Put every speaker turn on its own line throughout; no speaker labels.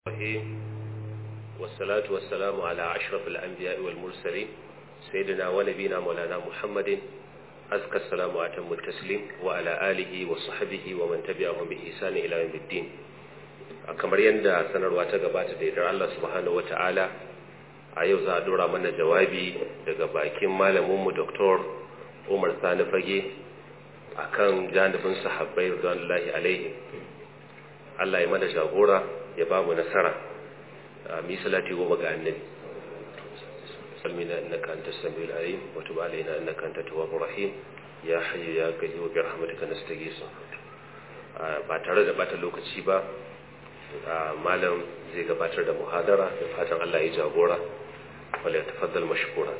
الرحيم والصلاة والسلام على أشرف الأنبياء والمرسلين سيدنا ونبينا مولانا محمد أزكى السلام وأتم التسليم وعلى آله وصحبه ومن تبعهم بإحسان إلى يوم الدين kamar yadda sanarwa ta gabata da yardar Allah subhanahu wa ta'ala a yau za a dora mana jawabi daga bakin malaminmu Dr. Umar Sani Fage akan janibin sahabbai radiyallahu alaihi Allah ya mana jagora ya ba mu nasara mi salati goma ga annabi salmina innaka antas samiul alim wa tub alaina innaka antat tawwabur rahim ya hayyu ya qayyum bi rahmatika nastaghith ba tare da bata lokaci ba malam zai gabatar da muhadara da fatan Allah ya jagora wala ya tafaddal mashkura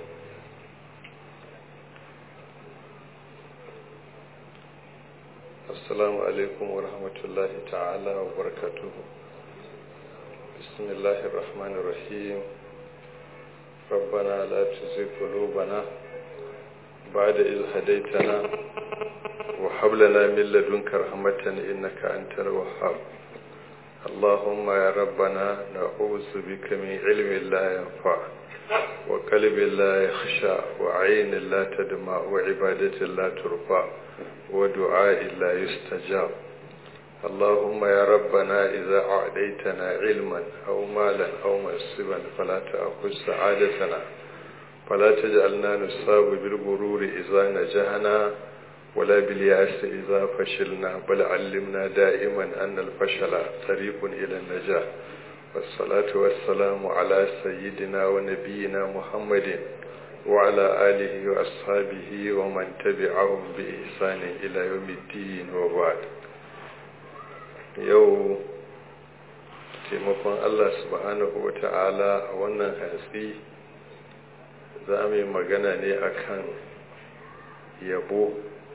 السلام عليكم ورحمة الله تعالى وبركاته بسم الله الرحمن الرحيم ربنا لا تزغ قلوبنا بعد إذ هديتنا وهب لنا من لدنك رحمة إنك أنت الوهاب اللهم يا ربنا نعوذ بك من علم لا ينفع وقلب لا يخشى وعين لا تدمع وعبادة لا ترفع ودعاء لا يستجاب اللهم يا ربنا إذا أعديتنا علما أو مالا أو منصبا فلا تأخذ سعادتنا فلا تجعلنا نصاب بالغرور إذا نجحنا ولا بالياس إذا فشلنا بل علمنا دائما أن الفشل طريق إلى النجاح والصلاة والسلام على سيدنا ونبينا محمد وعلى آله وأصحابه ومن تبعهم بإحسان إلى يوم الدين وبعد yau taimakon Allah subhanahu wa ta'ala a wannan hatsi za mu yi magana ne akan yabo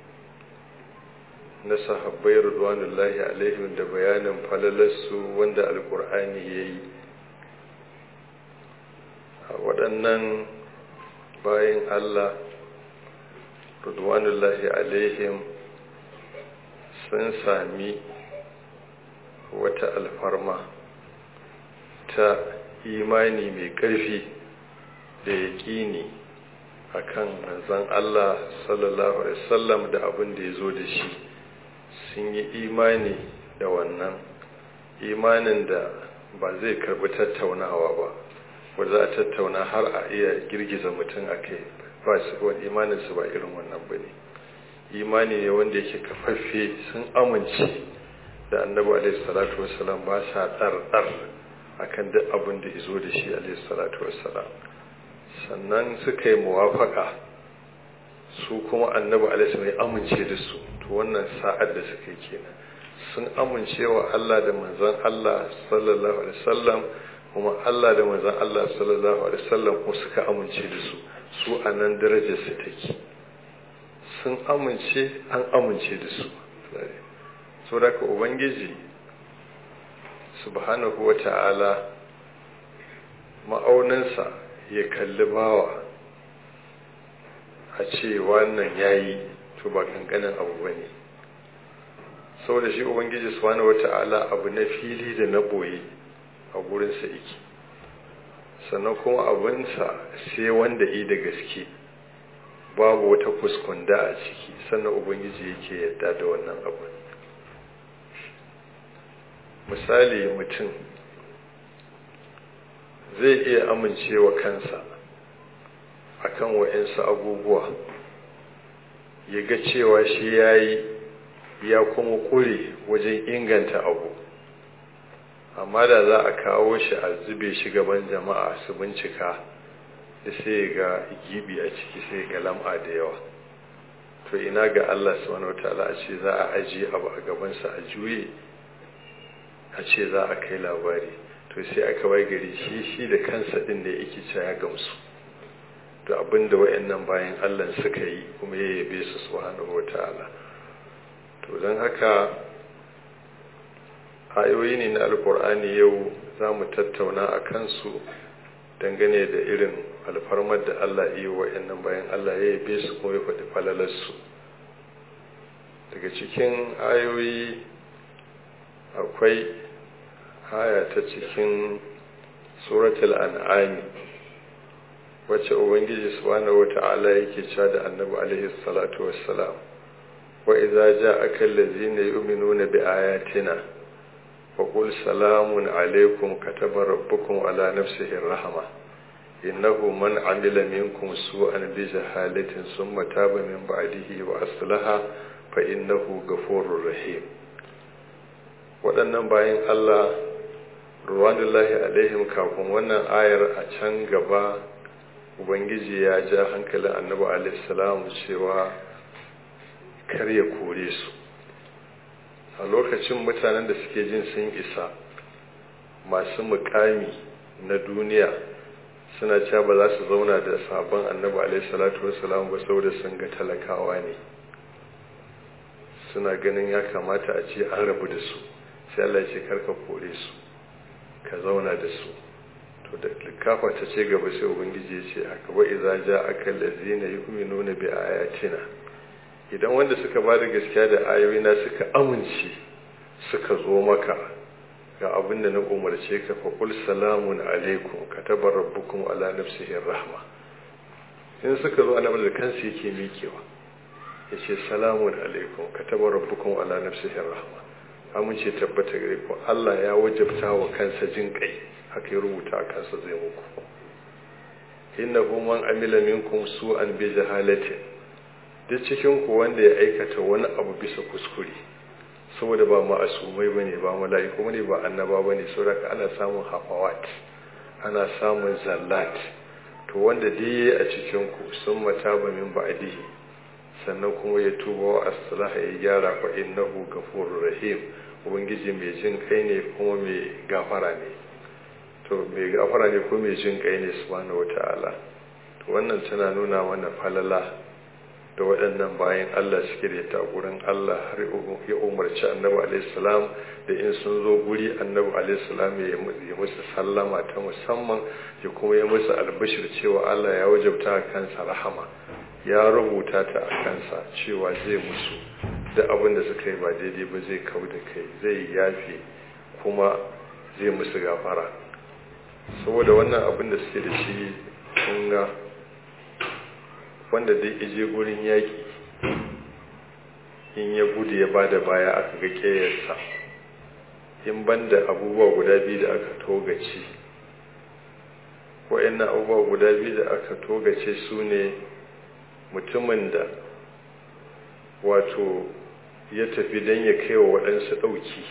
na sahabbai rudwanullahi alaihim da bayanin falalarsu wanda alkur'ani ya yi a waɗannan bayan Allah rudwanullahi alaihim sun sami wata alfarma ta imani mai ƙarfi da yaƙini a kan manzan Allah sallallahu Alaihi wasallam da abin da ya zo da shi sun yi imani da wannan imanin da ba zai karbi tattaunawa ba ba za a tattauna har a iya girgiza mutum a kai ba su wani imaninsu ba irin wannan ba ne imani ne wanda yake kafaffe sun amince da annabi alaihi salatu wasalam ba sa ɗar-ɗar a kan duk abin da izo da shi alaihi salatu wasalam sannan suka yi muwafaka su kuma annabi alaihi mai amince da su to wannan sa'ad da suka yi kenan sun amince wa Allah da manzon Allah sallallahu alaihi wasallam kuma Allah da manzon Allah sallallahu alaihi wasallam kuma suka amince da su su a nan darajar su take sun amince an amince da su so da ka ubangiji subhanahu wata'ala ma'auninsa ya kalli bawa a ce wannan yayi to ba kankanin abu ba ne saboda shi ubangiji subhanahu wata'ala abu na fili da na boye a gurinsa iki sannan kuma abinsa sai wanda yi da gaske babu wata kuskunda a ciki sannan ubangiji yake yadda da wannan abu misali mutum zai iya amincewa kansa akan wa'insu abubuwa ya ga cewa shi ya yi ya kuma kure wajen inganta abu amma da za a kawo shi a zube shi gaban jama'a su bincika da sai ga gibi a ciki sai ga lam'a da yawa to ina ga Allah subhanahu wataala a ce za a ajiye abu a gabansa a juye a ce za a kai labari to sai aka wai gari shi shi da kansa din da yake cewa ya gamsu da abin da wayannan bayan Allah suka yi kuma ya yabe su subhanahu wataala to don haka ayoyi ne na alkur'ani yau za mu tattauna a kansu dangane da irin alfarmar da Allah iya wayannan bayan Allah ya yabe su kuma ya faɗi falalarsu daga cikin ayoyi akwai aya ta cikin suratul an'ami wacce ubangiji subhanahu wata'ala yake cewa da annabi alaihi salatu wassalam wa idza ja'aka allazina yu'minuna bi ayatina fa qul salamun alaikum kataba rabbukum ala nafsihi rahma innahu man amila minkum su'an bi jahalatin thumma taba min ba'dihi wa aslaha fa innahu ghafurur rahim waɗannan bayan Allah ruwanullahi alaihim kafin wannan ayar a can gaba ubangiji ya ja hankalin annabi alaihissalam cewa kar ya kore su a lokacin mutanen da suke jin sun isa masu mukami na duniya suna cewa ba za su zauna da sabon annabi alaihissalatu wassalam ba saboda sun ga talakawa ne suna ganin ya kamata a ce an rabu da su sai Allah ce karka kore su ka zauna da su to da likafa ta ce gaba sai ubangiji ya ce haka wa idza ja'aka allazina yu'minuna bi ayatina idan wanda suka ba da gaskiya da ayoyi na suka amince suka zo maka ga abin da na umarce ka fa qul salamun alaikum kataba rabbukum ala nafsihi rahma in suka zo annabi da kansa yake mikewa yace salamun alaikum kataba rabbukum ala nafsihi rahma amince tabbata gare ku Allah ya wajabta wa kansa jin kai haka ya rubuta a kansa zai muku innahu man amila minkum su'an bi jahalatin duk cikin ku wanda ya aikata wani abu bisa kuskure saboda ba ma'asumai bane ba mala'iku bane ba annaba bane saboda ana samun hafawat ana samun zallat to wanda dai a cikin ku sun mataba min ba'dihi sannan kuma ya tuba wa aslaha ya gyara fa innahu ghafurur rahim ubangiji mai jin kai ne kuma mai gafara ne to mai gafara ne kuma mai jin kai ne subhanahu wataala to wannan tana nuna mana falala da waɗannan bayan Allah suke da ta gurin Allah har ya umarci annabi alaihi salam da in sun zo guri annabi alaihi salam ya yi musu sallama ta musamman ya kuma ya musu albashir cewa Allah ya wajabta kansa rahama ya rubuta ta a kansa cewa zai musu da abin da suka yi ba daidai ba zai kau da kai zai yafe kuma zai musu gafara saboda wannan abin da suke da shi kunga wanda dai ije gurin yaƙi in ya gudu ya bada baya aka ga ƙeyarsa in banda abubuwa guda biyu da aka togace wa'annan abubuwa guda biyu da aka togace su ne mutumin da wato ya tafi don ya kai wa waɗansu ɗauki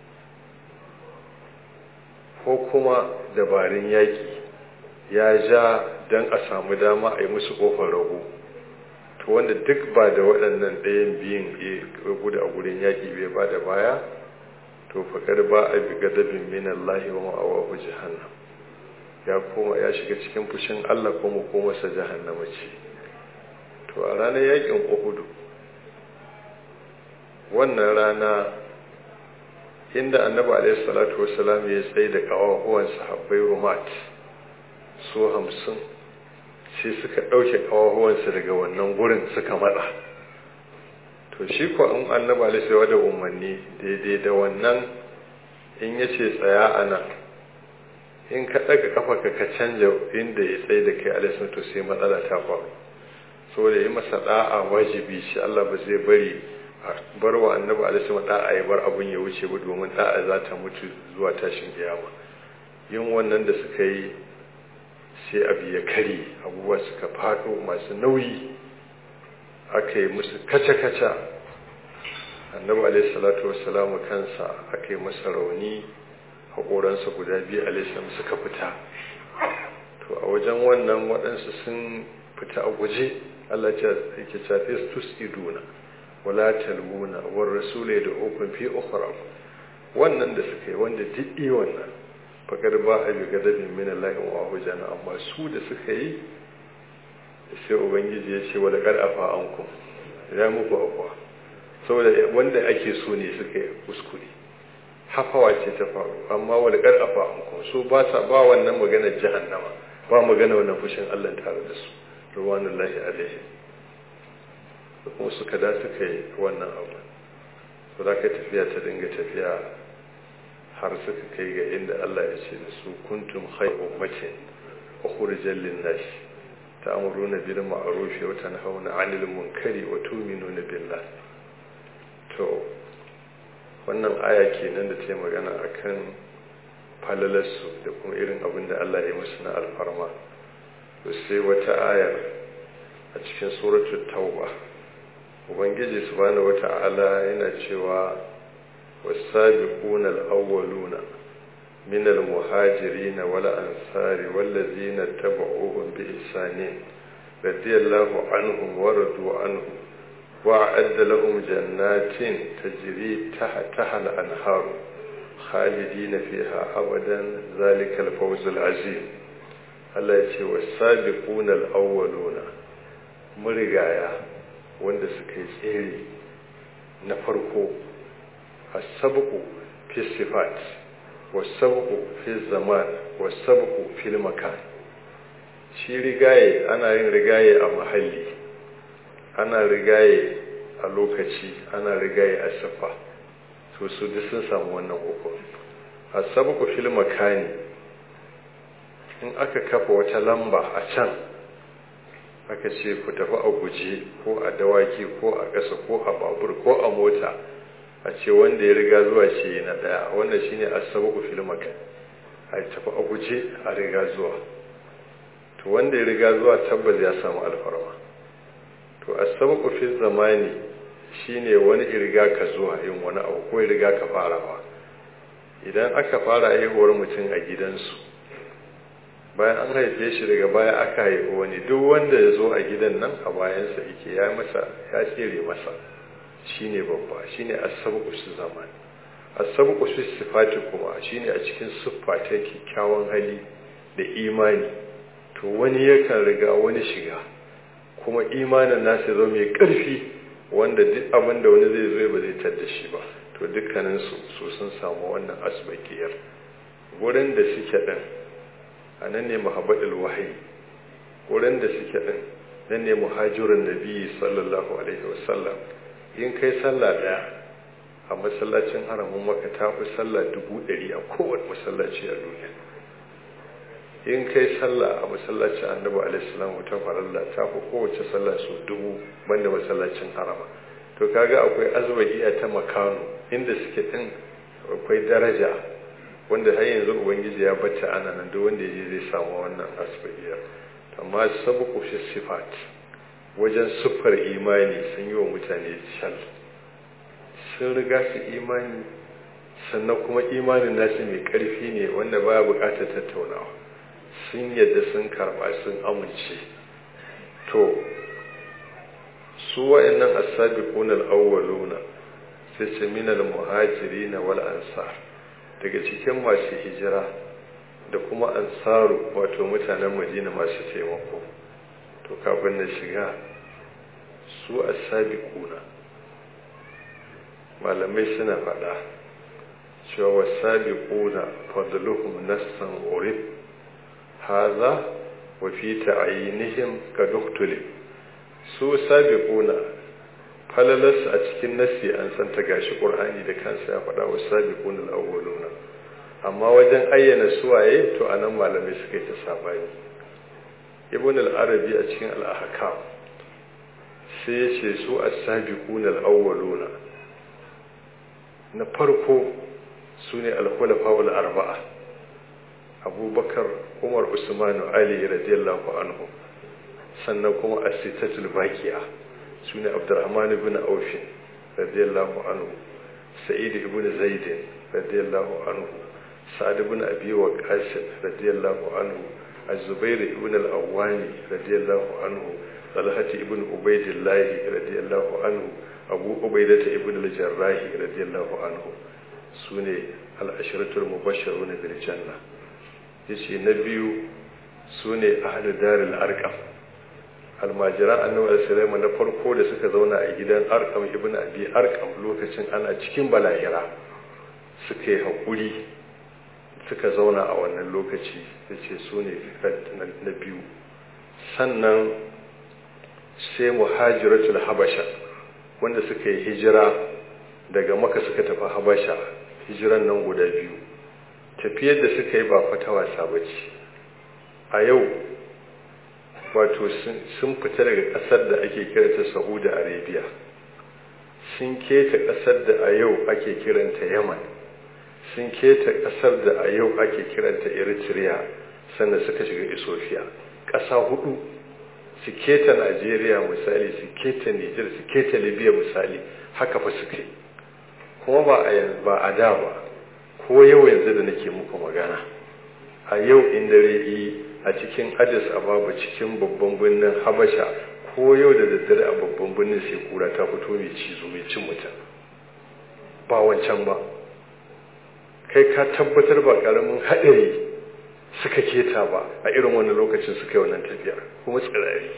ko kuma dabarun yaƙi ya ja don a samu dama a yi musu ƙofar rago to wanda duk ba da waɗannan ɗayan biyun ya gudu a gurin yaƙi bai ba da baya to faƙar ba a bi gadabin minan lahi wa ma'awahu jahannam ya koma ya shiga cikin fushin allah kuma komarsa jahannama ce to a ranar yaƙin uhudu wannan rana inda annabi alaihi salatu wasalam ya tsaye da kawahuwan sahabbai rumat su hamsin sai suka ɗauke kawahuwansu daga wannan gurin suka matsa to shi ko in annabi alaihi salatu da umarni daidai da wannan in ya ce tsaya a nan in ka ɗaga kafa ka ka canja inda ya tsaye da kai alaihi to sai matsala ta faru saboda yi masa da'a wajibi shi Allah ba zai bari bar wa annabi alaihi wa da'a ya bar abun ya wuce ba domin da'a za ta mutu zuwa tashin kiyama yin wannan da suka yi sai abu ya kare abubuwa suka fado masu nauyi aka yi musu kaca-kaca annabi alaihi salatu wassalamu kansa aka yi masa rauni haƙoransa guda biyu alaihi suka fita to a wajen wannan waɗansu sun fita a guje Allah ya ce ce tus iduna wala talmuna war rasul da ukun fi ukhra wannan da suka yi wanda diddi wannan fakar ba a bi gadabin min Allah wa hujana amma su da suka yi sai ubangiji ya ce wala qad afa ankum ya muku afwa saboda wanda ake so ne suka yi kuskure hafawa ce ta faru amma wala qad afa ankum su ba sa ba wannan maganar jahannama ba magana wannan fushin Allah tare da su ruwanullahi alaihi da kuma suka da suka yi wannan abu to za ka tafiya ta dinga tafiya har suka kai ga inda Allah ya ce da su kuntum khayr ummatin ukhrijal lin-nas ta'muruna bil ma'ruf wa tanhauna 'anil munkari wa tu'minuna billah to wannan aya kenan da ta yi magana akan falalarsu da kuma irin abin da Allah ya musu na alfarma to sai wata ayar a cikin suratul tauba ubangiji subhanahu wata'ala yana cewa was-sabiquna al-awwaluna min al-muhajirin wal ansari wallazina tabauhum bi ihsanin radiyallahu anhum wa radu anhu وأعد لهم جنات تجري تحتها الأنهار خالدين فيها أبدا ذلك الفوز العظيم Allah ya ce wa sabiquna al-awwaluna murigaya wanda suka yi tsere na farko as-sabqu fi sifat was-sabqu fi zaman was-sabqu fi makan shi rigaye ana yin rigaye a mahalli ana rigaye a lokaci ana rigaye a siffa to su duk sun samu wannan uku as-sabqu fil makani in aka kafa wata lamba a can aka ce ku tafi a guje ko a dawaki ko a ƙasa ko a babur ko a mota a ce wanda ya riga zuwa ce na ɗaya wannan shine as-sabqu fil makan a tafi a guje a riga zuwa to wanda ya riga zuwa tabbas ya samu alfarma to as-sabqu fil zamani shine wani riga ka zuwa yin wani abu ko riga ka farawa idan aka fara haihuwar mutum a gidansu bayan an haife shi daga baya aka haifi wani duk wanda ya zo a gidan nan a bayansa yake ya masa ya tsere masa shine babba shine as-sabqu fi zaman as-sabqu fi sifati kuma shine a cikin siffa ta kyakkyawan hali da imani to wani yakan riga wani shiga kuma imanin nasa zo mai ƙarfi wanda duk abin da wani zai zo ba zai tadda shi ba to dukkanin su su sun samu wannan asbakiyar wurin da suke din a nan ne muhabbatul wahayi wurin da suke din nan ne muhajirin nabi sallallahu alaihi wasallam in kai sallah daya a masallacin haramun maka ta fi sallah dubu ɗari a kowane masallaci a duniya in kai sallah a masallacin annabi alaihissalam ta faralla ta fi kowace sallah su dubu banda masallacin harama to kaga akwai azwajiya ta makano inda suke din akwai daraja wanda har yanzu ubangiji ya bata ana nan duk wanda yaje zai samu wannan asbahiya amma sabu fi sifat wajen siffar imani sun yi wa mutane shal sun riga su imani sannan kuma imanin nasu mai karfi ne wanda baya bukatar tattaunawa sun yadda sun karba sun amince to su wa'annan as-sabiquna al-awwaluna sai ce min al-muhajirin wal ansar daga cikin masu hijira da kuma ansaru wato mutanen Madina masu taimako to kafin na shiga su as-sabiquna malamai suna faɗa cewa was-sabiquna fadluhum nassan urib haza wa fi ta'ayinihim ka duktuli su sabiquna falalas a cikin nasi an san ta gashi qur'ani da kansa ya faɗa wa sabiquna al-awwaluna amma wajen ayyana suwaye to anan malamai suka yi ta sabani ibn al-arabi a cikin al-ahkam sai ya ce su as-sabiquna al-awwaluna na farko sune al-khulafa al-arba'a abubakar umar usmanu ali radiyallahu anhu sannan kuma asitatul bakiya su ne abdurrahman ibn aufin radiyallahu anhu sa'id ibn zaid radiyallahu anhu sa'ad ibn abi waqas radiyallahu anhu az-zubair ibn al-awwani radiyallahu anhu talhat ibn ubaydillah radiyallahu anhu abu ubaidah ibn al-jarrah radiyallahu anhu sune al-ashratul mubashshirun bil janna yace na biyu su ne ahli daril arkam almajiran annabi sallallahu na farko da suka zauna a gidan arkam ibn abi arkam lokacin ana cikin balahira suka yi haƙuri suka zauna a wannan lokaci yace su ne na biyu sannan sai muhajiratul habasha wanda suka yi hijira daga maka suka tafi habasha hijiran nan guda biyu tafiyar da suka yi ba fata wasa ba ce a yau wato sun fita daga ƙasar da ake kiranta saudi arabia sun keta ƙasar da a yau ake kiranta yaman sun keta ƙasar da a yau ake kiranta eritrea sannan suka shiga ethiopia ƙasa hudu su keta najeriya misali su keta niger su keta libya misali haka fa suka yi kuma ba a da ba ko yau yanzu da nake muku magana a yau in dare yi a cikin addis ababa cikin babban birnin habasha ko yau da daddare a babban birnin sai kura ta fito mai cizo mai cin mutum ba wancan ba kai ka tabbatar ba karamin haɗari suka keta ba a irin wannan lokacin suka yi wannan tafiyar kuma tsirari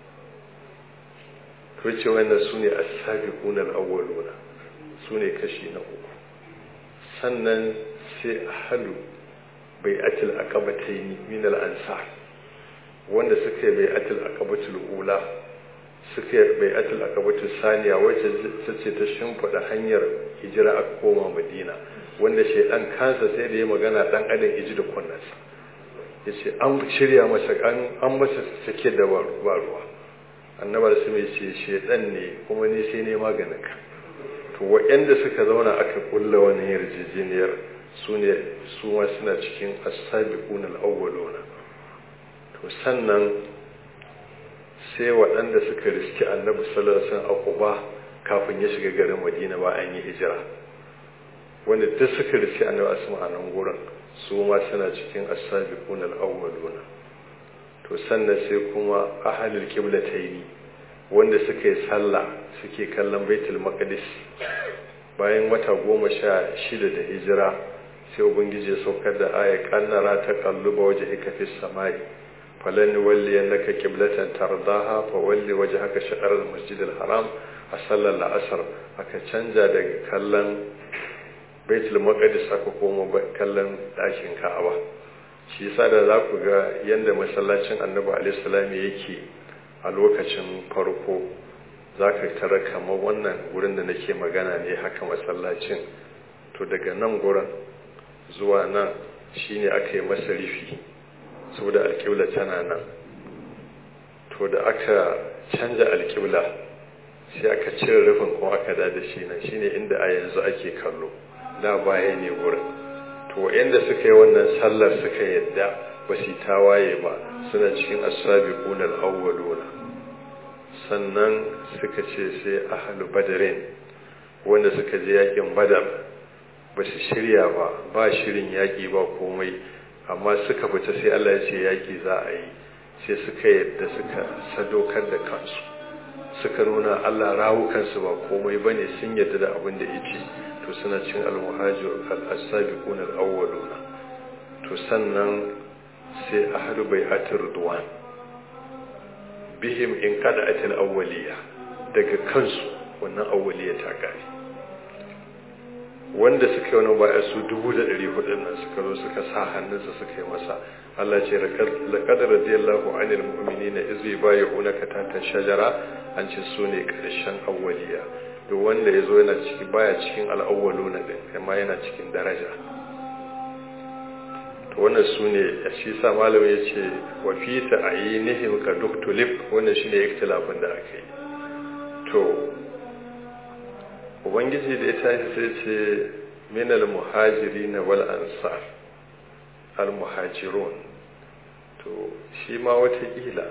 to ce wannan su ne as-sabiquna al-awwaluna su ne kashi na uku sannan sai halu bai atil aqabataini min al-ansar wanda suka yi bai atil aqabatul ula suka yi bai atil aqabatul saniya wacce ta ce ta shimfiɗa hanyar hijira a koma madina wanda shaidan kansa sai da ya magana dan adam iji da kunnansa ya ce an shirya masa an masa sake da ba ruwa annabar su mai ce shaidan ne kuma ni sai ne maganin ka to waɗanda suka zauna aka kulla wani yarjejeniyar su ne su ma suna cikin as-sabiqun al-awwaluna to sannan sai waɗanda suka riski annabi sallallahu alaihi wasallam a Quba kafin ya shiga garin Madina ba an yi hijira wanda duk suka riski annabi asma a nan gurin su ma suna cikin as-sabiqun al-awwaluna to sannan sai kuma ahlul qiblataini wanda suka yi sallah suke kallon baitul maqdis bayan wata goma sha shida da hijira sai ubangiji ya saukar da aya kannara ta kalluba waje hika fi samai falan walli annaka qiblatan tardaha fa walli wajhaka shatr al-masjid al-haram a sallar la'asar aka canja daga kallon baitul maqdis aka koma kallon dakin ka'aba shi yasa da za ku ga yanda masallacin annabi alaihi salam yake a lokacin farko za ka tara kamar wannan gurin da nake magana ne haka masallacin to daga nan gurin zuwa nan shine aka yi masa rufi saboda alƙibla tana nan to da aka canja alƙibla sai aka cire rufin kuma aka da da shi nan shine inda a yanzu ake kallo da baya ne gurin to wa'anda suka yi wannan sallar suka yadda ba su tawaye ba suna cikin as-sabiqun al-awwaluna sannan suka ce sai ahlu badarin wanda suka je yakin badar ba su shirya ba ba shirin yaki ba komai amma suka fita sai Allah ya ce yaki za a yi sai suka yadda suka sadaukar da kansu suka nuna Allah rawukansu ba komai bane sun yadda da abin da yake to suna cin al-muhajir al-sabiqun al-awwaluna to sannan sai ahlu bai'atir ridwan bihim in qada'atil awwaliya daga kansu wannan awwaliya ta kare wanda suka yi wani baya su dubu da ɗari hudun nan suka zo suka sa hannunsa suka yi masa Allah ce laqad radiyallahu anil mu'minina iz yubayyi'unaka tahta shajara an ce su ne karshen awwaliya duk wanda ya zo yana ciki baya cikin al'awwaluna din amma yana cikin daraja to wannan su ne shi sa malamin ya ce wa fi ta'ayinihim ka duktulib wannan shine ikhtilafin da aka yi to ubangiji da ya tashi sai ce min al-muhajirin wal ansar al-muhajirun to shi ma wata kila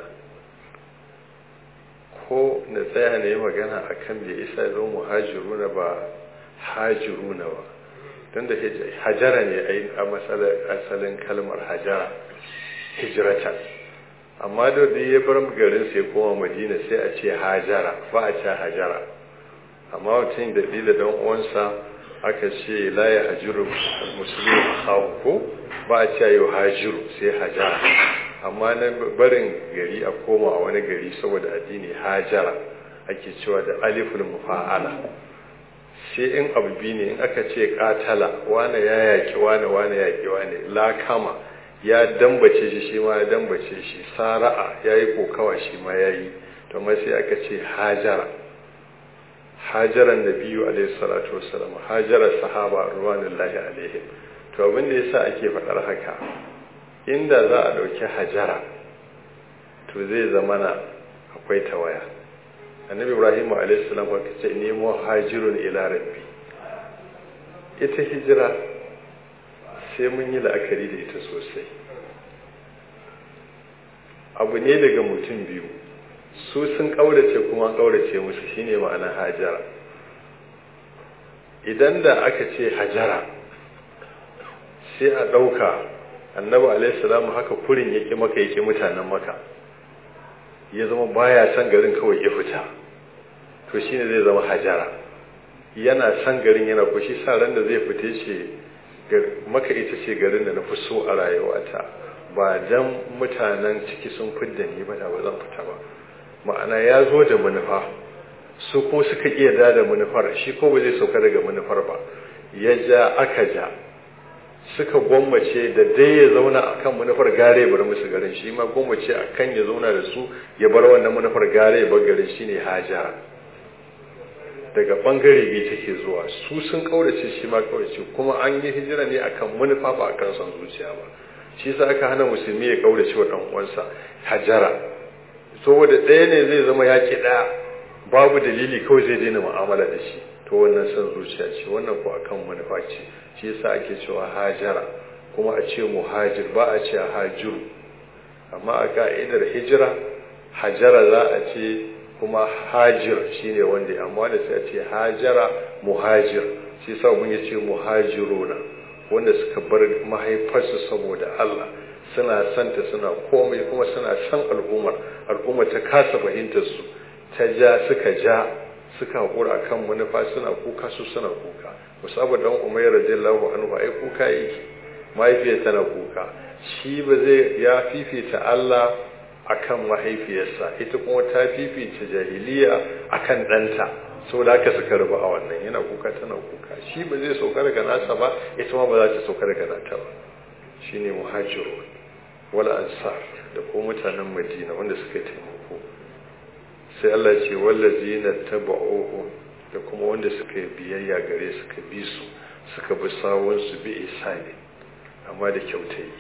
ko na tsaya na yi magana akan da isa zo muhajiruna ba hajiruna ba don da hajara ne a asalin kalmar hajara hijirata amma da da ya bar garin sai koma madina sai a ce hajara ba a ce hajara amma mutum da da dan uwansa aka ce la ya hajiru musulmi a ko ba a ce yau hajiru sai hajara amma na barin gari a koma a wani gari saboda addini hajara ake cewa da aliful mufa'ala sai in abu biyu ne in aka ce katala wane ya yaki wane wane yaki wane lakama ya dambace shi shi ma ya dambace shi sara'a ya yi kokawa shi ma ya yi to mai sai aka ce hajara hajaran da biyu alaihi salatu wasalam hajarar sahaba ruwanin lahi alaihim to abin da yasa ake faɗar haka inda za a ɗauki hajara to zai zama na akwai tawaya annabi ibrahim alaihissalam ka ce nemo hajirun ila rabbi ita hijira sai mun yi la'akari da ita sosai abu ne daga mutum biyu su sun ƙaurace kuma an ƙaurace musu shine ma'ana hajara idan da aka ce hajara sai a ɗauka annabi alaihissalam haka kurin yake maka yake mutanen maka ya zama baya san garin kawai ya fita to shine zai zama hajara yana san garin yana kushi sa ran da zai fita ce maka ita ce garin da na fi so a rayuwata ba dan mutanen ciki sun fidda ni ba da ba zan fita ba ma'ana ya zo da manufa su ko suka iya da da manufar shi ko ba zai sauka daga manufar ba ya ja aka ja suka gwammace da dai ya zauna a kan manufar gare bar musu garin shi ma gwammace a kan ya zauna da su ya bar wannan manufar gare bar garin shi ne hajara daga bangare biyu take zuwa su sun kaurace shi ma kaurace kuma an yi hijira ne akan manufa ba akan son zuciya ba shi yasa aka hana musulmi ya kaurace wa dan uwansa hajara saboda ɗaya ne zai zama yaki ɗaya babu dalili kawai zai daina mu'amala da shi to wannan son zuciya ce wannan ko akan manufa ce shi yasa ake cewa hajara kuma a ce muhajir ba a ce hajiru amma a ka'idar hijira hajara za a ce kuma hajir shine wanda amma da sai a ce hajara muhajir shi yasa mun ya ce muhajiruna wanda suka bar mahaifarsu saboda Allah suna santa suna komai kuma suna san al'ummar al'ummar ta kasa fahimtar su ta ja suka ja suka haƙura kan manufa suna kuka su suna kuka musabu dan umayr radiyallahu anhu ai kuka yake mahaifiyar tana kuka shi ba zai ya fifita Allah akan mahaifiyarsa ita kuma ta fifita jahiliya akan ɗanta saboda haka suka rubu a wannan yana kuka tana kuka shi ba zai sauka daga nasa ba ita ma ba za ta sauka daga nata ba shine muhajiru wal ansar da ko mutanen madina wanda suka taimako sai Allah ce wallazina taba'uhu da kuma wanda suka yi biyayya gare suka bi su suka bi sawun su bi isani amma da kyautayi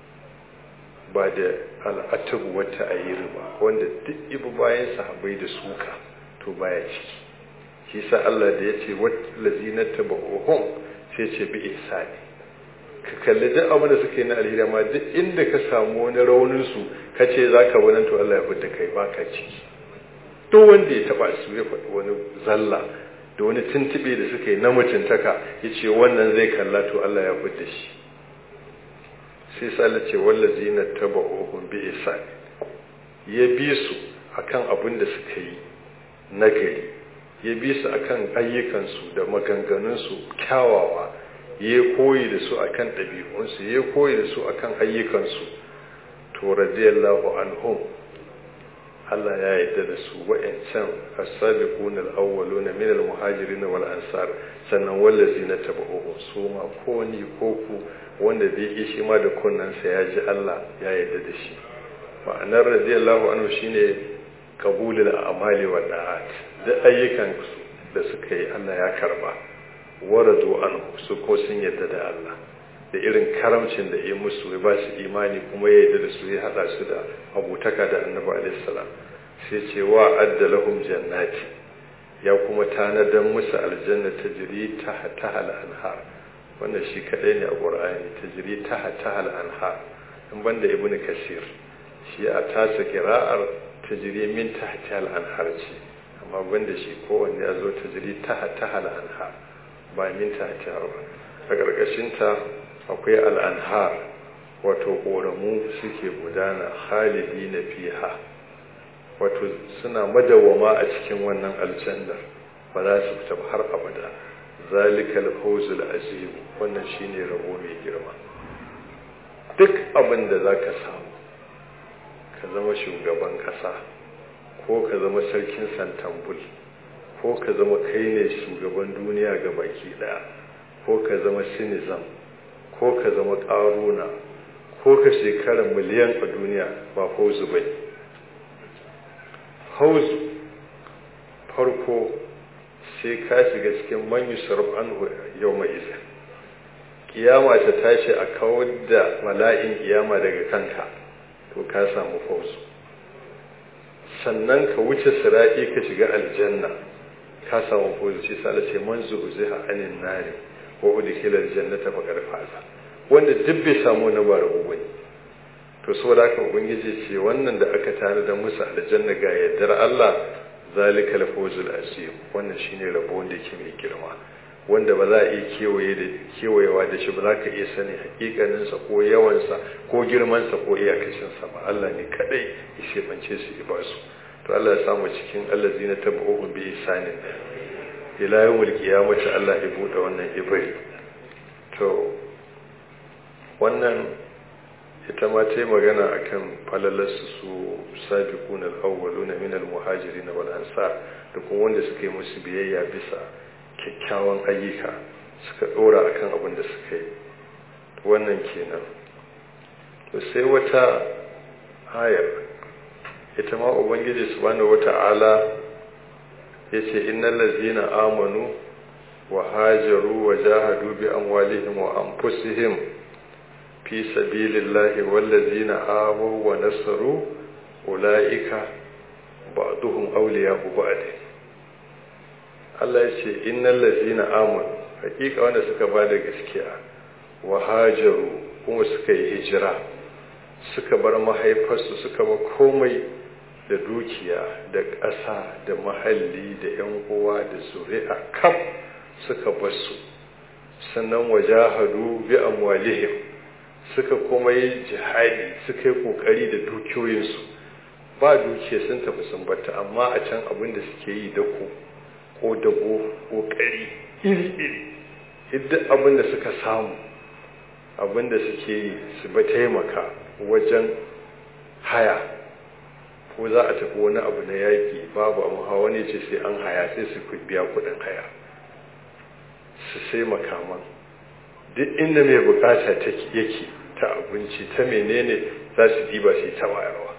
ba da al'atabu wata ayyiri ba wanda duk ibu bayan sahabbai da suka to baya ciki shi sa Allah da ya ce wallazina taba'uhum sai ce bi isani ka kalli duk abin da suka yi na alheri amma duk inda ka samu wani raunin su kace zaka wannan to Allah ya fita kai baka ciki duk wanda ya taba su ya faɗi wani zalla da wani tuntube da suka yi na mutuntaka ya ce wannan zai kalla to Allah ya fi da shi sai sala ce wallazi na taba ohun bi isa ya bi su akan abin da suka yi na gari ya bi su akan ayyukansu da maganganunsu kyawawa ya koyi da su akan ɗabi'unsu ya koyi da su akan ayyukansu to radiyallahu anhum Allah ya yarda da su wa'ancan as-sabiqun al-awwaluna min al-muhajirin wal ansar sannan wallazina tabauhu su ma ko ni ko ku wanda zai yi shi ma da kunnansa ya ji Allah ya yarda da shi ma'anar radiyallahu anhu shine qabulul a'mali wa da'at da ayyukan su da suka yi Allah ya karba waradu anhu su ko sun yarda da Allah da irin karamcin da ya musu ya ba su imani kuma ya yarda da su ya hada su da abutaka da annabi alaihi salam sai ce wa adda lahum jannati ya kuma tanadan musu aljanna tajri tahta hal anhar wannan shi kadai ne a qur'ani tajri tahta hal anhar in banda ibnu kasir shi a tasa qira'ar tajri min tahta hal anhar ce amma banda shi kowanne ya zo tajri tahta hal anhar ba min tahta ba a ƙarƙashin ta akwai al'anhar wato ƙoramu suke gudana halidi na fiha wato suna madawama a cikin wannan aljannar ba za su fita har abada zalikal fawzul azim wannan shine rabo mai girma duk abin da za ka samu ka zama shugaban ƙasa ko ka zama sarkin santambul ko ka zama kai ne shugaban duniya ga baki ɗaya ko ka zama sinizam ko ka zama ƙaruna ko ka shekara miliyan a duniya ba hauzu ba hauzu farko sai ka shiga cikin manyu sarraf an yau mai iza kiyama ta tashi a kawar da mala'in kiyama daga kanka to ka samu fauzu sannan ka wuce sira'i ka shiga aljanna ka samu fauzu shi sa ce man zuhziha anin nari wa udkhila aljannata faqad faza wanda duk bai samu na bara bane to saboda haka ubangiji ce wannan da aka tare da musu aljanna ga yaddar Allah zalikal fawzul azim wannan shine rabo wanda yake mai girma wanda ba za a iya kewaye da kewayewa da shi ba za ka iya sani hakikaninsa ko yawansa ko girmansa ko iyakacinsa ba Allah ne kadai ya shebance su ya ba su to Allah ya samu cikin allazina tabu'u bi isanin ila yawmul qiyamati Allah ya bude wannan ibri to wannan ita ma ta yi magana akan falalarsu su sabiqun al-awwaluna min al-muhajirin wal ansar da kuma wanda suka yi musu biyayya bisa kyakkyawan ayyuka suka dora akan abin da suka yi wannan kenan to sai wata ayar ita ma ubangiji subhanahu wata'ala yace innal ladzina amanu wa hajaru wa jahadu bi amwalihim wa anfusihim fi sabilillahi wal ladzina awaw wa nasaru ulaika ba'duhum awliya'u ba'd Allah ya ce innal ladzina amanu hakika wanda suka ba da gaskiya wa hajaru kuma suka yi hijira suka bar mahaifarsu suka ba komai da dukiya da ƙasa da mahalli da yan uwa da zuri'a kaf suka basu sannan wajahadu bi amwalihim suka kuma yi jihadi suka yi kokari da dukiyoyinsu ba dukiya sun tafi sun bata amma a can abin da suke yi da ku ko dabo kokari iri-iri duk abin da suka samu abin da suke yi su ba taimaka wajen haya ko za a tafi wani abu na yaƙi babu amma hawa ne ce sai an haya sai su biya kuɗin haya su sai makaman duk inda mai bukata yake ta abinci ta menene za su diba su ta bayarwa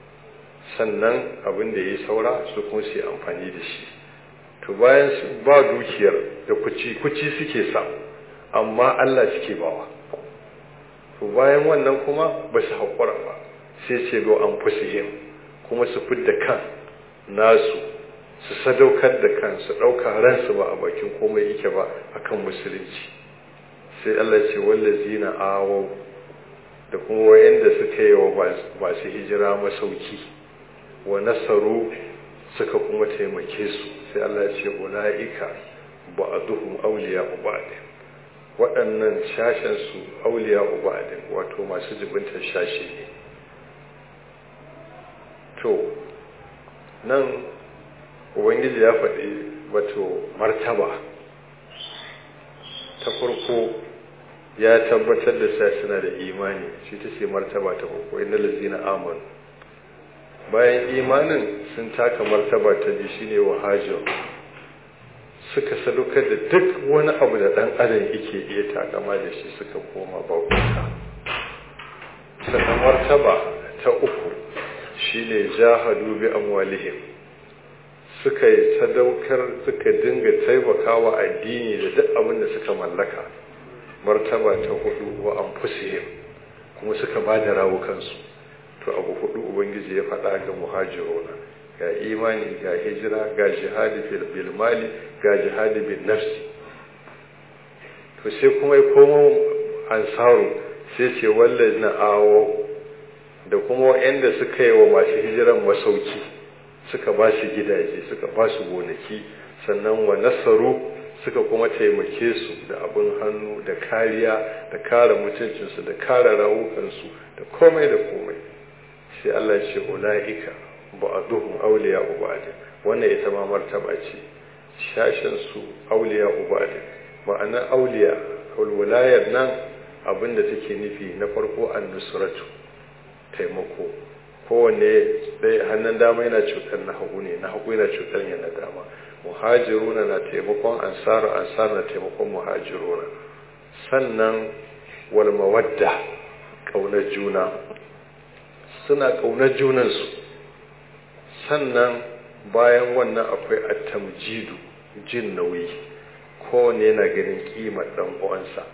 sannan abin da ya yi saura su kuma su yi amfani da shi to bayan su ba dukiyar da kuci kuci suke samu amma Allah suke bawa to bayan wannan kuma ba su haƙura ba sai ce go an fusihim kuma su fidda kan nasu su sadaukar da kan su ɗauka ransu ba a bakin komai yake ba akan musulunci sai Allah ce wallazina awau da kuma wayanda suka yi wa masu hijira masauki wa nasaru suka kuma taimake su sai Allah ce ula'ika ba'duhum awliya ba'd waɗannan shashen su awliya ba'd wato masu jibintar shashi ne to nan ubangiji ya faɗi wato martaba ta farko ya tabbatar da sa suna da imani shi ta ce martaba ta farko inna lazina amanu bayan imanin sun taka martaba ta ji shine wahajir suka sadaukar da duk wani abu da dan adam yake iya takama da shi suka koma bauta sannan martaba ta uku shine jahadu bi amwalihim suka yi sadaukar suka dinga taimakawa addini da duk abin da suka mallaka martaba ta hudu wa anfusihim kuma suka ba da rawukansu to abu hudu ubangiji ya faɗa ga muhajiruna ga imani ga hijira ga jihadi bil mali ga jihadi bin nafsi to sai kuma ya komo ansaru sai ce wallahi na awo da kuma waɗanda suka yi wa masu hijiran masauki suka ba su gidaje suka ba su gonaki sannan wa nasaru suka kuma taimake su da abin hannu da kariya da kare mutuncinsu da kare rawukansu da komai da komai sai Allah ce ula'ika ba'duhum awliya ba'd wannan ita ma martaba ce shashin su awliya ba'd ma'ana awliya wilayar nan abinda take nufi na farko an-nusratu taimako kowanne dai hannun dama yana cutar na hagu ne na hagu yana cutar yana dama muhajiruna na taimakon ansaru ansar na taimakon muhajiruna sannan wal mawadda kaunar juna suna kaunar junansu sannan bayan wannan akwai attamjidu jin nauyi kowanne yana ganin kimar dan uwansa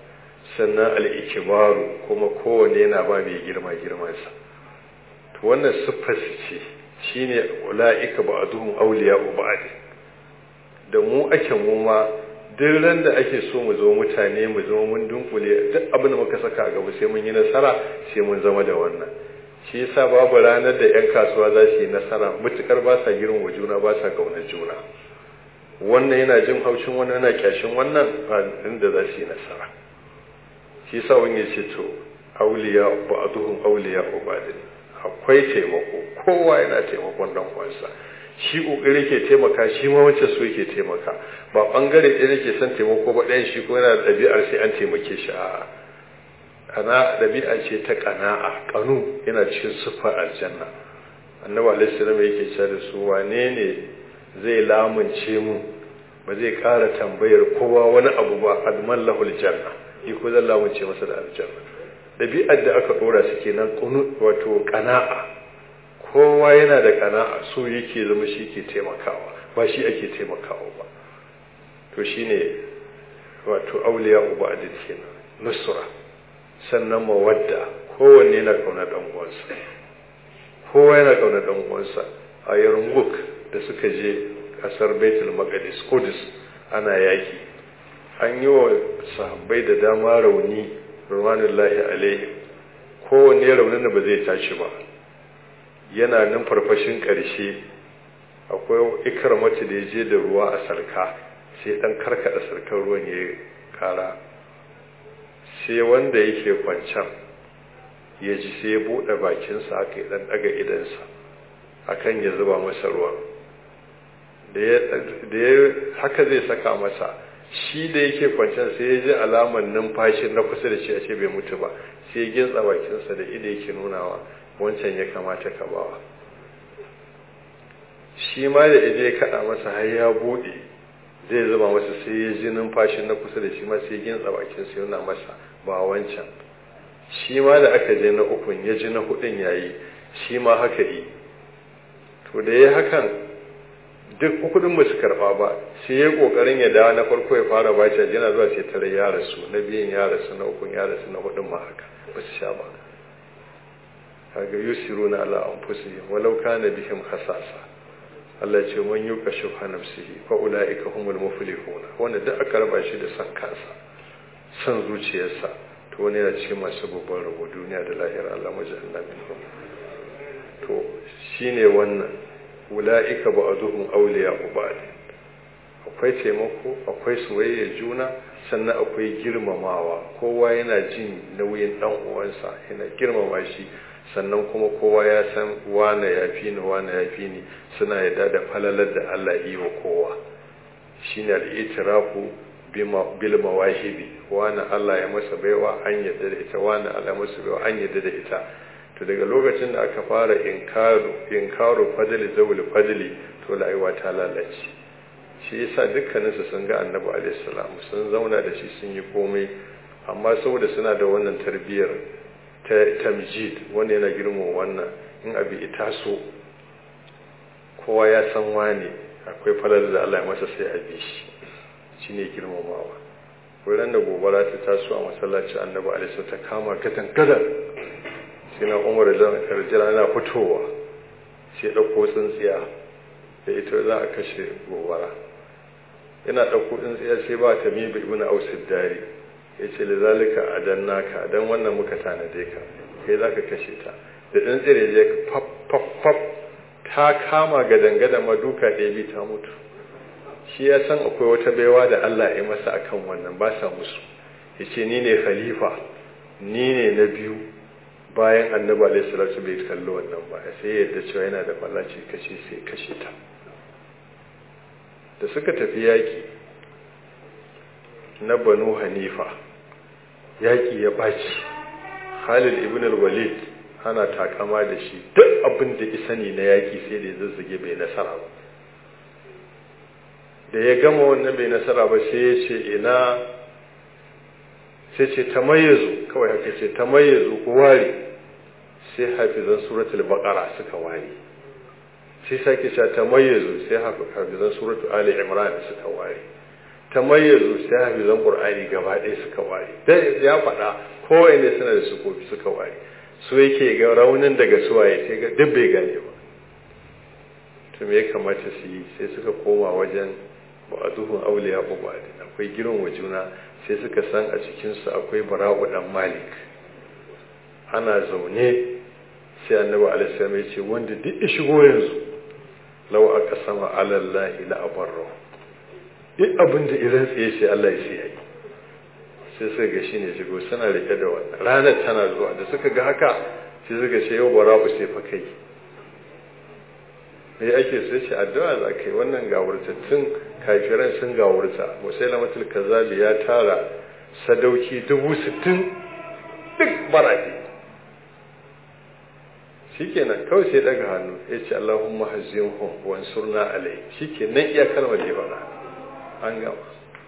sannan al'ikibaru kuma kowane yana ba mai girma girmansa to wannan siffar ce shine ula'ika ba a duhun auliya uba'adi da mu ake mu ma duk ran da ake so mu zama mutane mu zama mun dunkule duk abin da muka saka a gaba sai mun yi nasara sai mun zama da wannan shi yasa babu ranar da 'yan kasuwa za su yi nasara mutukar ba sa girma juna ba sa kaunar juna wannan yana jin haushin wannan yana kyashin wannan ba inda za su yi nasara shi yasa wani ya ce to auliya ba'duhum auliya ubadin akwai taimako kowa yana taimakon dan uwansa shi kokari ke taimaka shi ma wacce so yake taimaka ba bangare ɗaya nake son taimako ba ɗayan shi ko yana da ɗabi'ar sai an taimake shi a'a kana ɗabi'a ce ta ƙana'a ƙanu yana cikin siffar aljanna annabi alaihi salam yake cewa da su wane ne zai lamunce mu ba zai ƙara tambayar kowa wani abu ba adman lahul janna ni ko zan lamunce masa da aljanna ɗabi'ar da aka ɗora su kenan ƙunu wato ƙana'a kowa yana da ƙana'a so yake zama shi ke taimakawa ba shi ake taimakawa ba to shine wato auliya uba adil kenan nusra sannan mawadda kowanne yana kauna dan uwansa kowa yana kauna dan uwansa a yarmuk da suka je kasar baitul maqdis kudus ana yaki an yi wa sahabbai da dama rauni ruwanullahi alaihi kowanne raunin da ba zai tashi ba yana nan farfashin ƙarshe akwai ikramatu da ya je da ruwa a sarka sai dan karkada sarkar ruwan ya kara sai wanda yake kwancan ya ji sai ya buɗe bakinsa aka yi ɗan ɗaga idansa akan ya zuba masa ruwan da ya haka zai saka masa shi da yake kwancan sai ya ji alamar numfashin na kusa da shi a ce bai mutu ba sai ya gintsa bakinsa da ido yake nunawa wancan ya kamata ka bawa shi ma da ido ya kaɗa masa har ya buɗe zai zuba masa sai ya ji numfashin na kusa da shi ma sai ya gintsa bakinsa ya nuna masa ba wancan shi ma da aka je na ukun ya ji na hudun yayi shi ma haka yi to da ya hakan duk kudin ba su karba ba sai ya kokarin ya dawo na farko ya fara baci yana zuwa sai tare ya rasu na biyun ya rasu na ukun ya rasu na hudun ma haka ba su sha ba kaga yusiruna ala anfusihim walau kana bihim khasasa Allah ce man yuka shuha nafsihi fa ulaika humul muflihun wanda duk aka raba shi da san kansa san zuciyarsa to wani yana cikin masu babban rabo duniya da lahira Allah majalna minhum to shine wannan ula'ika ba'duhum awliya'u ba'd akwai taimako akwai soyayya juna sannan akwai girmamawa kowa yana jin nauyin dan uwansa yana girmama shi sannan kuma kowa ya san wane ya fi ni wane ya fi ni suna yadda da falalar da Allah yi wa kowa shine al-itirafu bil mawahibi wani Allah ya masa baiwa an yadda da ita wani Allah ya masa baiwa an yadda da ita to daga lokacin da aka fara inkaru inkaru fadli zawul fadli to rayuwa ta lalace shi yasa dukkanin su sun ga Annabi alaihi salam sun zauna da shi sun yi komai amma saboda suna da wannan tarbiyyar ta tamjid wanda yana girma wannan in abi ita so kowa ya san wani akwai falal da Allah ya masa sai a bi shi shine girmamawa wurin da gobara ta taso a masallaci Annabi alaihi ta kama katan kadar sai na umar rajala yana fitowa sai ɗauko tsintsiya da ita za a kashe gobara yana ɗauko tsintsiya sai ba ta miba ibn ausid dari ya ce da zalika a dan naka dan wannan muka tanade ka kai za ka kashe ta da tsintsiyar ya je fab fab fab ta kama gadangada maduka ɗaya bi ta mutu shi ya san akwai wata baiwa da Allah ya masa akan wannan ba sa musu ya ce ni ne khalifa ni ne na biyu bayan annabi alaihi salatu bai kallo wannan ba sai yadda cewa yana da fallaci kashe sai kashe ta da suka tafi yaki na banu hanifa yaki ya baci khalid ibn al-walid ana takama da shi duk abin da isani na yaki sai da ya zazzage bai nasara ba da ya gama wannan bai nasara ba sai ya ce ina sai ce tamayyazu kawai haka ce tamayyazu ku ware sai hafizan suratul baqara suka ware sai sake cewa tamayyazu sai hafizan suratul ali imran suka ware ta mayyazu sai hafizan qur'ani gaba ɗaya suka ware dai ya faɗa kowai ne suna da sukofi suka ware su yake ga raunin daga suwaye sai ga duk bai gane ba to me ya kamata su yi sai suka koma wajen ba'aduhun auliya ba'adin akwai girin wa juna sai suka san a cikinsu akwai bara'u dan malik ana zaune sai annabi alaihi ya ce wanda duk ya shigo yanzu law aka sama alallahi la abarra duk abin da irin tsaye sai Allah ya sai yi sai suka ga shine shigo suna rike da wannan ranar tana zuwa da suka ga haka sai suka ce yau bara'u sai fa kai me ake sai ce addu'a za ka yi wannan gawurtattun kafiran sun gawurta musailamatul kazzabi ya tara sadauki dubu sittin duk barafi shikenan kawai sai daga hannu ya ce Allahumma hazzimhum wa ansurna alai shikenan iya kalmar da faɗa an gama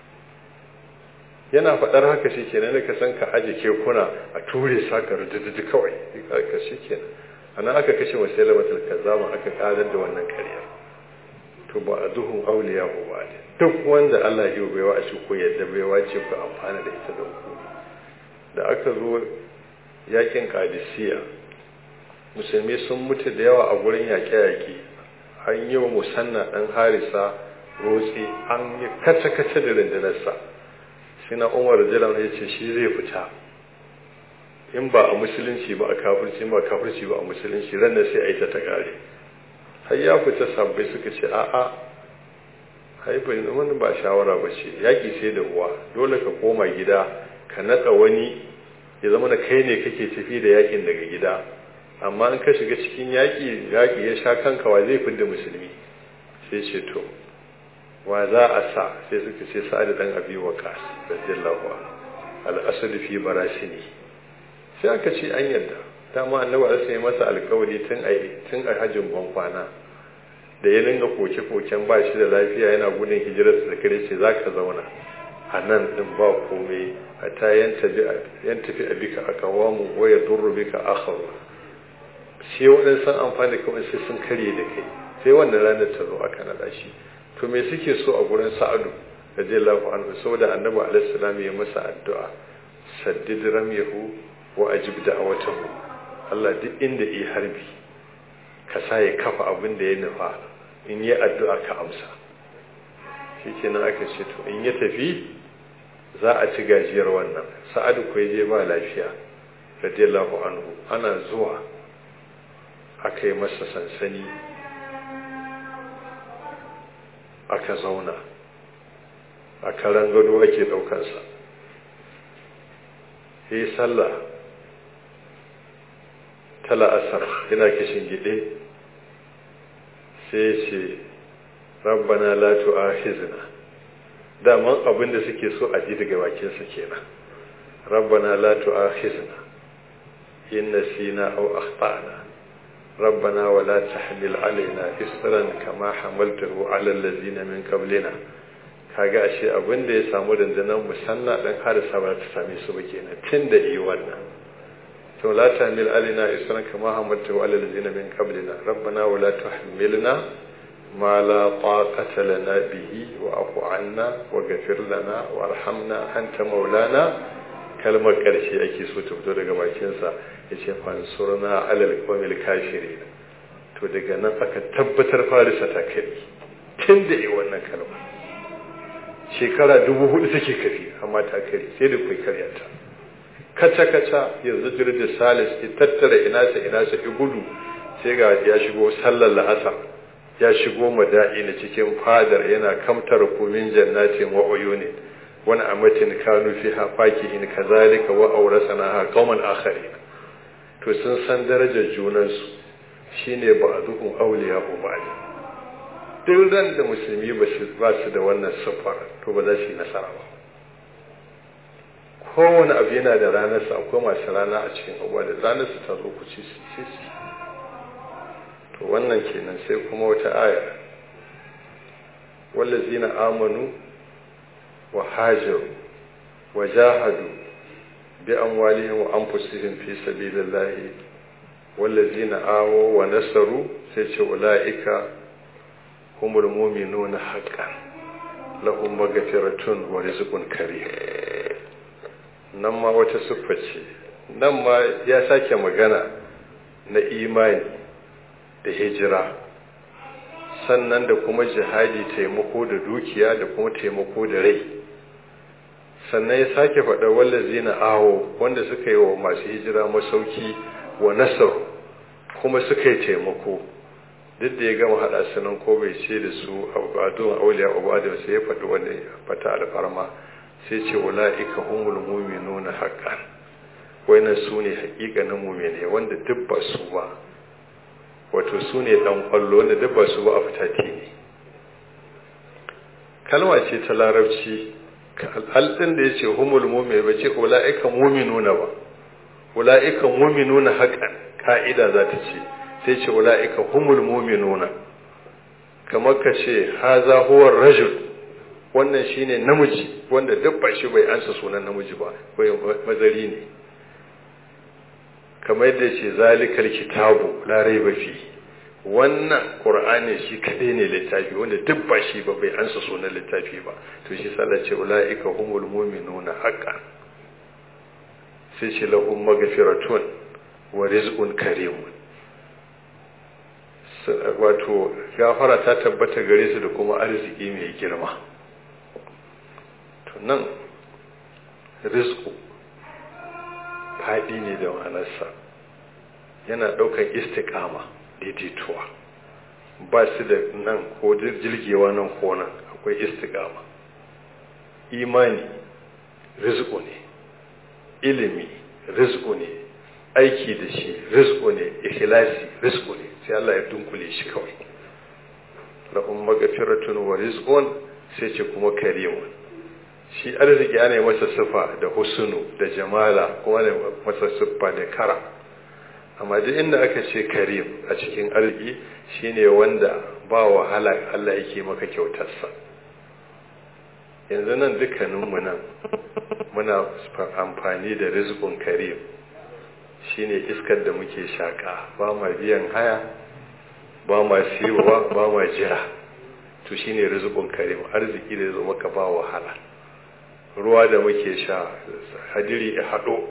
yana faɗar haka shikenan da ka san ka aje kekuna a ture saka rududu kawai ka shikenan ana aka kashe musailamatul kazzaba aka kadar da wannan ƙarya to ba a duhun auliya ba ne duk wanda Allah ya baiwa a shi ko yadda baiwa ce ku amfana da ita da ku da aka zo yakin kadisiya musulmi sun mutu da yawa a gurin yaƙe-yaƙe an yi wa musanna ɗan harisa rotsi an yi kace-kace da rundunarsa shi na umar jiran ya ce shi zai fita in ba a musulunci ba a kafirci ba a kafirci ba a musulunci ran sai a yi ta ta ƙare har ya fita sabbai suka ce a'a haifar wani ba shawara ba ce yaƙi sai da uwa dole ka koma gida ka naɗa wani ya zama na kai ne kake tafi da yaƙin daga gida amma in ka shiga cikin yaƙi yaƙi ya sha kanka wa zai fidda musulmi sai ce to wa za a sa sai suka ce sa'ad dan abi waqas radiyallahu anhu al-asad fi barasini sai aka ce an yarda dama annabi Allah sai masa alƙawari tun a tun a hajjin bankwana da ya dinga koke-koken ba shi da lafiya yana gudun hijirar da kare ce za ka zauna a nan ɗin ba komai a ta yan tafi a bika a kawamu waya durru bika akharu sai waɗansu amfani da kawai sai sun karye da kai sai wannan ranar ta zo aka naɗa shi to me suke so a gurin sa'adu radiyallahu anhu saboda annabi alaihi salam ya masa addu'a saddid ramyahu wa ajib da'awatahu Allah duk inda yi harbi ka sa ya kafa abin da ya nufa in yi addu'a ka amsa shi kenan aka ce to in ya tafi za a ci gajiyar wannan sa'adu ko je ba lafiya radiyallahu anhu ana zuwa aka yi masa sansani aka zauna a karan gado ake daukansa ya yi sallah ta la'asar yana kishin gide sai ce rabbana la tu'akhizna daman abin da suke so a ji daga bakin su kenan rabbana la tu'akhizna in nasina aw akhtana ربنا ولا تحمل علينا إسرا كما حملته على الذين من قبلنا kaga ashe abin da ya samu dandanan musanna dan harisa ba ta same su ba kenan tun da yi wannan to la tahmil alaina isran kama hamaltu ala allazina min qablina rabbana wa la tuhmilna ma la taqata lana bihi wa afu anna wa ghafir lana warhamna anta maulana kalmar karshe ake so ta fito daga bakin sa yace fansurna ala alqawmil kafirin to daga nan aka tabbatar farisa ta kai tun da yi wannan kalmar shekara dubu hudu take kafi amma ta kare sai da kai karyata kaca-kaca yanzu jirgin salis ya tattara ina sa ina sa gudu sai ga ya shigo sallar la'asa ya shigo mada'i na cikin fadar yana kamtar kumin jannatin wa uyuni wani amatin kanu fi hafaki in kazalika wa aurasana ha qauman akharin to sun san darajar junansu shine ba'duhum awliya ba'd duk ran da musulmi ba su da wannan siffar to ba za su yi nasara ba kowane abu yana da ranarsa akwai masu rana a cikin abuwa da ranarsa ta zo ku ci su to wannan kenan sai kuma wata aya wallazina amanu wa hajaru wa jahadu bi amwalihim wa anfusihim fi sabilillahi wallazina awo wa nasaru sai ce ulaika humul mu'minuna haqqan lahum magfiratun wa rizqun karim nan ma wata siffa ce nan ma ya sake magana na imani da hijira sannan da kuma jihadi taimako da dukiya da kuma taimako da rai sannan ya sake faɗa wallazi na awo wanda suka yi wa masu hijira masauki wa nasar kuma suka yi taimako duk da ya gama haɗa su nan ko bai ce da su abadun auliya ubadu sai ya faɗi wani fata alfarma sai ce wala'ika humul mu'minuna haqqan wannan su ne haƙiƙanin mu'mine wanda duk ba su ba wato su ne ɗan ƙwallo wanda duk ba su ba a fitati ne kalma ce ta larabci alɗin da ya ce humul mu'mine ba ce wala'ika mu'minuna ba wala'ika mu'minuna haqqan ka'ida za ta ce sai ce wala'ika humul mu'minuna kamar ka ce haza huwa rajul wannan shine namiji wanda duk ba shi bai ansa sunan namiji ba bai mazari ne kamar yadda ce zalikal kitabu la raiba fi wannan qur'ani shi kadai ne littafi wanda duk ba shi ba bai ansa sunan littafi ba to shi sallah ce ulaika humul mu'minuna haqqan sai ce lahum maghfiratun wa rizqun karimun wato gafara ta tabbata gare su da kuma arziki mai girma to nan rizku faɗi ne da ma'anarsa yana ɗaukar istikama daidaituwa ba su da nan ko jirgewa nan ko nan akwai istikama imani rizku ne ilimi rizku ne aiki da shi rizku ne ikhlasi rizku ne sai Allah ya dunkule shi kawai lahum maghfiratun wa rizqun sai ce kuma karimun shi arziki ana masa sifa da husnu da jamala kuma ne masa siffa da kara amma duk inda aka ce karim a cikin arziki shine wanda ba wahala Allah yake maka kyautarsa yanzu nan dukkaninmu nan muna amfani da rizqun karim shine iskar da muke shaka ba ma biyan haya ba ma siyowa ba ma jira to shine rizqun karim arziki da zo maka ba wahala ruwa da muke sha hadiri ya hado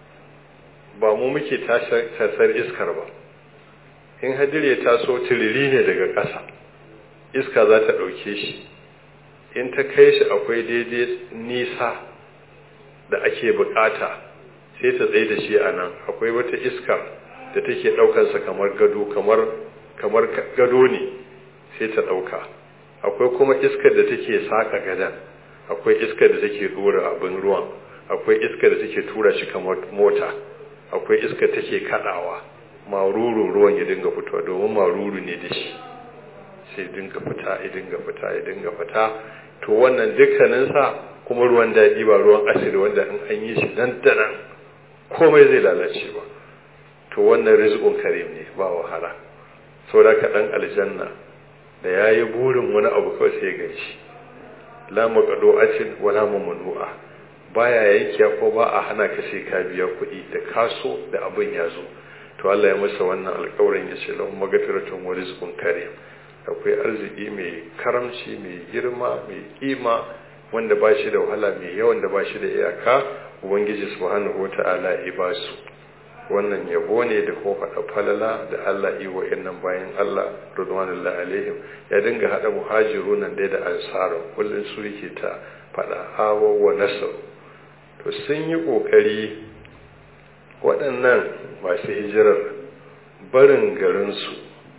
ba mu muke tasar iskar ba in hadiri ya taso tiriri ne daga ƙasa iska za ta ɗauke shi in ta kai shi akwai daidai nisa da ake bukata sai ta tsaye da shi a nan akwai wata iska da take ɗaukansa kamar gado kamar kamar gado ne sai ta ɗauka akwai kuma iskar da take saka gadan akwai iskar da take dora abin ruwan akwai iskar da take tura shi kamar mota akwai iskar take kadawa maruru ruwan ya dinga fitowa domin maruru ne da shi sai dinga fita ya dinga fita ya dinga fita to wannan dukkaninsa kuma ruwan daɗi ba ruwan asiri wanda in an yi shi nan da nan komai zai lalace ba to wannan rizqun karim ne ba wahala saboda ka dan aljanna da yayi burin wani abu kawai sai ga shi la maqdu'atin wala mamnu'a baya yankiya ko ba a hana ka sai ka biya kuɗi da kaso da abin ya zo to Allah ya masa wannan alƙawarin ya ce lahum magfiratun wa rizqun karim akwai arziki mai karamci mai girma mai kima wanda ba shi da wahala mai yawan da ba shi da iyaka ubangiji subhanahu wata'ala ya ba su wannan yabo ne da ko faɗa falala da Allah yi wa innan bayan Allah radwanullahi alaihim ya dinga haɗa muhajiru nan dai da ansaru kullum su yake ta faɗa awa wa nasar to sun yi ƙoƙari waɗannan masu hijirar barin garinsu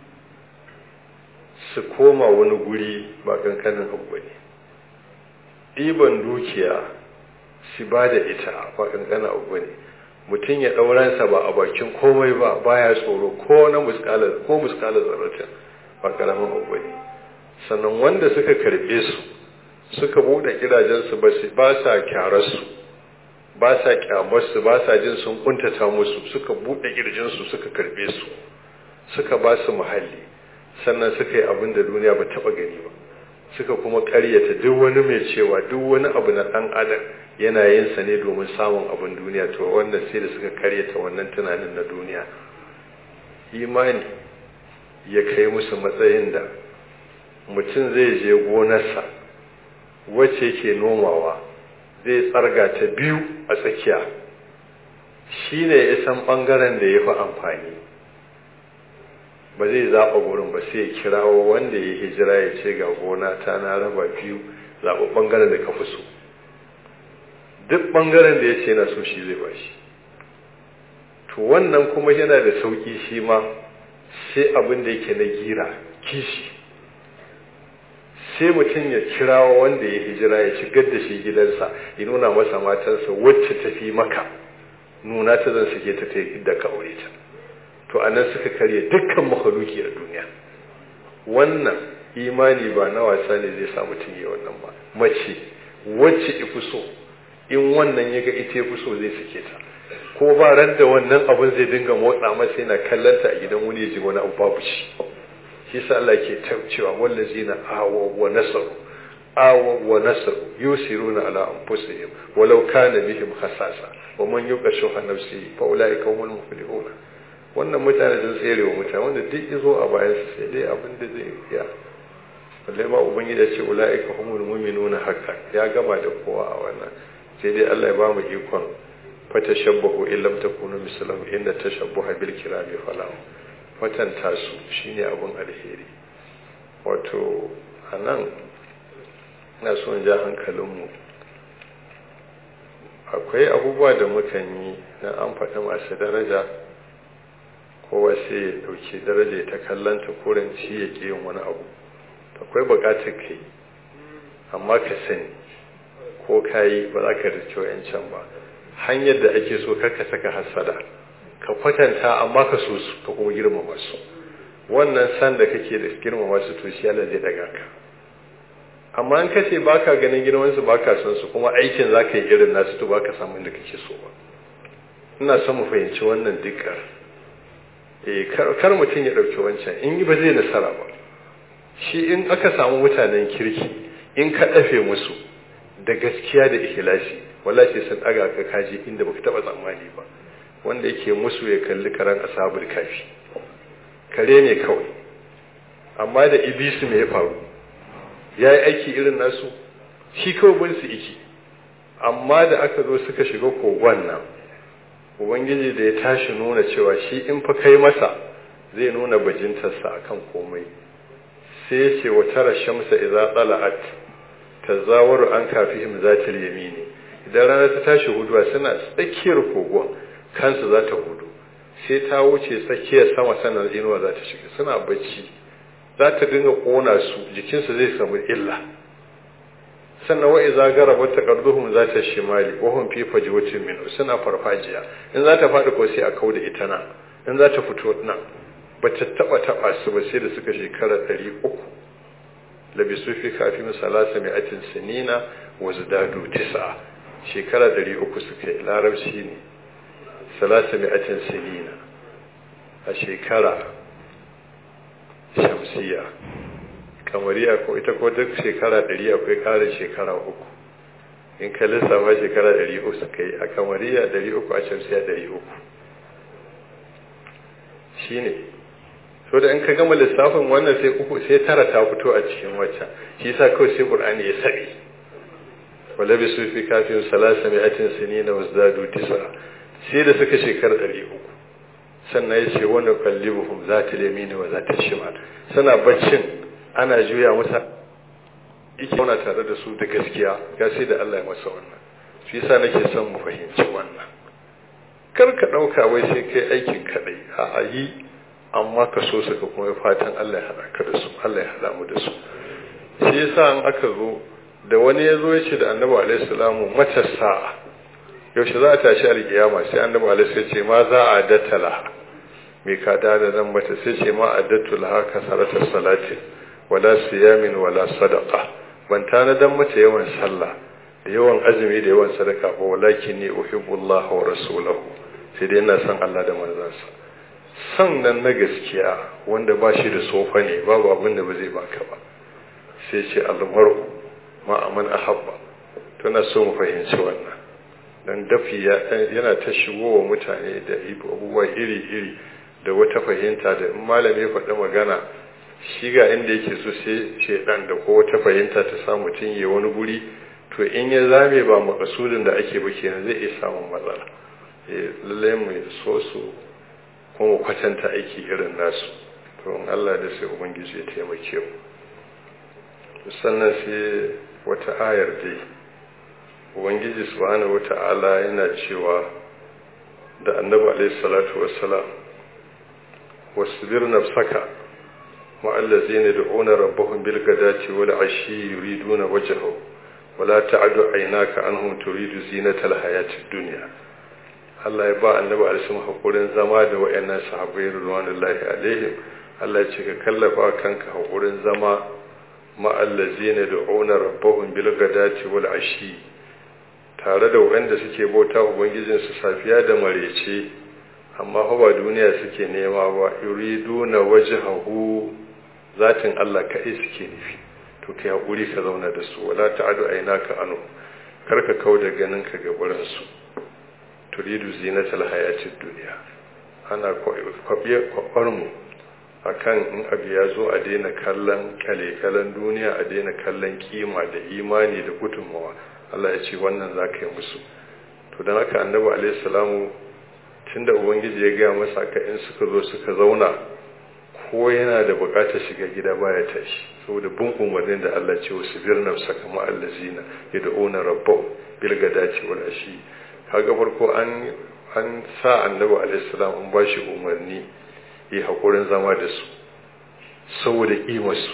su koma wani guri ba kankanin abu ne ɗiban dukiya su ba da ita ba kankanin abu ne mutum ya ɗauransa ba a bakin komai ba baya tsoro ko na muskalar ko muskalar zarratin ba karamin abu ne sannan wanda suka karɓe su suka buɗe gidajensu ba sa kyararsu ba sa kyamarsu ba sa jin sun kuntata musu suka buɗe kirjinsu suka karɓe su suka ba su muhalli sannan suka yi abin da duniya ba taɓa gani ba suka kuma ƙaryata duk wani mai cewa duk wani abu na ɗan adam yana yin sa ne domin samun abin duniya to wannan sai da suka ƙaryata wannan tunanin na duniya imani ya kai musu matsayin da mutum zai je gonarsa wacce yake nomawa zai tsarga ta biyu a tsakiya shi ne ya san ɓangaren da ya fi amfani ba zai zaɓa gurin ba sai ya kirawo wanda ya hijira ya ce ga gona ta na raba biyu zaɓa ɓangaren da ka fi so duk ɓangaren da ya ce na so shi zai ba shi to wannan kuma yana da sauƙi shi ma sai abin da yake na gira kishi sai mutum ya kirawo wanda ya hijira ya shigar da shi gidansa ya nuna masa matansa wacce ta fi maka nuna ta zan sake ta ta da ka aure ta to a nan suka karya dukkan makaluki a duniya wannan imani ba na wasa ne zai sa mutum ya wannan ba mace wacce ifi so in wannan ya ga ita fi so zai sake ta ko ba ran da wannan abin zai dinga motsa masa yana kallanta a gidan wani ya ji wani abu babu shi shi sa Allah ke cewa wallazina awa wa nasaru awa wa nasaru yusiruna ala anfusihim walau kana bihim khasasa wa man yuqa shuha nafsihi fa ulaika humul muflihun wannan mutane sun tsere wa mutane wanda duk yazo a bayan su sai dai abin da zai iya balle ma ubangiji ya ce ulaika humul mu'minuna haqqan ya gama da kowa a wannan sai dai Allah ya ba mu ikon fatashabbahu in lam takunu mislahu inna tashabbuha bil kirami falahu kwatanta su shine abin alheri wato a nan na son ja hankalinmu akwai abubuwa da mukan yi na an faɗi masu daraja kowa sai ya ɗauki daraja ta kallanta kuranci ya ƙi yin wani abu akwai buƙatar ka yi amma ka sani ko ka yi ba za ka rikiyo yancan ba hanyar da ake so karka saka hasada ka kwatanta amma ka so su ka kuma girmama su wannan san da kake da girmama su to shi Allah zai daga ka amma in kace baka ganin girman su baka son su kuma aikin zaka yi irin nasu to baka samu inda kake so ba ina son mu fahimci wannan dukkan eh kar mutum ya dauki wancan in ba zai nasara ba shi in aka samu mutanen kirki in ka dafe musu da gaskiya da ikhlasi wallahi sun daga ka kaji inda baka taba tsammani ba wanda yake musu ya kalli karan ashabul kafi kare ne kawai amma da ibisu me ya faru ya yi aiki irin nasu shi kawai bin su iki amma da aka zo suka shiga kogon nan ubangiji da ya tashi nuna cewa shi in fa kai masa zai nuna bajintarsa akan komai sai ya ce wa tara shamsa idza tala'at tazawaru an kafihim zatil yamini idan rana ta tashi huduwa suna tsakiyar kogon kansu za ta hudu sai ta wuce tsakiyar sama sannan inuwa za ta shiga suna bacci za ta dinga kona su jikinsu zai samu illa sannan wa'i za gara wata karduhum za ta shimali wahun fi fajiwacin minu suna farfajiya in za ta faɗi ko sai a kau da ita nan in za ta fito nan ba ta taɓa taɓa su ba sai da suka shekara ɗari uku labisu fi kafin salasa mai atin sinina wa zidadu tisa shekara ɗari uku suka yi larabci ne salasa mi'atin sinina a shekara shamsiya kamariya ko ita ko duk shekara ɗari akwai ƙarin shekara uku in ka lissafa shekara ɗari uku suka yi a kamariya ɗari uku a shamsiya ɗari uku shi ne so da in ka gama lissafin wannan sai uku sai tara ta fito a cikin wacce shi sa kawai sai ƙur'ani ya saɓe wala bi su fi kafin salasa mi'atin sinina wazdadu tisa sai da suka shekara ɗari uku sannan ya ce wani kallibuhum za ta lemini wa za ta shimal suna baccin ana juya masa ike wana tare da su da gaskiya ya sai da Allah ya masa wannan shi yasa nake son mu fahimci wannan kar ka ɗauka wai sai kai aikin kaɗai a yi amma ka so su ka kuma fatan Allah ya haɗa ka da su Allah ya haɗa mu da su shi yasa an aka zo da wani ya zo ya ce da annabi alaihi salamu mata sa'a yaushe za a tashi alkiyama sai annabi alaihi sai ce ma za a dattala mai kada da nan mata sai ce ma a dattula haka saratar salati wala siyamin wala sadaqa ban tanadan mata yawan sallah da yawan azumi da yawan sadaka ba walakin ni uhibbullah wa rasulahu sai dai ina son Allah da manzansa son nan na gaskiya wanda ba shi da sofa ne babu abin da ba zai baka ba sai ce almaru ma aman ahabba tana so mu fahimci wannan dan dafi yana ta shigo wa mutane da abubuwa iri-iri da wata fahimta da in malami faɗi magana shi ga inda yake so sai shaidan da ko wata fahimta ta sa mutum ya wani guri to in ya zame ba makasudin da ake ba kenan zai iya samun matsala lallai mu so su kuma kwatanta aiki irin nasu to in Allah da sai ubangiji ya taimake mu sannan sai wata ayar dai ubangiji subhanahu wata'ala yana cewa da annabi alaihi salatu wassalam wasbir nafsaka ma allazina yad'una rabbahum bil ghadati wal ashi yuriduna wajhahu wala ta'du aynaka anhum turidu zinatal hayatid dunya Allah ya ba annabi alaihi hakurin zama da wayannan sahabbai radiyallahu alaihim Allah ya ce ka kallafa kanka hakurin zama ma allazina yad'una rabbahum bil ghadati wal ashi tare da wanda suke bauta ubangijinsu safiya da marece amma ba duniya suke nema ba yuriduna wajhahu zatin Allah kai suke nufi to kai hakuri ka zauna da su wala ta'adu aynaka anu karka kauda ganin ka ga buran su turidu zinatal hayatid dunya ana kwabiye kwabar mu akan in abu ya zo a daina kallon kale-kalen duniya a daina kallon kima da imani da gudunmawa Allah ya ce wannan za ka yi musu to don haka annabi alaihi salamu tun da ubangiji ya gaya masa ka in suka zo suka zauna ko yana da bukatar shiga gida baya tashi saboda bin umarnin da Allah ce wasu birnin saka ma'allazina ya da ona rabbau bil gadaci wal ashi kaga farko an an sa annabi alaihi salam an ba shi umarni yi hakurin zama da su saboda kimarsu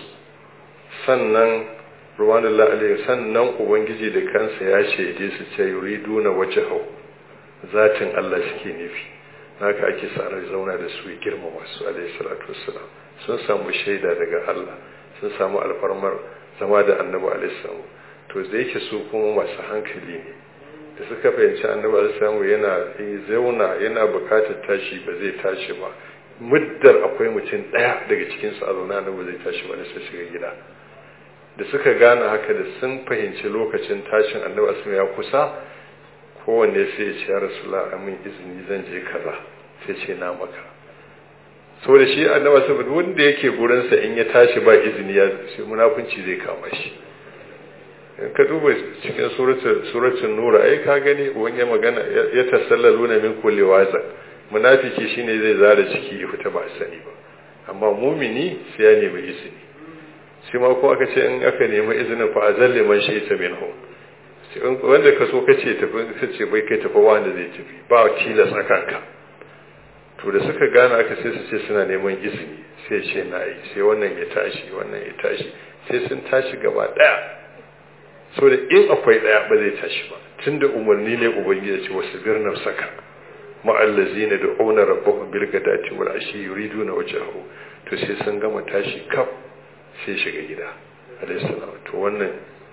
sannan ruwanullah alaihi sannan ubangiji da kansa ya shaide su ce yuriduna wajhahu zatin Allah suke nufi haka ake sa rai zauna da su girmama su alaihi salatu wassalam sun samu shaida daga Allah sun samu alfarmar zama da annabi alaihi salam to da yake su kuma masu hankali ne da suka fahimci annabi alaihi salam yana zauna yana bukatar tashi ba zai tashi ba muddar akwai mutum daya daga cikin su a zauna annabi zai tashi ba sai shiga gida da suka gane haka da sun fahimci lokacin tashin annabi asma ya kusa kowanne sai ya ce ya rasula amin izini zan je kaza sai ce na maka saboda shi annabi asma wanda yake gurinsa in ya tashi ba izini ya sai munafunci zai kama shi in ka duba cikin suratul nura ai ka gani wani magana ya tasallalu na min kulli waza munafiki shine zai zara ciki ya fita ba sani ba amma mumini sai ya nemi izini shi ma ko aka ce in aka nemi izinin fa azalle man shi ta minhu wanda ka so kace tafi kace bai kai tafi wanda zai tafi ba tilas akan ka to da suka gane aka sai su ce suna neman izini sai ce na yi sai wannan ya tashi wannan ya tashi sai sun tashi gaba daya so da in akwai daya ba zai tashi ba tunda umarni ne ubangiji ce wasu birnar saka ma'allazina da auna rabbahum bil gadati wal ashi yuriduna wajhahu to sai sun gama tashi kaf sai shiga gida alaihissalam to wannan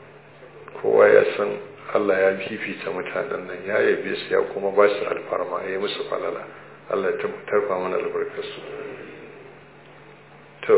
kowa ya san Allah ya fifita mutanen nan ya yabe su ya kuma ba su alfarma ya yi musu falala Allah ya tarfa mana albarkarsu to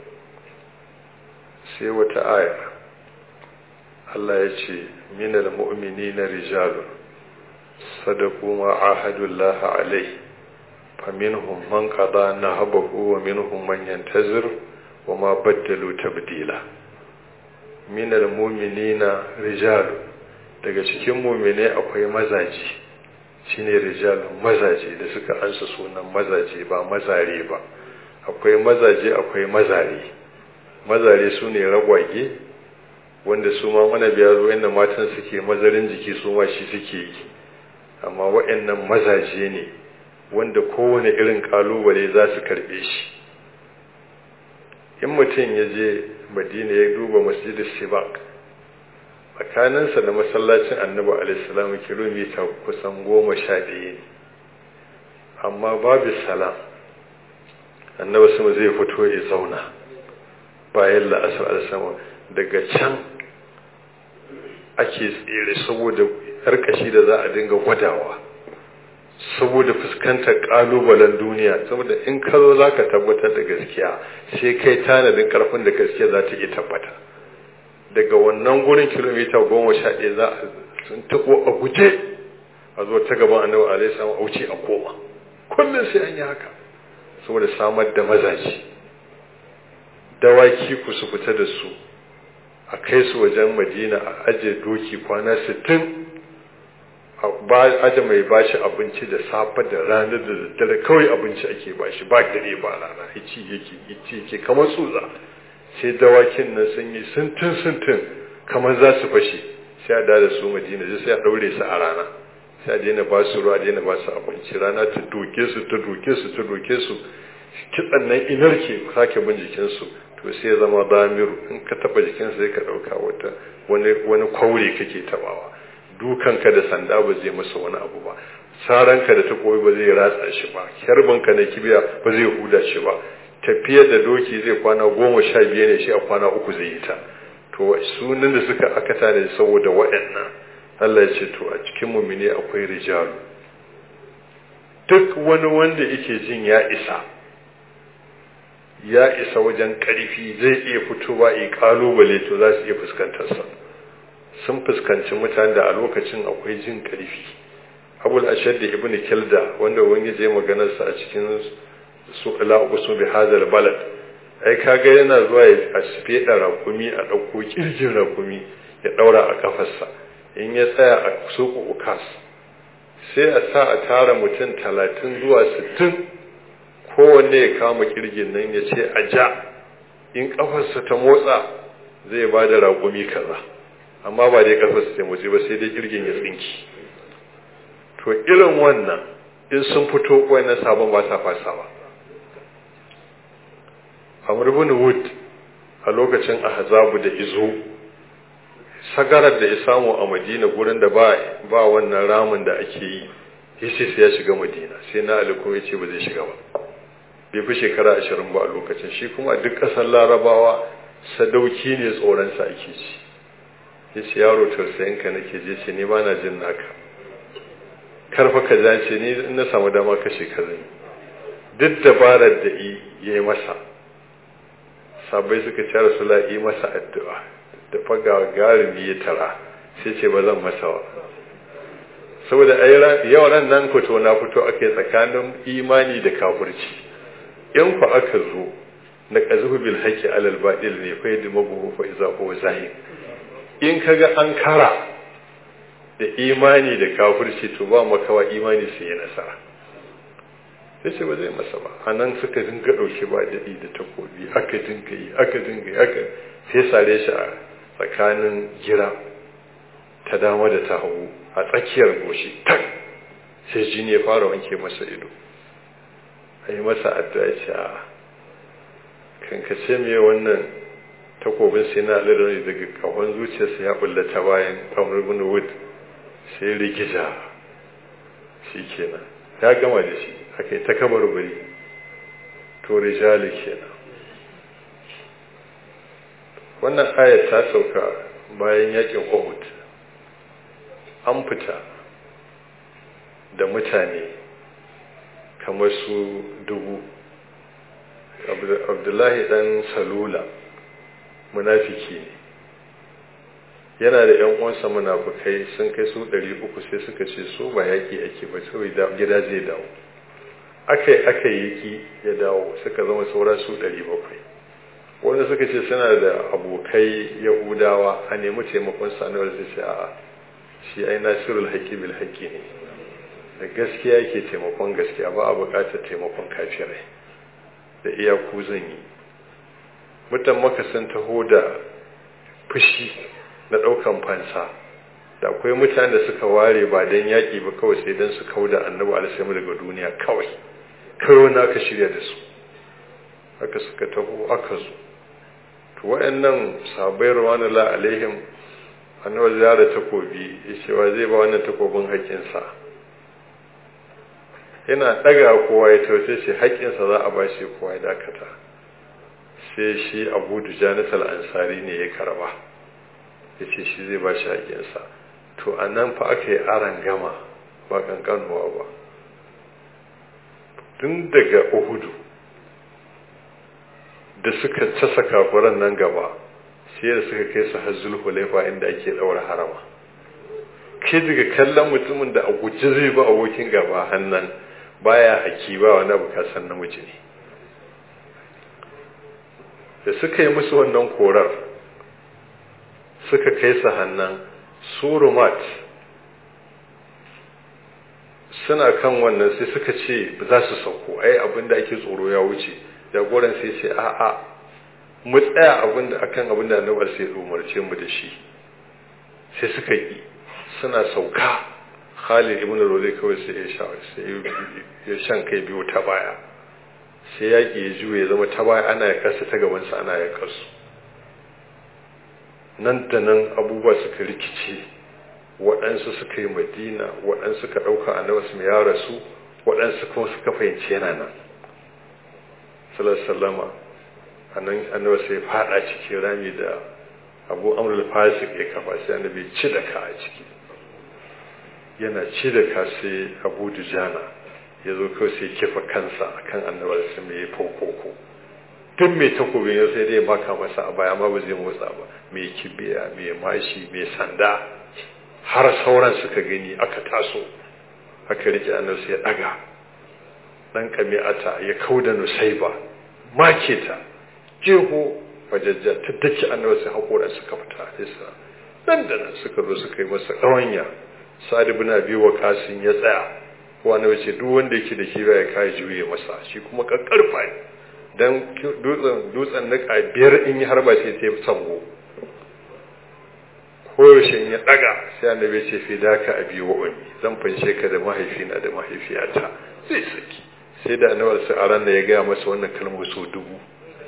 sai wata aya Allah ya ce minal mu'minina rijalun sadaku ma ahadullah alai faminhum man qada nahabahu wa minhum man yantazir وما بدلوا تبديلا من المؤمنين رجال daga cikin muminai akwai mazaje shine rijal mazaje da suka ansa sunan mazaje ba mazare ba akwai mazaje akwai mazare mazare su ne ragwage wanda su ma mana biya zo inda matan suke mazarin jiki su ma shi suke yi amma waɗannan mazaje ne wanda kowane irin kalubale za su karɓe shi in mutum ya je madina ya duba masjidin sibak tsakaninsa da masallacin annabi alaihissalam kilomita kusan goma sha ɗaya ne amma babu salam annabi sama zai fito ya zauna bayan la'asar alisama daga can ake tsere saboda harkashi da za a dinga gwadawa saboda fuskantar kalubalen duniya saboda in ka zo za ka tabbatar da gaskiya sai kai tanadin karfin da gaskiya za ta iya tabbata daga wannan gurin kilomita goma sha ɗaya za a sun taɓo a guje a zo ta gaban annabi alaihi salam a wuce a koma kullum sai an yi haka saboda samar da mazaji dawaki ku su fita da su a kai su wajen madina a aje doki kwana sittin a aje mai bashi abinci da safe da rana da daddare kawai abinci ake bashi ba dare ba rana ici yake ici yake kamar tsutsa sai dawakin nan sun yi sintin sintin kamar za su fashe sai a da su madina sai a daure su a rana sai a daina ba su ruwa a daina ba su abinci rana ta doke su ta doke su ta doke su kitsan nan inarke sake bin jikinsu to sai ya zama damiru in ka taba jikinsa sai ka dauka wata wani wani kwaure kake tabawa dukanka da sanda ba zai masa wani abu ba saranka da takobi ba zai ratsa shi ba kyarbanka na kibiya ba zai huda shi ba tafiyar da doki zai kwana goma sha biyar ne shi a kwana uku zai yi ta to sunan da suka aka tare saboda waɗannan Allah ya ce to a cikin mumine akwai rijalu duk wani wanda yake jin ya isa ya isa wajen ƙarfi zai iya fitowa yi ƙalubale to za su iya fuskantarsa sun fuskanci mutane da a lokacin akwai jin ƙarfi abul ashad da ibn kilda wanda wani je maganarsa a cikin su ila usu bi hadal balad ai kaga yana zuwa a feda rakumi a ɗauko kirjin rakumi ya ɗaura a kafarsa in ya tsaya a suku ukas sai a sa a tara mutum talatin zuwa sittin kowanne ya kama kirgin nan ya ce a ja in kafarsa ta motsa zai ba da raƙumi kaza amma ba dai kafarsa ta motsi ba sai dai kirgin ya tsinki to irin wannan in sun fito wannan sabon ba sa fasa ba amr ibn wood a lokacin ahzabu da izo sagarar da ya samu a madina gurin da ba ba wannan ramin da ake yi yace sai ya shiga madina sai na ali kuma yace ba zai shiga ba bai fi shekara ashirin ba a lokacin shi kuma duk ƙasar larabawa sadauki ne tsoronsa ake ci ya ce yaro tausayinka nake je ce ni ba na jin naka karfa ka ja ce ni na samu dama kashe ka zai duk dabarar da ya yi masa sabai suka ci rasula yi masa addu'a da faga garimi ya tara sai ce ba zan masa wa saboda yawan nan fito na fito ake tsakanin imani da kafirci in ku aka zo na ƙazuhu bil haƙƙi alal baɗil ne fa yadda mabuhu fa iza huwa zahir in kaga an kara da imani da kafirci to ba makawa imani sai ya nasara sai ce ba zai masa ba a nan suka dinga ɗauki ba daɗi da takobi aka dinga yi aka dinga yi aka sai sare shi a tsakanin gira ta dama da ta hagu a tsakiyar goshi tak sai jini ya fara wanke masa ido a yi masa addu'a ce a kankace me wannan takobin sai na alirar daga kawon zuciyarsa ya bullata bayan kamar bin wood sai rigija shi kenan ya gama da shi aka yi ta kamar bari to rijali kenan wannan ayat ta sauka bayan yakin uhud an fita da mutane kamar su dubu abdullahi dan salula munafiki ne yana da yan uwansa munafukai sun kai su ɗari uku sai suka ce su ba yaƙi ake ba sai gida zai dawo aka yi aka yi ki ya dawo suka zama saura su ɗari bakwai wanda suka ce suna da abokai yahudawa a nemi taimakon sanuwar da ce a'a shi ai nasirul haƙi bil haƙi ne da gaskiya yake taimakon gaskiya ba a buƙatar taimakon kafirai da iyaku zan yi mutan maka sun taho da fushi na ɗaukan fansa da akwai mutane da suka ware ba don yaƙi ba kawai sai don su kau da annabi alaihi daga duniya kawai kawai wani aka shirya da su haka suka taho aka zo to waɗannan sabai rawanula alaihim annabi zara takobi ya ce wa zai ba wannan takobin haƙƙinsa yana ɗaga kowa ya tauce shi haƙƙinsa za a ba shi kowa ya dakata sai shi abu dujanis ansari ne ya karba ya ce shi zai ba shi haƙƙinsa to a nan fa aka yi aran gama ba ƙanƙanuwa ba tun daga uhudu da suka casa kafuran nan gaba sai da suka kai su hajjul hulaifa inda ake ɗaura harama kai daga kallon mutumin da a guji zai ba abokin gaba hannan baya haki ba wani abu kasan namiji ne da suka yi musu wannan korar suka kai su hannan surumat suna kan wannan sai suka ce za su sauko ai abin da ake tsoro ya wuce jagoran sai ce a'a mu tsaya abin da akan abin da annabar sai umarce mu da shi sai suka yi suna sauka Khalid ibn Rabi kawai sai ya sha sai ya shan kai biyu ta baya sai yaƙi ya juye zama ta baya ana ya kasa ta gaban sa ana ya kasu nan da nan abubuwa suka rikice waɗansu suka yi madina waɗansu suka ɗauka annabi su ya rasu waɗansu kuma suka fahimci yana nan sallallahu a nan annabi sai faɗa cikin rami da abu amrul fasik ya kafa sai annabi ci da ka a ciki yana ci da ka sai abu dujana ya zo kawai sai kifa kansa akan annabi sai mai fokoko duk mai takobin ya sai dai baka masa a baya amma ba zai motsa ba mai kibiya mai mashi mai sanda har sauran suka gani aka taso aka rike annabi sai ya daga dan kami'ata ya kauda nusaiba make ta jeho fajajja ta daki annabi sai hakoran suka fita isa nan da nan suka zo suka yi masa ƙawanya sa'ad ibn abi waqasin ya tsaya wani wace duk wanda yake da kiba ya kai juye masa shi kuma kakkarfa ne dan dutsen dutsen na biyar in yi harba sai sai sango koyaushe ya daga sai annabi ce fi daka abi wa ummi zan fanshe ka da mahaifina da mahaifiyata zai saki sai da annabi sai aran da ya gaya masa wannan kalmar so dubu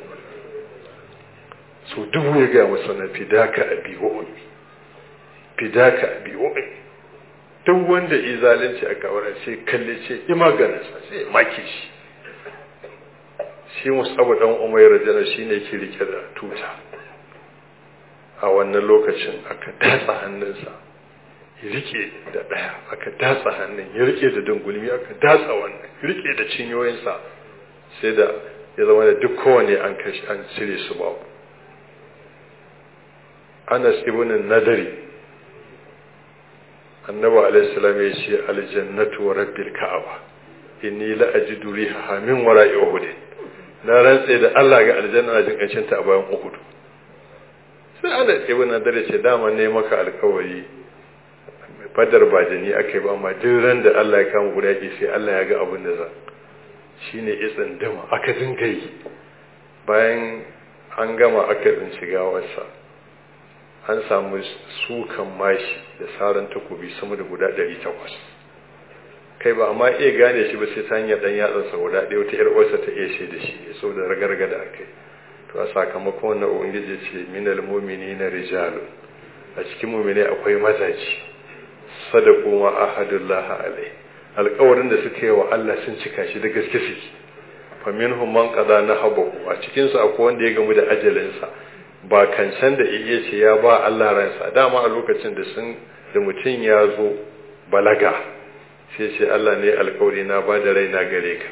so dubu ya gaya masa wannan fi daka abi wa ummi fi daka abi wa ummi duk wanda yi zalunci a kawara sai kalle ce imaganinsa sai maki shi shi musabu dan umayar jana shine ke rike da tuta a wannan lokacin aka datsa hannunsa ya rike da ɗaya aka datsa hannun ya rike da dungulmi aka datsa wannan ya rike da cinyoyinsa sai da ya zama da duk kowane an kashi an cire su babu anas ibn nadari annabi alaihi salam ya ce aljannatu wa rabbil ka'aba inni la ajidu riha min wara'i uhud na rantse da Allah ga aljanna na jin kancin ta a bayan uhud sai ana ibn nadar ce dama ne maka alkawari fadar ba da ni aka yi ba amma duk ran da Allah ya kama guda ke sai Allah ya ga abin da za shine itsin dama aka dinga yi bayan an gama aka tsinci gawarsa an samu sukan mashi da saran takobi sama da guda 800 kai ba amma iya gane shi ba sai ta hanyar dan yatsansa guda ɗaya wata yar uwarsa ta iya da shi saboda ragarga da aka yi to a sakamakon wannan ubangiji ce minal mu'minina rijalun a cikin mu'mini akwai mazaji sadaqu ma ahadullah alai alƙawarin da suka yi wa Allah sun cika shi da gaske suke fa minhum man qada nahabahu a cikin su akwai wanda ya gamu da ajalin sa ba kancan da iya ce ya ba Allah ransa dama a lokacin da sun da mutum ya zo balaga sai ce Allah ne alƙawari na ba da raina gare ka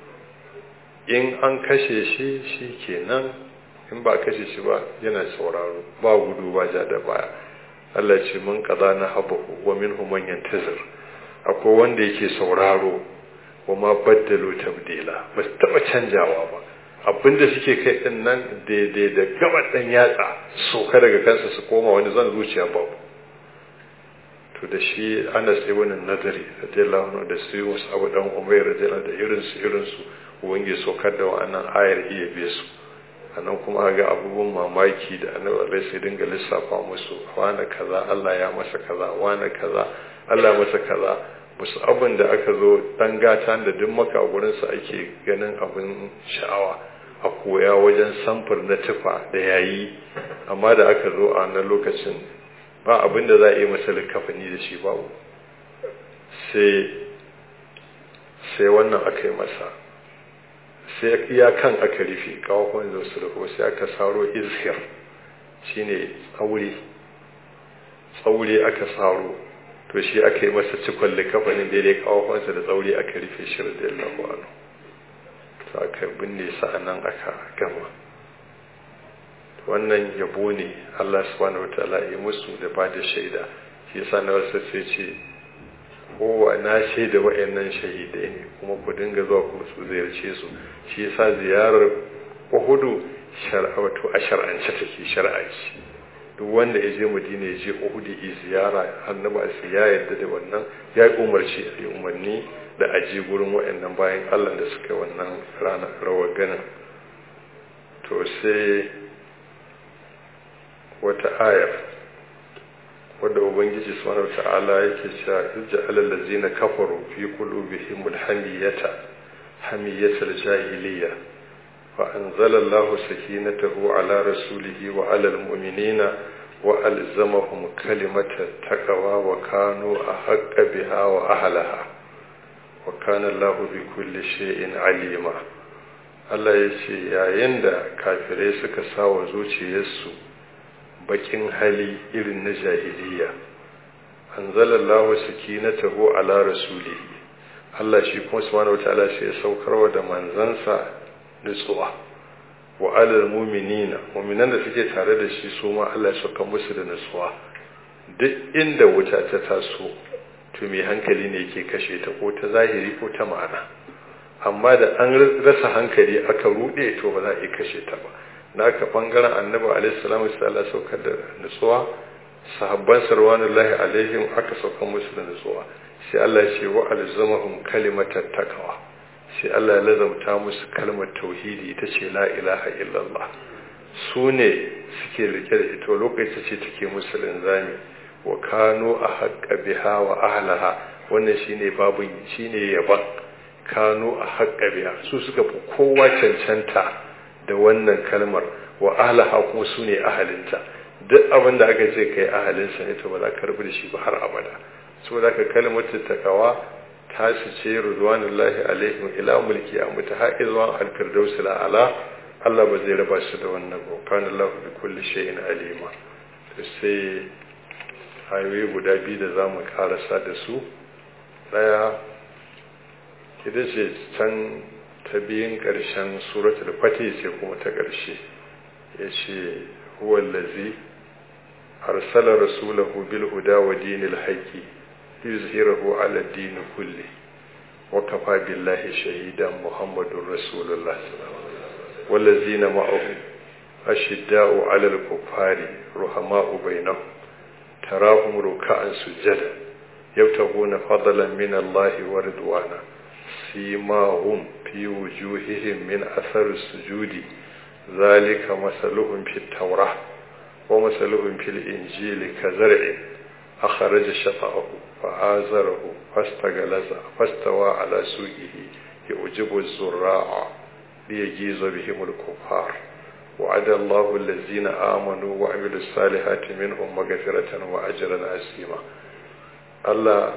in an kashe shi shi kenan in ba kashe shi ba yana sauraro ba gudu ba ja da baya Allah ce mun kaza na habahu wa minhum man yantazir akwai wanda yake sauraro wa ma baddalu tabdila ba su taba canjawa ba abinda suke kai din nan daidai da gaba dan yatsa soka daga kansa su koma wani zan zuciya babu to da shi Anas ibn Nadari radiyallahu anhu da su Yunus Abu dan Umayr radiyallahu da irin su irin su ubangi sokar da wa'annan ayar iya biye su anan kuma ga abubuwan mamaki da annabi alai sai dinga lissafa musu wani kaza Allah ya masa kaza wani kaza Allah ya masa kaza musu abin da aka zo dan gata da duk maka a gurin sa ake ganin abin sha'awa a koya wajen samfur na tufa da yayi amma da aka zo a nan lokacin ba abin da za a yi masa likafani da shi babu sai sai wannan aka yi masa sai iya kan aka rufe kawakon da su rufo sai aka saro izhir shine tsaure tsaure aka saro to shi aka yi masa cikon likafanin daidai kawakonsa da tsaure aka rufe shi da yallahu to aka binne sa nan aka gama wannan yabo ne Allah subhanahu wataala ya musu da ba da shaida shi yasa na wasu sai ce kowa na shaida wa'annan shahidai ne kuma ku dinga zuwa ku su ziyarce su shi yasa ziyarar Uhudu shar'a wato a shar'ance take shar'a ce duk wanda ya je madina ya je uhud ya ziyara annabi sai ya yarda da wannan ya umarci a yi umarni da aje gurin waɗannan bayan Allah da suka wannan rana rawar ganin to sai wata ayar wadda ubangiji subhanahu ta'ala yake cewa ij'al allazina kafaru fi qulubihim alhamiyata hamiyatal jahiliyya fa anzala Allahu sakinatahu ala rasulihi wa ala almu'minina wa alzamahum kalimata taqwa wa kanu ahqqa biha wa ahlaha wa kana Allahu bi kulli shay'in alima Allah ya ce yayin da kafirai suka sawa zuciyarsu bakin hali irin na jahiliya anzalallahu sakinatahu ala rasulihi Allah shi kuma subhanahu wataala sai ya saukarwa da manzansa nutsuwa wa alal mu'minina mu'minan da suke tare da shi su ma Allah ya sauka musu da nutsuwa duk inda wuta ta taso to mai hankali ne yake kashe ta ko ta zahiri ko ta ma'ana amma da an rasa hankali aka rude to ba za a yi kashe ta ba naka bangaren annabi alaihi salamu sai Allah saukar da nutsuwa sahabban sarwanullahi alaihim aka saukar musu da nutsuwa sai Allah ya ce wa alzamahum kalimatat taqwa sai Allah ya lazamta musu kalmar tauhidi ita ce la ilaha illallah su ne suke rike da ita lokaci ce take musu linzami wa kanu a haƙƙa biha wa ahlaha wannan shine babun shine yaban kanu a haƙƙa biha su suka fi kowa cancanta da wannan kalmar wa ahlaha kuma su ne ahalinta duk abin da aka ce kai ahalinsa ne to ba za ka rubu da shi ba har abada saboda ka kalmatu takawa ta su ce ridwanullahi alaihim ila mulki a mutahaizwan al-firdaus ala Allah ba zai raba su da wannan ba kana Allah bi kulli shay'in alima to sai ayoyi guda biyu da zamu karasa da su daya ita ce can ta biyun ƙarshen suratul fatih ce kuma ta ƙarshe ya ce huwallazi arsala rasulahu bil huda wa dinil haqqi yuzhirahu ala din kulli wa kafa billahi shahidan muhammadur rasulullah wallazina ma'ahu ashidda'u ala al-kuffari ruhama'u bainahum tarahum ruk'an sujada yabtaguna fadlan min Allah wa ridwana سيماهم في وجوههم من أثر السجود ذلك مثلهم في التوراة ومثلهم في الإنجيل كزرع أخرج شطأه فآزره فاستغلظ فاستوى على سوقه يعجب الزراع ليجيز بهم الكفار وعد الله الذين آمنوا وعملوا الصالحات منهم مغفرة وأجرا عظيما الله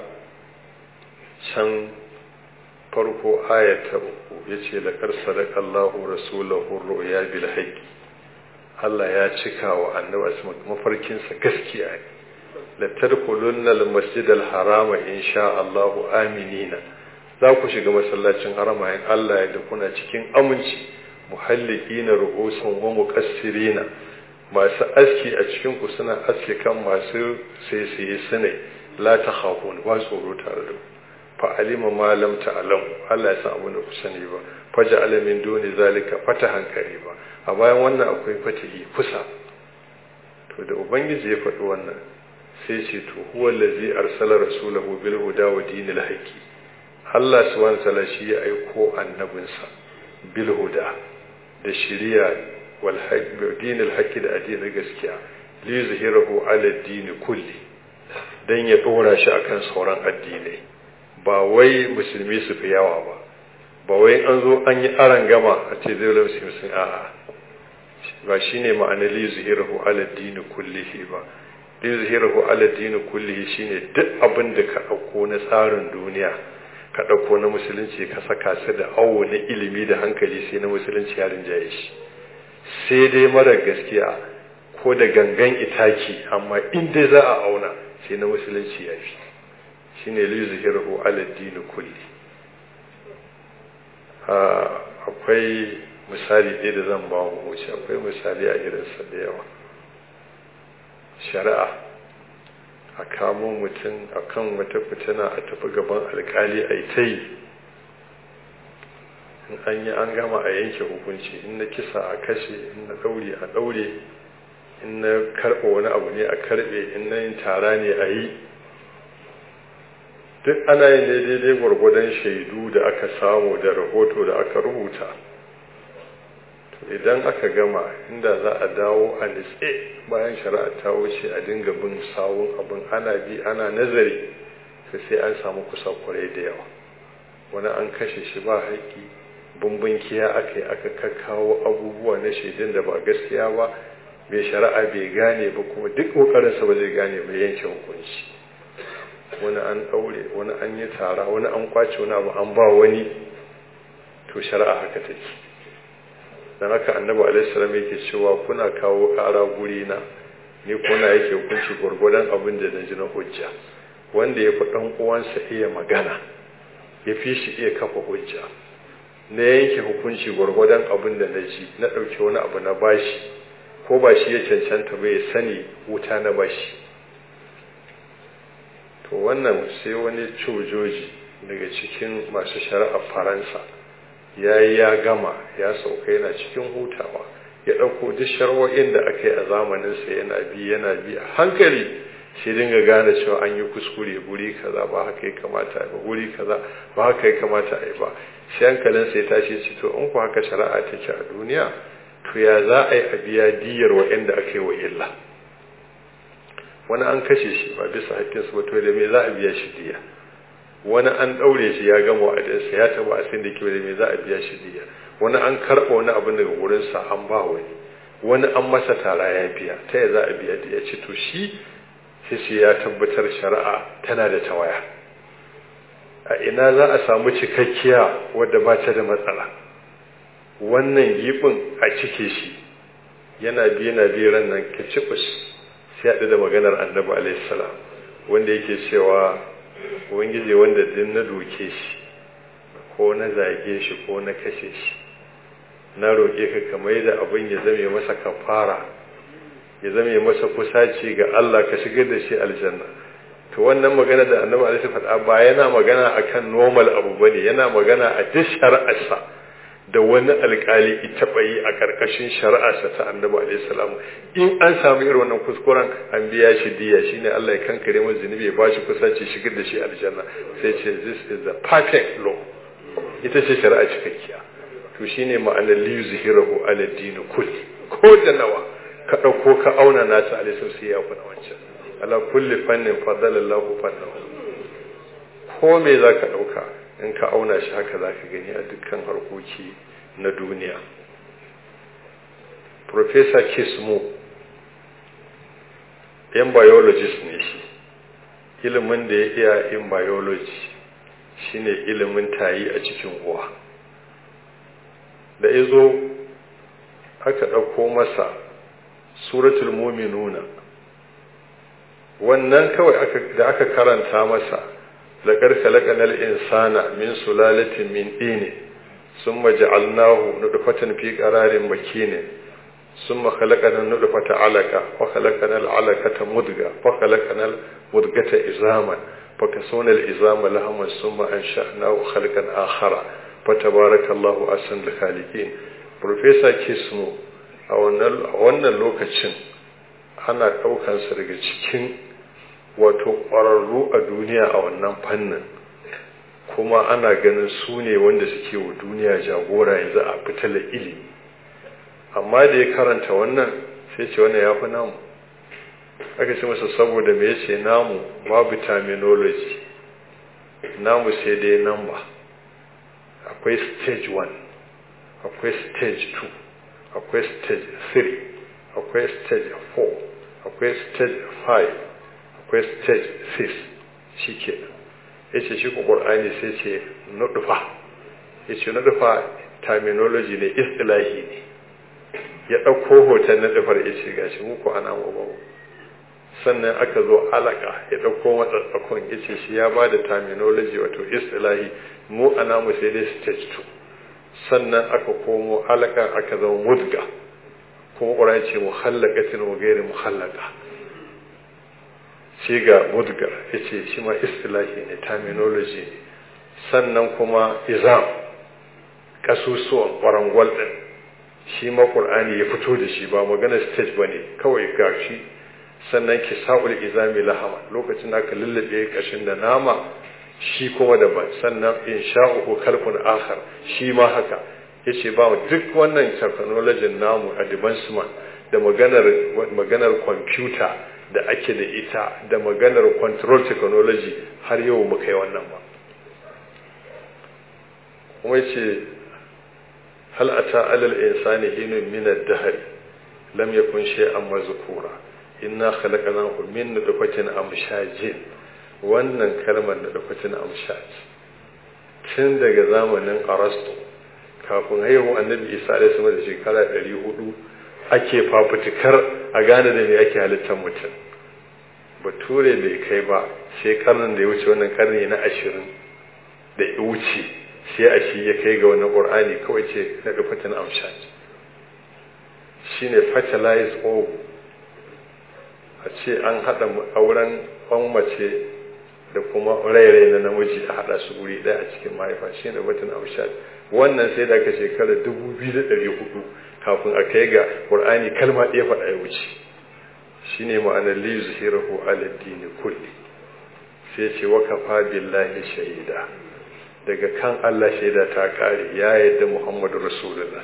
شن farko ayata uku ya ce da ƙarsa da Allahu rasulahu ru'ya bil haqqi Allah ya cika wa annabi mafarkinsa gaskiya ne la tadkhulunna al masjid al harama insha Allah aminina za ku shiga masallacin harama in Allah ya da kuna cikin aminci muhallikina ru'usan wa muqassirina masu aski a cikin ku suna aski kan masu sai sai sune la takhafun ba tsoro tare da ku fa'alima ma lam ta'lam Allah ya san abin da ku sani ba faja alamin duni zalika fatahan ba a bayan wannan akwai fatihi kusa to da ubangiji ya faɗi wannan sai ce to huwa allazi arsala rasulahu bil huda wa dinil haqqi Allah subhanahu ta'ala shi ya aiko annabinsa bil huda da shiriya wal haqqi dinil haqqi da addinin gaskiya li yuzhirahu ala dini kulli dan ya dora shi akan sauran addinai ba wai musulmi su fi yawa ba ba wai an zo an yi aran gama a ce zai wula musulmi sun a'a ba shi ne ma'ana li zuhirahu ala dini kullihi ba li zuhirahu ala dini kullihi shine duk abin da ka ɗauko na tsarin duniya ka ɗauko na musulunci ka saka su da awo na ilimi da hankali sai na musulunci ya rinjaye shi sai dai mara gaskiya ko da gangan itaki amma in dai za a auna sai na musulunci ya fi shine lizhirahu ala dini kulli akwai misali ɗaya da zan ba mu wuce akwai misali a irinsa da yawa shari'a a kamo mutum a kan wata fitina a tafi gaban alkali a ta yi in an yi an gama a yanke hukunci in na kisa a kashe in na ɗaure a ɗaure in na karɓa wani abu ne a karɓe in na yin tara ne a yi duk ana yin ne daidai gwargwadon shaidu da aka samu da rahoto da aka rubuta to idan aka gama inda za a dawo a nitse bayan shari'a ta wuce a dinga bin sawun abin ana bi ana nazari sai an samu kusa kwarai da yawa wani an kashe shi ba haƙƙi bambankiya aka yi aka kakkawo abubuwa na shaidun da ba gaskiya ba mai shari'a bai gane ba kuma duk ƙoƙarinsa ba zai gane ba yanke hukunci wani an ɗaure wani an yi tara wani an kwace wani abu an ba wani to shari'a haka take don haka annabi alaihissalam yake cewa kuna kawo ƙara guri na ni kuna yake hukunci gwargwadon abin da na ji na hujja wanda ya fi ɗan uwansa iya magana ya fi shi iya kafa hujja na yanke hukunci gwargwadon abin da na ji na ɗauki wani abu na bashi ko ba shi ya cancanta ba ya sani wuta na bashi to wannan sai wani cojoji daga cikin masu shari'ar faransa ya yi ya gama ya sauka yana cikin hutawa ya ɗauko duk sharwo'in da aka yi a zamaninsa yana bi yana bi a hankali sai dinga gane cewa an yi kuskure guri kaza ba haka ya kamata ba guri kaza ba haka ya kamata a yi ba sai hankalin sai tashi ce to in ku haka shari'a take a duniya to ya za a yi a biya diyar wa'anda aka yi wa illa wani an kashe shi ba bisa haƙƙinsu ba to da me za a biya shi diya wani an ɗaure shi ya gama wa'adinsa ya taɓa a sin da ke da me za a biya shi diya wani an karɓa wani abin daga wurinsa an ba wani wani an masa tara ya biya ta ya za a biya diya ce to shi sai ya tabbatar shari'a tana da tawaya a ina za a samu cikakkiya wadda ba ta da matsala wannan gibin a cike shi yana biye na biye ran nan kicibus sai haɗu da maganar annabi alaihi salam wanda yake cewa ubangiji wanda din na doke shi ko na zage shi ko na kashe shi na roƙe ka kamar da abin ya zame masa kafara ya zame masa kusaci ga Allah ka shigar da shi aljanna to wannan magana da annabi alaihi faɗa ba yana magana akan normal abu bane yana magana a duk shari'arsa da wani alkali ita bayi a karkashin shari'arsa ta annabi alaihi salam in an samu irin wannan kuskuren an biya shi diya shine Allah ya kankare masa zunubi ya bashi kusaci shigar da shi aljanna sai ce this is the perfect law ita ce shari'a cikakkiya to shine ma'anar li yuzhirahu ala din kulli ko da nawa ka ɗauko ka auna nasa a lissu sai ya kuna wancan ala kulli fannin fadalallahu fannahu ko me za ka ɗauka in ka auna shi haka za ka gani a dukkan harkoki na duniya Profesa Kismo yan biologist ne shi ilimin da ya iya in biology shine ilimin tayi a cikin uwa da izo aka ɗauko masa suratul muminuna wannan kawai da aka karanta masa laƙar kalaƙanar insana min sulalatin min ɗini sun maja'alnahu nudufatan fi ƙararin makinin sun makalaƙanar nudufata alaka wa kalakanar alakata mudga wa kalakanar mudgata izaman فكسونا الإزام لهما ثم أنشأناه خلقا آخر فتبارك الله أحسن الخالقين Profesa Kismo a wannan lokacin ana ɗaukansa daga cikin wato ƙwararru a duniya a wannan fannin kuma ana ganin su ne wanda suke wa duniya jagora yanzu a fitala ilimi amma da ya karanta wannan sai ce wannan ya fi namu aka ce masa saboda me yace namu babu terminology namu sai dai number akwai stage 1 akwai stage 2 akwai stage 3 akwai stage 4 akwai stage 5 akwai stage 6 shi ke ya ce shi ƙwar'ani sai ce nuɗufa ya ce nuɗufa terminology ne istilahi ne ya ɗauko hoton nuɗufar ya ce gashi muku ana mu sannan aka zo alaka ya ɗauko matsatsakon ya ce shi ya ba da terminology wato istilahi mu ana mu sai dai stage 2 sannan aka komo alaka aka zama mudga kuma ƙura ce muhallakatin wa gairi muhallaka shi ga mudgar ya ce shi ma istilahi ne terminology ne sannan kuma izam kasusuwan ƙwarangwal ɗin shi ma ƙur'ani ya fito da shi ba magana stage ba ne kawai gashi sannan ki sa'ul izami lahama lokacin aka lullube kashin da nama shi kuma daban sannan in sha'uhu kalkun akhar shi ma haka yace ba duk wannan technology namu advancement da maganar maganar computer da ake da ita da maganar control technology har yau mu kai wannan ba kuma yace hal ata alal insani hinun min ad-dahr lam yakun shay'an mazkura inna khalaqnahu min nutfatin amshajin wannan kalmar nutfatin amshaj tun daga zamanin arasto kafin haihuwar annabi isa alaihi sama da shekara 400 ake fafutukar a gane da me ake halittar mutum bature bai kai ba sai karnin da ya wuce wannan karni na ashirin da ya wuce sai a shi ya kai ga wannan ƙur'ani kawai ce na nutfatin amshaj shine fertilize ovo a ce an haɗa auren kwan mace da kuma rairai na namiji a haɗa su guri ɗaya a cikin mahaifa shi ne batun amshad wannan sai da aka shekara dubu biyu da ɗari hudu kafin a kai ga ƙur'ani kalma ɗaya faɗa ya wuce shi ne ma'anar li zuhirahu aladdini kulli sai ce wa kafa billahi shaida daga kan Allah shaida ta ƙare ya yadda Muhammadu Rasulullah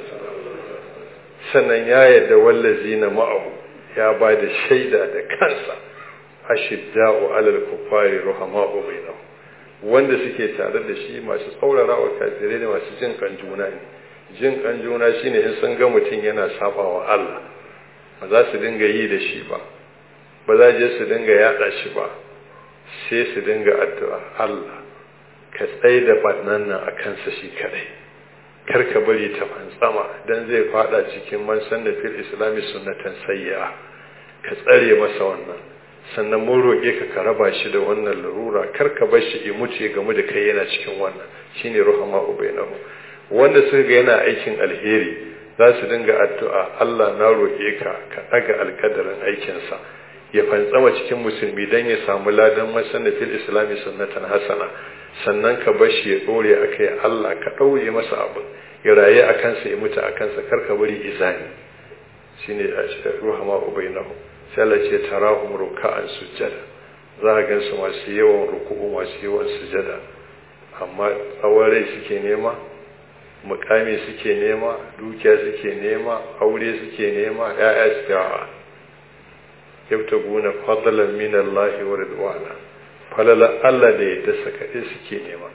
sannan ya yadda wallazina ma'ahu ya ba da shaida da kansa ashidda'u alal kufari ruhama'u bainahum wanda suke tare da shi masu tsaurara wa kafirai da masu jin kan juna ne jin kan juna shine in sun ga mutum yana sabawa Allah ba za su dinga yi da shi ba ba za je su dinga yada shi ba sai su dinga addu'a Allah ka tsaye da bannan nan a kansa shi kadai kar ka bari ta fantsama dan zai fada cikin man sanna fil islami sunnatan sayya ka tsare masa wannan sannan mun roƙe ka ka raba shi da wannan larura kar ka bar shi mutu ya gamu da kai yana cikin wannan shine ruhama ubainahu wanda suka ga yana aikin alheri za su dinga addu'a Allah na roƙe ka ka daga alkadarin aikinsa ya fantsama cikin musulmi dan ya samu ladan masanna fil islami sunnatan hasana sannan ka bar shi ya dore akai Allah ka ɗaure masa abu ya raye a kansa ya mutu a kansa kar ka bari izani shine ruhama ubainahu sai Allah ce tarahum ruka'an sujjada za a gan su masu yawan ruku'u masu yawan sujjada amma tsawon rai suke nema mukami suke nema dukiya suke nema aure suke nema ya'ya suke wa yabtaguna fadlan min Allah wa ridwana falala Allah da ya dasa kaɗai suke nema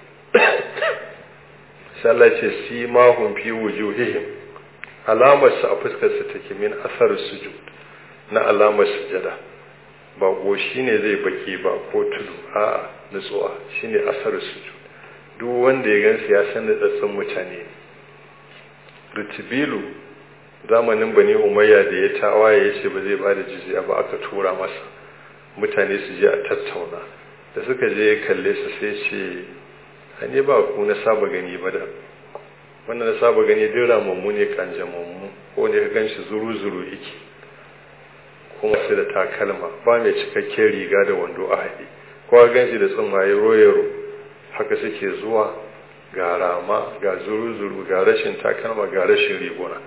sai Allah ce simahum fi wujuhihim alamar su a fuskar su take min asar sujud na alamar sujada ba goshi ne zai baki ba ko tudu a nutsuwa shine asar sujud duk wanda ya gansu ya san nutsatsun mutane ritibilu zamanin bani umayya da ya tawaye ya ce ba zai ba da jizya ba aka tura masa mutane su je a tattauna da suka je ya kalle su sai ce ne ba ku na saba gani ba da wannan na saba gani duk ramammu ne kanjamammu ko ne ka ganshi zuru-zuru iki kuma su da takalma ba mai cikakken riga da wando a haɗe kowa ganshi da tsumaye royaro haka suke zuwa ga rama ga zuru-zuru ga rashin takalma ga rashin riguna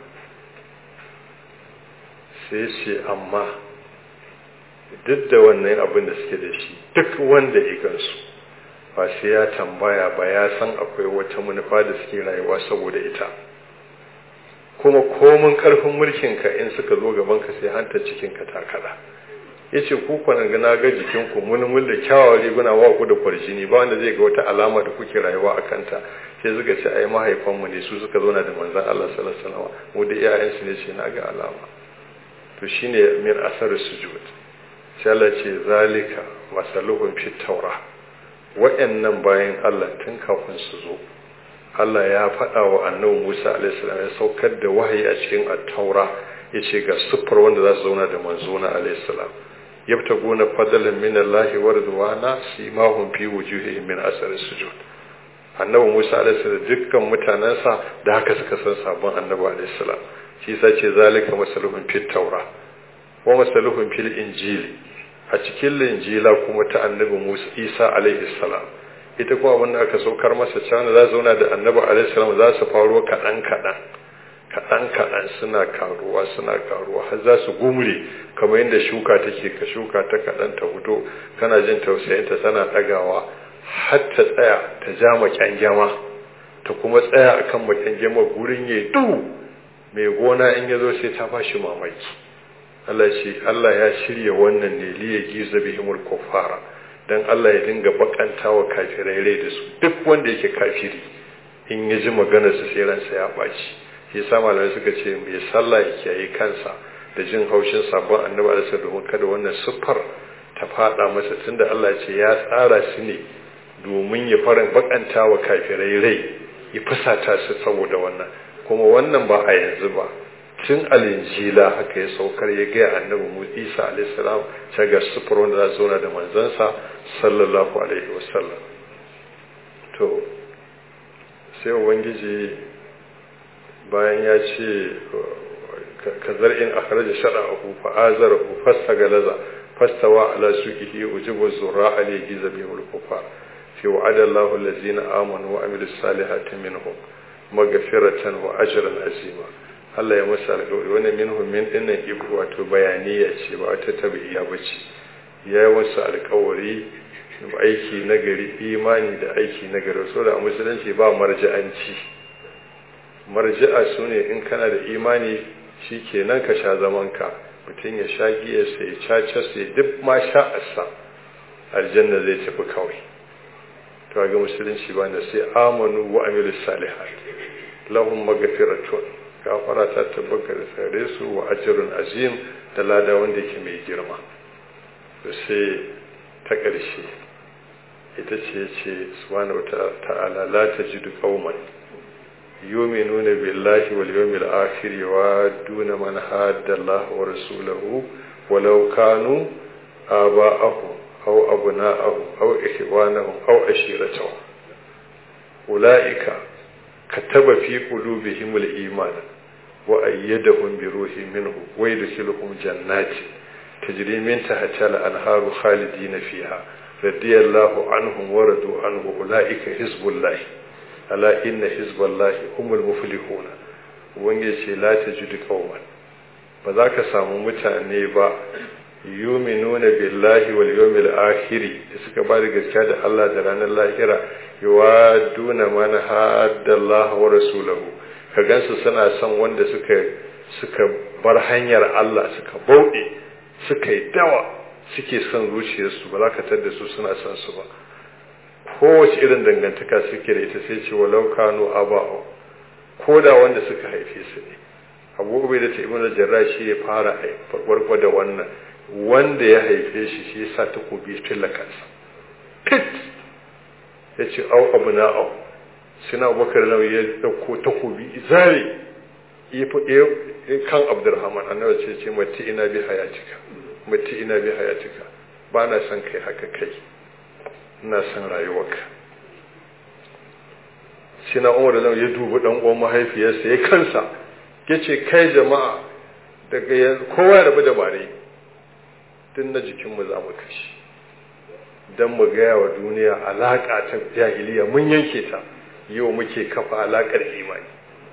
sai ce amma duk da wannan abin da suke da shi duk wanda ya gansu ba sai ya tambaya ba ya san akwai wata manufa da suke rayuwa saboda ita kuma komin karfin mulkinka in suka zo gabanka sai hanta cikinka ta kada ya ce ku kwanan gana ga jikinku mulmul da kyawawan riguna wa ku da kwarjini ba wanda zai ga wata alama da kuke rayuwa a kanta sai suka ce ai mahaifanmu ne su suka zauna da manzan Allah sallallahu alaihi wasallam mu da iyayensu ne ce na ga alama to shine min asar sujud sai Allah ce zalika masaluhum fit tawrah waɗannan bayan Allah tun kafin su zo Allah ya faɗa wa annabi Musa alaihissalam ya saukar da wahayi a cikin at-taura yace ga siffar wanda za su zauna da manzona alaihissalam yabtaguna fadlan min Allah wa ridwana simahum fi wujuhihim min asar sujud annabi Musa alaihissalam dukkan mutanansa da haka suka san sabon annabi alaihissalam shi yasa ce zalika masaluhum fit taura wa masaluhum fil injili a cikin linjila kuma ta annabi Musa Isa alaihi salam ita kuma abin da aka saukar masa cewa za su zauna da annabi alaihi salam za su faro kaɗan kaɗan kaɗan kaɗan suna karuwa suna karuwa har za su gumre kamar yadda shuka take ka shuka ta kaɗan ta fito kana jin tausayinta tana ɗagawa har ta tsaya ta ja makyangyama ta kuma tsaya akan makyangyama gurin ya duhu mai gona in ya zo sai ta bashi mamaki Allah ce Allah ya shirya wannan ne liya giza bihimul kuffara dan Allah ya dinga bakanta wa kafirai rai da su duk wanda yake kafiri in ya ji maganar su sai ransa ya baci shi sa malamai suka ce mai sallah ya kiyaye kansa da jin haushin sabon annabi da domin kada wannan siffar ta fada masa tunda Allah ce ya tsara su ne domin ya farin bakanta wa kafirai rai ya fusata su saboda wannan kuma wannan ba a yanzu ba tun alinjila haka ya saukar ya gaya annabi mu isa alaihissalam ta ga sufur wanda za zauna da manzansa sallallahu alaihi wasallam to sai ubangiji bayan ya ce ka zar'in akhraja shara'ahu fa azarahu fastagalaza fastawa ala suqihi ujibu zurra alayhi zabihul kufar fi wa'ada Allahu allazina amanu wa amilus salihati minhum maghfiratan wa ajran azima Allah ya masa alƙawari wannan minhum min dinnan ibu wato bayaniya ce ba wata tabi'iya bace ya yi wasu alƙawari aiki nagari imani da aiki nagari saboda a musulunci ba marja'anci marji'a su ne in kana da imani shi kenan ka sha zamanka mutum ya sha giyarsa ya caca sai duk ma sha'arsa aljanna zai tafi kawai to ga musulunci ba da sai amanu wa amilu salihat lahum maghfiratun gafara ta tabbata da sare su wa ajrun azim da lada wanda yake mai girma to sai ta ƙarshe ita ce ce subhanahu ta'ala la tajidu qauman يؤمنون بالله واليوم الآخر يوادون من حاد الله ورسوله ولو كانوا آباءهم أو أبناءهم أو إخوانهم أو عشيرتهم أولئك كتب في قلوبهم الإيمان وأيدهم بروح منه ويدخلهم جنات تجري من تحتها الأنهار خالدين فيها رضي الله عنهم ورضوا عنه أولئك حزب الله ala inna hizballahi humul muflihuna ubangiji ce la tajidu qauman ba za ka samu mutane ba yuminuna billahi wal yawmil akhir da suka ba da gaskiya da Allah da ranar lahira yuwaduna man haddallahi wa rasulahu ka gansu suna son wanda suka suka bar hanyar Allah suka bauɗe suka yi dawa suke son zuciyarsu ba za ka tada su suna son su ba kowace irin dangantaka suke da ita sai ce walau kanu aba'u ko da wanda suka haife su ne abu bai da ta ibn jarrah shi ya fara farko da wannan wanda ya haife shi shi yasa takobi filla kansa pit ya ce au abu na au suna abubakar nau ya dauko takobi zare ya kan abdurrahman annabi ce ce mati ina bi hayatika mati ina bi hayatika ba na son kai haka kai ina son rayuwarka shi na umar da ya dubi dan uwan mahaifiyarsa ya kansa ya ce kai jama'a daga yanzu kowa ya rabu da bare tun na jikinmu za mu kashi don mu gaya wa duniya alaƙa ta jahiliya mun yanke ta yau muke kafa alaƙar imani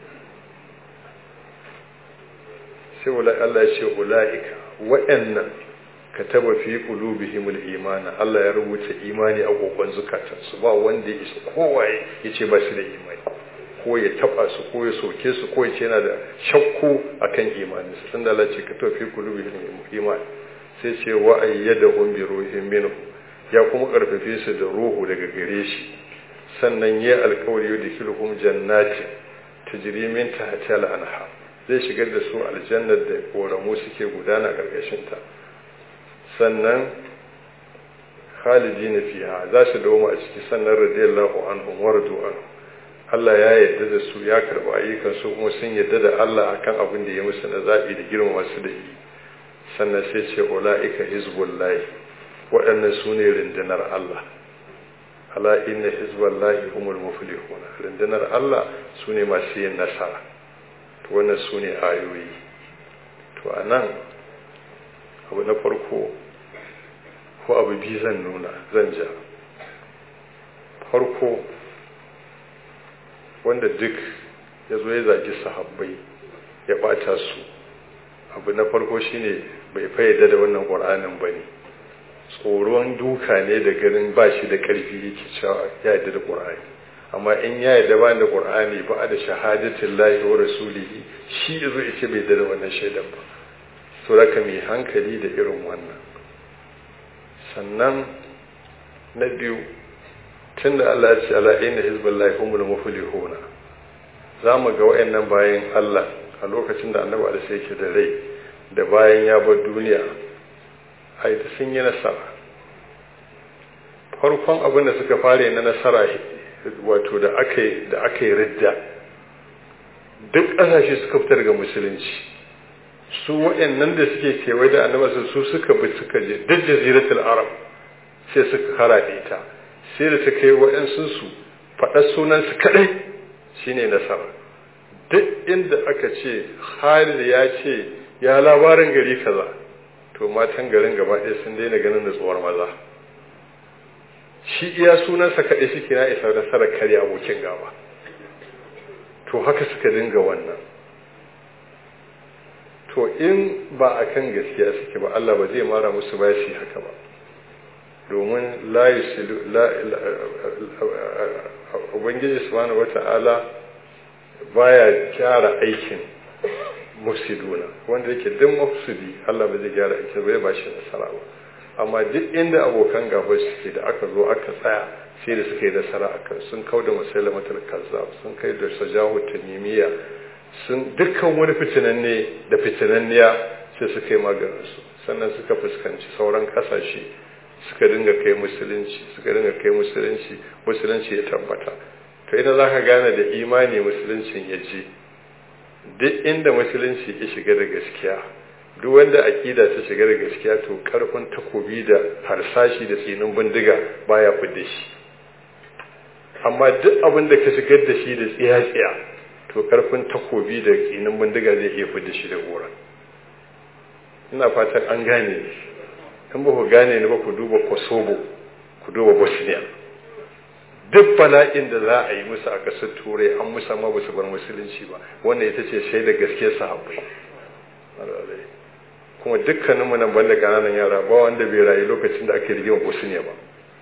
sai Allah ya ce ula'ika waɗannan kataba fi qulubihimul imana Allah ya rubuta imani a gogon zukatansu ba wanda ya isa kowaye yace ba shi da imani ko ya taba su ko ya soke su ko ya ce yana da shakku akan imani su tunda Allah ce kataba fi qulubihimul iman sai ce wa ayyadahum bi ruhin minhu ya kuma karfafe su da ruhu daga gare shi sannan ya alkawari da kilhum jannati tajri min tahtiha al-anhar zai shigar da su aljannar da koramu suke gudana karkashin ta sannan khalidi na fiha za su dawo a ciki sannan radiyallahu anhum waradu anhu Allah ya yarda da su ya karba ayyukan su kuma sun yarda da Allah akan abin da ya musu na zabi da girmama su da yi sannan sai ce ulaika hizbullahi waɗannan su ne rundunar Allah ala inna hizballahi humul muflihun rundunar Allah su ne masu yin nasara to wannan su ne ayoyi to anan abu na farko ko abu biyu zan nuna zan ja farko wanda duk ya zo ya zagi sahabbai ya ɓata su abu na farko shine bai fayyada da wannan ƙur'anin ba ne tsoron duka ne da ganin ba shi da ƙarfi yake cewa ya yarda da ƙur'ani amma in ya yarda ba da ƙur'ani ba da shahadatin lahi wa rasulihi shi ya zo ya ce bai da wannan shaidan ba to raka mai hankali da irin wannan sannan na biyu tun da Allah ya ce ala inna hizballahi humul muflihuna za mu ga wayannan bayan Allah a lokacin da annabi Alisa yake da rai da bayan ya bar duniya ai da sun yi nasara farkon abin da suka fare na nasara wato da aka yi da aka yi ridda duk ƙasashe suka fitar ga musulunci su waɗannan da suke kewaye da annabi su suka bi suka je duk jaziratul arab sai suka karaɗe ta sai da ta kai waɗansu su faɗa sunansu kaɗai shine nasara duk inda aka ce Khalid ya ce ya labarin gari kaza to matan garin gaba ɗaya sun daina ganin nutsuwar maza shi iya sunansa kaɗai suke na isa nasarar karya abokin gaba to haka suka dinga wannan to in ba a kan gaskiya suke ba Allah ba zai mara musu ba shi haka ba domin la yusilu la ubangiji subhanahu wata'ala baya gyara aikin mufsiduna wanda yake duk mufsidi Allah ba zai gyara aikin bai ba shi nasara ba amma duk inda abokan gaba suke da aka zo aka tsaya sai da suka yi nasara akan sun kau da musulmatul kazzab sun kai da sajahu tanimiya sun dukkan wani fitinanne da fitinanniya sai suka yi maganinsu sannan suka fuskanci sauran kasashe suka dinga kai musulunci suka dinga kai musulunci musulunci ya tabbata to ina za ka gane da imani musuluncin ya je duk inda musulunci ya shiga da gaskiya duk wanda akida ta shiga da gaskiya to karfin takobi da harsashi da tsinin bindiga baya fidda shi amma duk abin da ka shigar da shi da tsiya-tsiya to karfin takobi da tsinin bindiga zai iya fidda shi da gora ina fatan an gane in ba ku gane ni ba ku duba kosovo ku duba bosnia duk bala'in da za a yi musu a ƙasar turai an musa ma ba su bar musulunci ba wanda ita ce shaida gaskiyar sahabbai kuma dukkaninmu nan banda ƙananan yara ba wanda bai rayu lokacin da aka rigima bosnia ba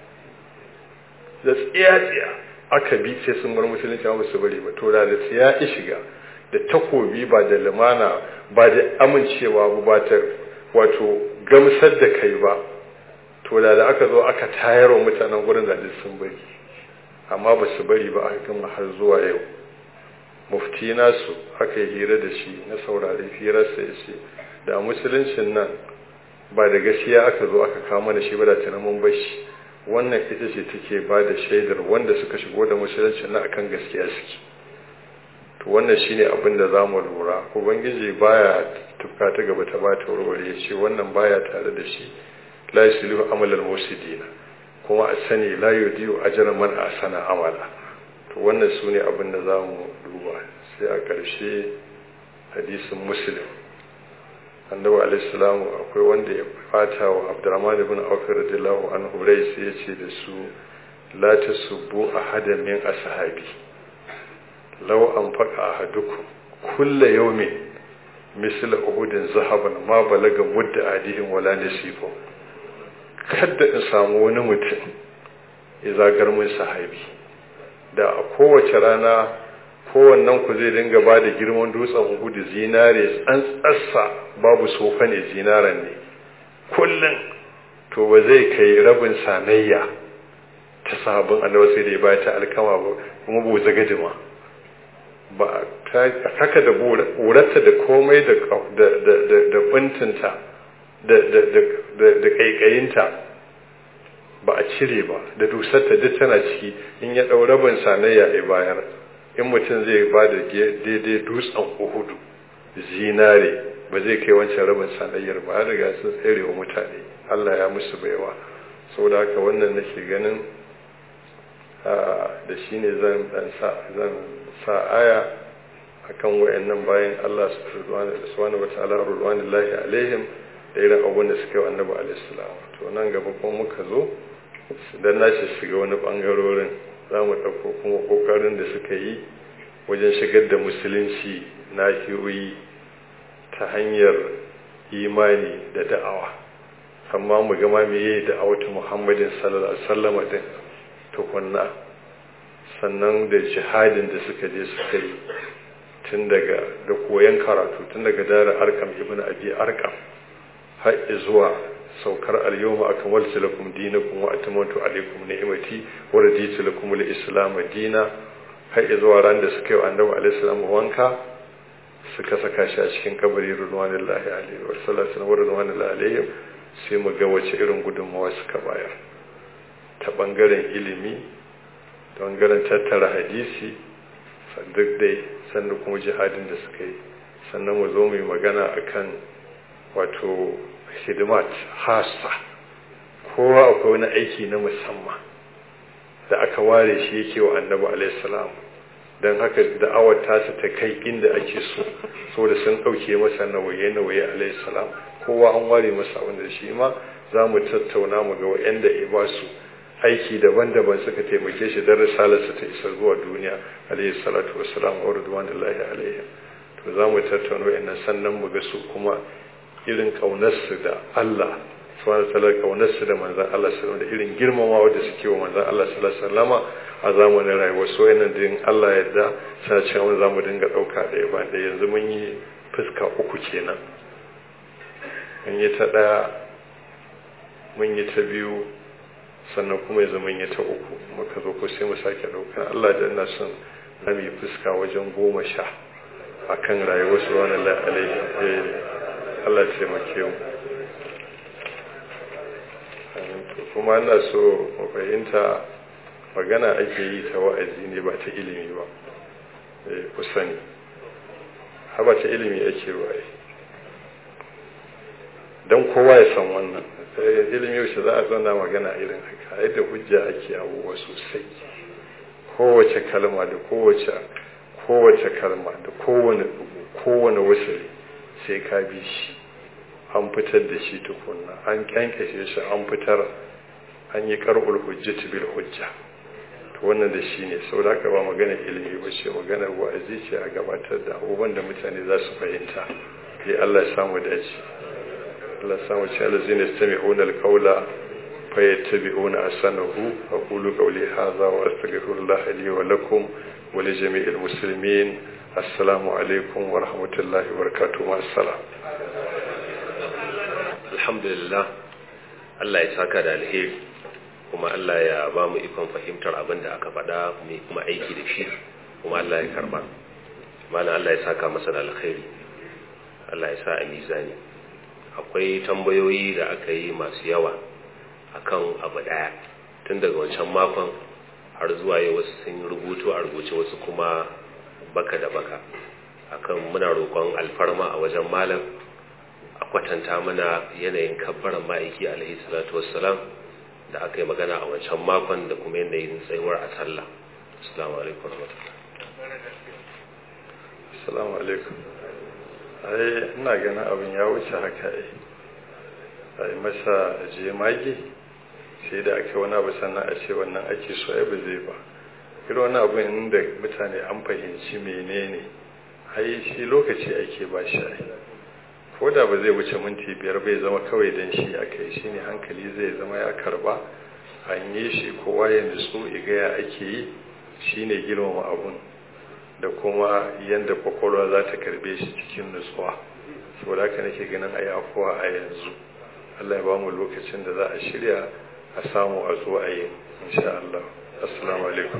da tsiya-tsiya aka bi sai sun bar musulunci ba su bari ba to da da tsiya ya shiga da takobi ba da lumana ba da amincewa ba ba ta wato gamsar da kai ba to da da aka zo aka tayar wa mutanen gurin da sun bari amma ba su bari ba aka gama har zuwa yau mufti nasu aka yi hira da shi na saurari hirarsa ya ce da musuluncin nan ba da gaskiya aka zo aka kama da shi ba da tunanin bashi wannan ita ce take ba da shaidar wanda suka shigo da musuluncin nan akan gaskiya suke to wannan shine abin da za mu lura ubangiji baya tufka ta gaba ta bata warware ya ce wannan baya tare da shi la yuslihu amalal musidina kuma a sani la yudiyu ajra man asana amala to wannan sune abin da za mu duba sai a ƙarshe hadisin muslim annabi alaihi salamu akwai wanda ya fata wa abdurrahman ibn auf radiyallahu anhu rai sai ya ce da su la tasubbu ahadan min ashabi law anfaqa ahadukum kulla yawmin misl uhudin zahaban ma balaga mudda adihim wala nasifu kada in samu wani mutum ya zagar mun sahabi da a kowace rana kowannen ku zai dinga ba da girman dutsen uhudu zinare tsantsarsa babu sofa ne zinaren ne kullum to ba zai kai rabin sanayya ta sabon annabi sai da ya baya ta alkama ba kuma bu zagadima ba haka da burarta da komai da da bintinta da kaikayinta ba a cire ba da dusarta duk tana ciki in ya ɗau rabin sanayya ya bayar in mutum zai ba da daidai dutsen uhudu zinare ba zai kai wancan rabin sanayyar ba har riga sun tsere wa mutane allah ya musu baiwa saboda haka wannan nake ganin da shi ne zan sa aya akan wayannan bayan allah subhanahu wa ta'ala rulwanillahi alaihim da irin abun da suka yi annabi alaihi salam to nan gaba kuma muka zo dan nashi shiga wani bangarorin za mu ɗauko kuma ƙoƙarin da suka yi wajen shigar da musulunci nahiyoyi ta hanyar imani da da'awa amma mu gama meye da awatu muhammadin sallallahu alaihi wasallam din tukunna sannan da jihadin da suka je suka yi tun daga da koyon karatu tun daga dara arkam ibn abi arkam har zuwa saukar al-yawma akmaltu lakum dinakum wa atamantu alaykum ni'mati wa raditu lakum al-islam dina har zuwa ran da suka yi annabi alaihi salam wanka suka saka shi a cikin kabari ruwanullahi alaihi wa sallallahu wa ruwanullahi alaihi sai mu ga wace irin gudunmawa suka bayar ta bangaren ilimi ta bangaren tattara hadisi duk dai sannan kuma jihadin da suka yi sannan mu zo mu yi magana akan wato hidimat hasa kowa akwai wani aiki na musamman da aka ware shi yake wa annabi alaihi salam don haka da'awar tasa ta kai inda ake so saboda sun ɗauke masa nawaye nawaye alaihi salam kowa an ware masa wanda shi ma za mu tattauna mu ga wa'anda ya ba su aiki daban-daban suka taimake shi don risalarsa ta isa zuwa duniya alaihi salatu wassalam wa ridwanullahi alaihi to za mu tattauna wa'annan sannan mu ga su kuma irin kaunarsu da Allah subhanahu wa ta'ala kaunarsu da manzon Allah sallallahu da irin girmamawa da suke wa manzon Allah sallallahu alaihi wasallama a zamanin rayuwar so yana din Allah yadda sa cewa za mu dinga ɗauka ɗaya ba da yanzu mun yi fuska uku kenan mun yi ta ɗaya mun yi ta biyu sannan kuma yanzu mun yi ta uku muka zo ko sai mu sake ɗauka Allah da ina son na yi fuska wajen goma sha a kan rayuwar su wani alaihi Allah taimake mu kuma ina so mu fahimta magana ake yi ta wa'azi ne ba ta ilimi ba ku sani haba ta ilimi ake waye don kowa ya san wannan ilimi yaushe za a zauna magana irin haka yadda hujja ake abubuwa sosai kowace kalma da kowace kowace kalma da kowane kowane wasali sai ka bi shi an fitar da shi tukunna an kyankashe shi an fitar an yi karɓar hujjati bil hujja to wannan da shi ne sau da aka ba magana ilimi ba ce maganar wa'azi ce a gabatar da abubuwan da mutane za su fahimta ya Allah ya samu dace Allah ya samu ce alazi ne su mai onar kaula fayattabi'una asanahu aqulu qawli hadha wa astaghfirullah li wa lakum wa li jami'il muslimin assalamu alaikum wa rahmatullahi wa barakatuh ma assalam
alhamdulillah Allah ya saka da alheri kuma Allah ya ba mu ikon fahimtar abin da aka faɗa mai kuma aiki da shi kuma Allah ya karba mana Allah ya saka masa da alkhairi Allah ya sa a mizani akwai tambayoyi da aka yi masu yawa akan abu daya tun daga wancan makon har zuwa yau wasu sun rubutu a rubuce wasu kuma baka da baka akan muna roƙon alfarma a wajen malam a kwatanta mana yanayin kabbaran ma'aiki alaihi salatu wassalam da aka yi magana a wancan makon da kuma yanayin tsayuwar a sallah assalamu alaikum
assalamu alaikum ai ina ganin abin ya wuce haka ai ai masa jemage sai da aka wani abu sannan a ce wannan ake so ai ba zai ba irin wani abu inda mutane an fahimci menene ai shi lokaci ake ba shi ai ko da ba zai wuce minti biyar bai zama kawai don shi aka yi shi ne hankali zai zama ya karba an yi shi kowa ya nutsu igaya ake yi shi ne girmama abun da kuma yadda kwakwalwa za ta karbe shi cikin nutsuwa saboda haka nake ganin a yafuwa a yanzu allah ya ba mu lokacin da za a shirya a samu a zo a yi insha allah assalamu alaikum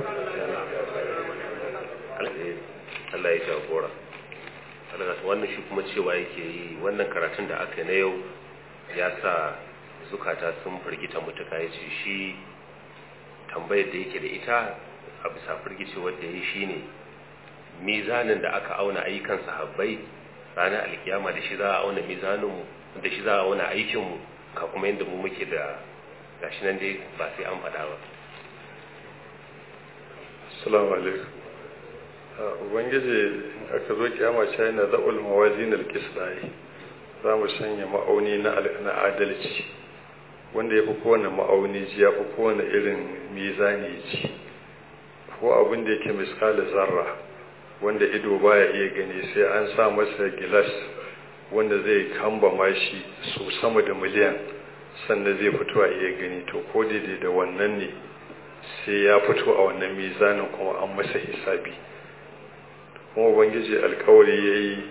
Allah ya jagora wannan shi kuma cewa yake yi wannan karatun da aka na yau ya sa zukata sun firgita mutuka ya ce shi tambayar da yake da ita a bisa firgice wadda ya shi ne mizanin da aka auna ayyukan sahabbai ranar alkiyama da shi za a auna mizaninmu da shi za a auna aikinmu ka kuma yadda mu muke da gashi nan dai ba sai an faɗa ba
assalamu alaikum ubangiji aka zo kiyama ce yana za'ul mawazin alqisdai za mu sanya ma'auni na adalci wanda ya fi kowane ma'auni ji ya fi kowane irin mizani ji ko abin da yake miskala zarra wanda ido baya iya gani sai an sa masa gilas wanda zai kamba shi su sama da miliyan sannan zai fito a iya gani to ko daidai da wannan ne sai ya fito a wannan mizanin kuma an masa hisabi kuma ubangiji alkawari ya yi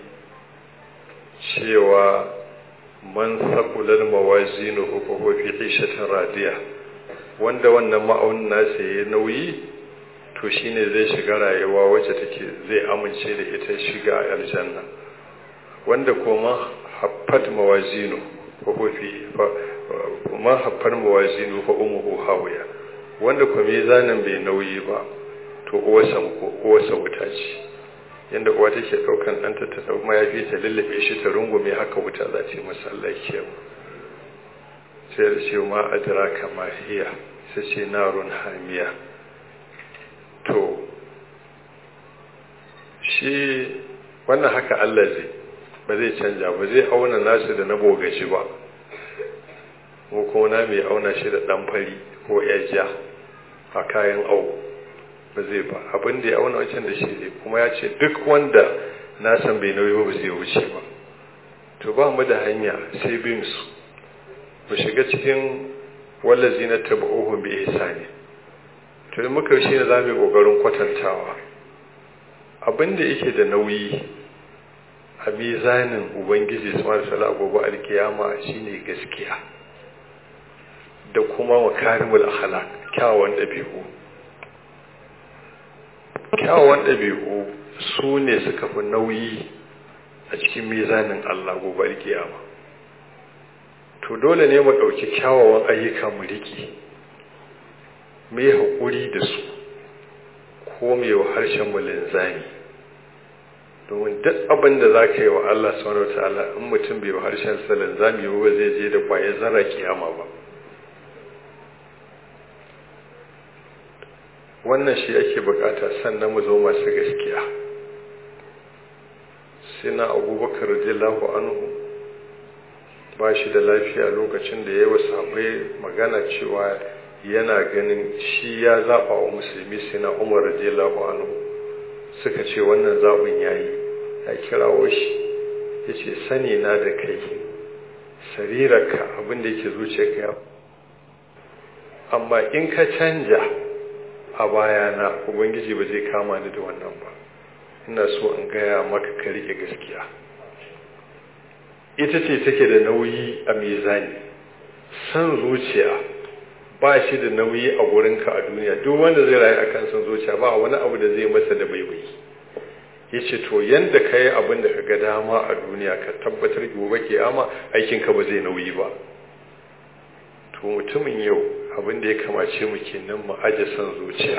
cewa man saƙular mawazinu hukuku fi ishatin radiya wanda wannan ma'aunin nasa ya nauyi to shine zai shiga rayuwa wacce take zai amince da ita shiga aljanna wanda kuma haffat mawazinu hukuku fi ma haffar mawazinu fa umuhu hawiya wanda kuma mizanin bai nauyi ba to uwarsa uwarsa wuta ce yadda uwa take daukan ɗanta ta dau mayafi ta lullube shi ta rungume haka wuta za ta yi masa Allah kiyaye sai da ce ma adraka ma hiya sai ce narun hamiya to shi wannan haka Allah zai ba zai canja ba zai auna nasu da na bogaci ba mu kuma na mai auna shi da ɗan fari ko ja a kayan au ba zai ba abin da ya auna wancan da shi ne kuma ya ce duk wanda na san bai nauyi ba zai wuce ba to ba mu da hanya sai bin su mu shiga cikin wallazi na taba'uhum bi ihsani to in muka shi ne zamu yi kokarin kwatantawa abin da yake da nauyi a mizanin ubangiji subhanahu wa ta'ala gobe alkiyama shine gaskiya da kuma makarimul akhlaq kyawawan dabi'u kyawawan ɗabi'u su ne suka fi nauyi a cikin mizanin Allah gobe kiyama to dole ne mu ɗauki kyawawan ayyuka mu riƙe mu yi haƙuri da su ko mu yi wa harshen mu linzami domin duk abin da za ka yi wa Allah subhanahu wa ta'ala in mutum bai wa harshen sa linzami ba zai je da kwayar zara kiyama ba wannan shi ake bukata sannan mu zo masu gaskiya sina abubakar radiyallahu anhu ba shi da lafiya lokacin da ya yi sahabbai magana cewa yana ganin shi ya zaɓa wa musulmi sina umar radiyallahu anhu suka ce wannan zaɓin ya yi ya kirawo shi ya ce sani na da kai sarirarka abinda yake zuciyarka ya amma in ka canja a bayana ubangiji ba zai kama ni da wannan ba ina so in gaya maka ka rike gaskiya ita ce take da nauyi a mizani san zuciya ba shi da nauyi a gurinka a duniya duk wanda zai rayu akan san zuciya ba wani abu da zai masa da baibai ya ce to yanda ka yi abin da ka ga dama a duniya ka tabbatar gobe kiyama aikinka ba zai nauyi ba to mutumin yau abin da ya kamace mu kenan mu aje son zuciya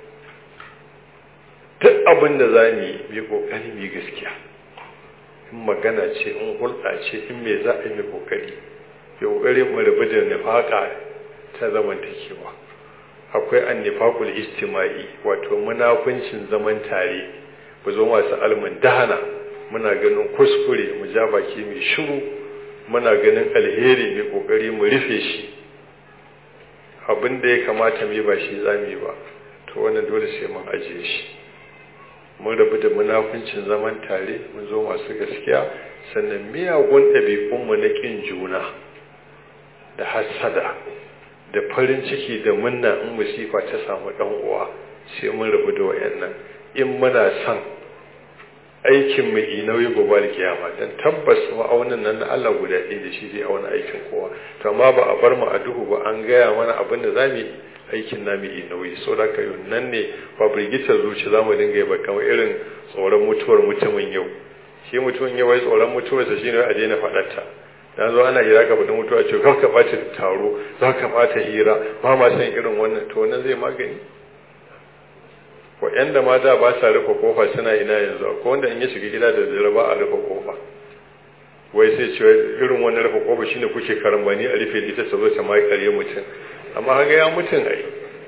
duk abin da za mu yi mai kokari mu gaskiya in magana ce in hulɗa ce in me za a yi mai kokari ya kokari mu rabu da nifaka ta zamantakewa akwai annifaqul istima'i wato munafuncin zaman tare mu zo masu almun dahana muna ganin kuskure mu ja baki mai shiru muna ganin alheri mai kokari mu rufe shi abin da ya kamata mu yi ba shi za mu yi ba to wannan dole sai mun ajiye shi mun rabu da munafuncin zaman tare mun zo masu gaskiya sannan miyagun ɗabi'unmu na ƙin juna da hassada da farin ciki da munna in musifa ta samu ɗan uwa sai mun rabu da wayannan in muna son aikin mu nauyi gobe da kiyama dan tabbas ma'aunin nan na Allah guda ɗaya da shi zai auna aikin kowa to amma ba a bar mu a duhu ba an gaya mana abin da zamu yi aikin namu yi nauyi so da kai nan ne ba birgitar zuci zamu dinga yi ba kamar irin tsoron mutuwar mutumin yau shi mutumin yau wai tsoron mutuwar sa shine a daina faɗarta dan zo ana hira ka faɗin mutuwa ce kar ka ɓata taro za ka ɓata hira ba ma san irin wannan to wannan zai magani waɗanda ma da ba sa rufe kofa suna ina yanzu ko wanda in ya shiga gida da dare ba a rufe kofa wai sai ce irin wannan rufe kofa shine kuke karambani a rufe ita ta zo ta mai kare mutum amma haka ya mutum ai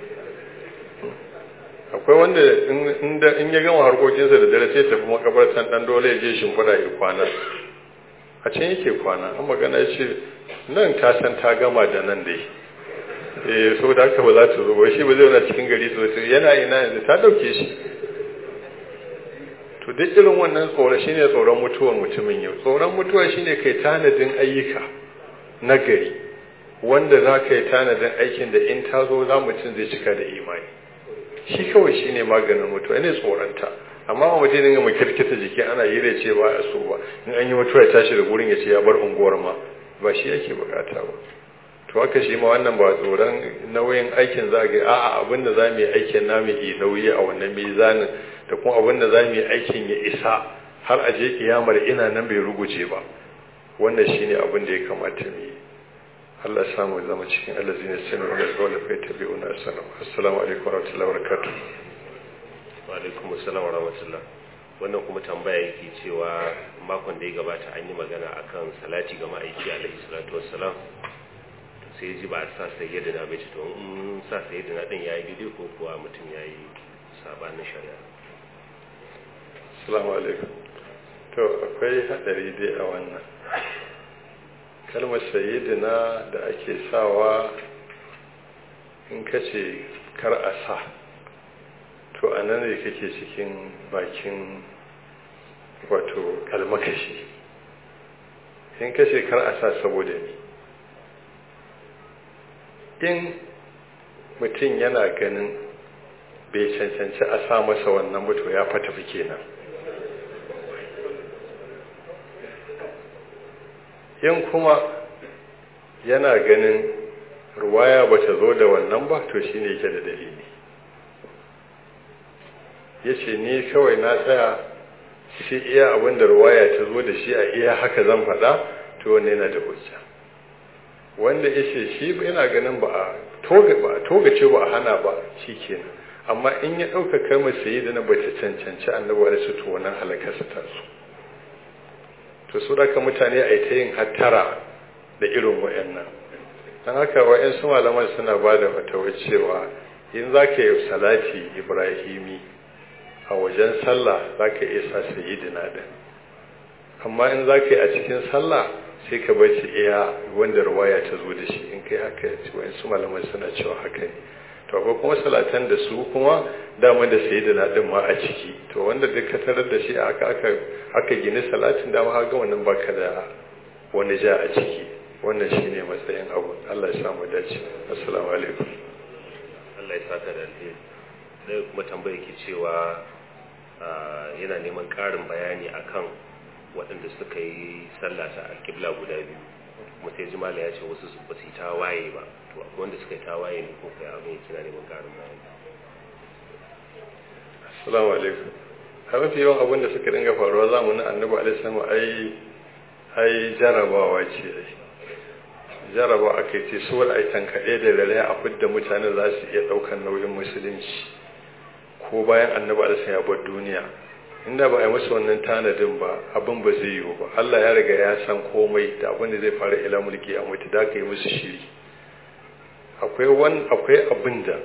akwai wanda in ya gama harkokinsa da dare sai tafi makabartan dan dole ya je shimfiɗa ya kwana a can yake kwana an magana ya ce nan ta san ta gama da nan dai eh so da haka ba za ta zo ba shi ba zai na cikin gari sosai yana ina yanzu ta dauke shi to duk irin wannan tsoro shine tsoron mutuwar mutumin yau tsoron mutuwa shine kai tanadin ayyuka na gari wanda za ka yi tanadin aikin da in ta zo za mutum zai cika da imani shi kawai shine maganin mutuwa ne tsoronta amma ba mutum dinga makirkita jiki ana yi da ce ba a so ba in an yi mutuwa ya tashi da gurin ya ce ya bar unguwar ma ba shi yake bukata ba to haka shi ma wannan ba tsoron nauyin aikin za ga a'a abin da za mu yi aikin namu yi nauyi a wannan mizanin da kuma abin da za mu yi aikin ya isa har a je kiyamar ina nan bai ruguje ba wannan shine abin da ya kamata mu yi Allah ya samu zama cikin allazina sanu da qawla fa tabi'una salam assalamu alaikum wa rahmatullahi wa barakatuh
wa alaikum assalam wa rahmatullah wannan kuma tambaya yake cewa makon da ya gabata an yi magana akan salati ga ma'aiki alaihi salatu wassalam sai ji ba a sa sayyidina bai ce to in sa sayyidina din yayi daidai ko kuwa mutum yayi sabanin shari'a
assalamu alaikum to akwai hadari dai a wannan kalmar sayyidina da ake sawa in kace kar a sa to a nan ne kake cikin bakin wato kalmakashi in kace kar a sa saboda ni in mutum yana ganin bai cancanci a sa masa wannan mutu ya fata fi kenan in kuma yana ganin ruwaya ba ta zo da wannan ba to shi ne yake da dalili ya ce ni kawai na tsaya shi iya abinda ruwaya ta zo da shi a iya haka zan faɗa to wanne yana da hujja wanda ya ce shi yana ganin ba a togace ba a hana ba shi kenan amma in ya ɗauka kalmar sayi da na ba ta cancanci annabawa da su to wannan halakarsa ta su to su daga mutane a yi ta yin hattara da irin wa'annan don haka wa'yansu malaman suna ba da fatawar cewa in za ka yi salati ibrahimi a wajen sallah za ka iya sa sayidina din amma in za ka yi a cikin sallah sai ka bar shi iya wanda ruwaya ta zo da shi in kai haka wa'yansu malaman suna cewa haka ne to akwai kuma salatan da su kuma dama da sayidina din ma a ciki to wanda duk ka tarar da shi aka aka aka gini salatin dama haka wannan baka da wani ja a ciki wannan shine matsayin abu Allah ya samu dace assalamu alaikum
Allah ya saka da alheri dai kuma tambayar ke cewa yana neman ƙarin bayani akan waɗanda suka yi sallah ta alƙibla guda biyu kuma sai jimala ya ce wasu ba su yi tawaye ba to wanda suka yi tawaye ne ko kai abin kina neman ƙarin bayani
assalamu alaikum a mafi yawan abin da suka dinga faruwa zamanin annabi alaihi salamu ai ai jarabawa ce jaraba aka ce su wani aitan kaɗe da rere a fidda mutane za su iya ɗaukar nauyin musulunci ko bayan annabi alaihi ya bar duniya inda ba a yi musu wannan tanadin ba abin ba zai yiwu ba Allah ya riga ya san komai da abin da zai fara ila mulki a mutu da ka yi musu shiri akwai wani akwai abin da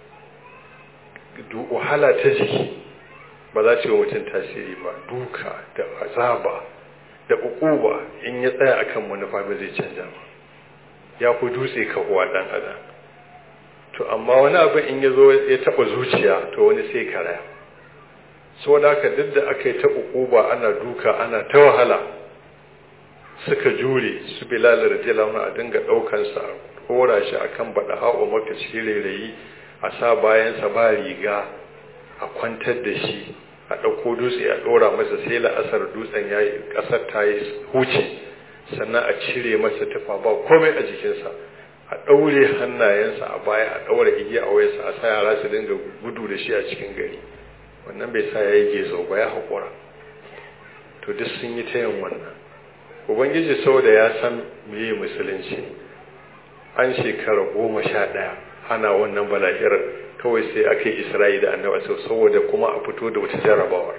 wahala ta jiki ba za ta yi mutum tasiri ba duka da azaba da ukuba in ya tsaya akan manufa ba zai canja ba ya fi dutse kahuwa dan adam to amma wani abin in ya zo ya taba zuciya to wani sai karaya saboda haka duk da aka yi ta ukuba ana duka ana ta wahala suka jure su bilal radiyallahu anhu a dinga daukan sa kora shi akan bada hawa maka rayi a sa bayan sa ba riga a kwantar da shi a dauko dutse a dora masa sai la'asar dutsen yayi kasar ta yi huce sannan a cire masa tufa ba komai a jikinsa a daure hannayensa a baya a daura igiya a wayarsa a sa yara su dinga gudu da shi a cikin gari wannan bai sa ya yi gezo ba ya haƙura to duk sun yi ta yin wannan ubangiji saboda ya san meye musulunci an shekara goma sha ɗaya ana wannan balahirar kawai sai aka yi isra'i da annaba saboda kuma a fito da wata jarabawar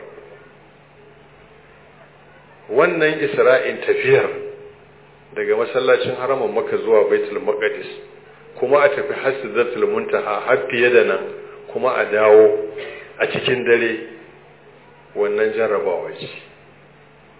wannan isra'in tafiyar daga masallacin haramun maka zuwa baitul maqdis kuma a tafi hasidatul muntaha har fiye da nan kuma a dawo a cikin dare wannan jarabawa ce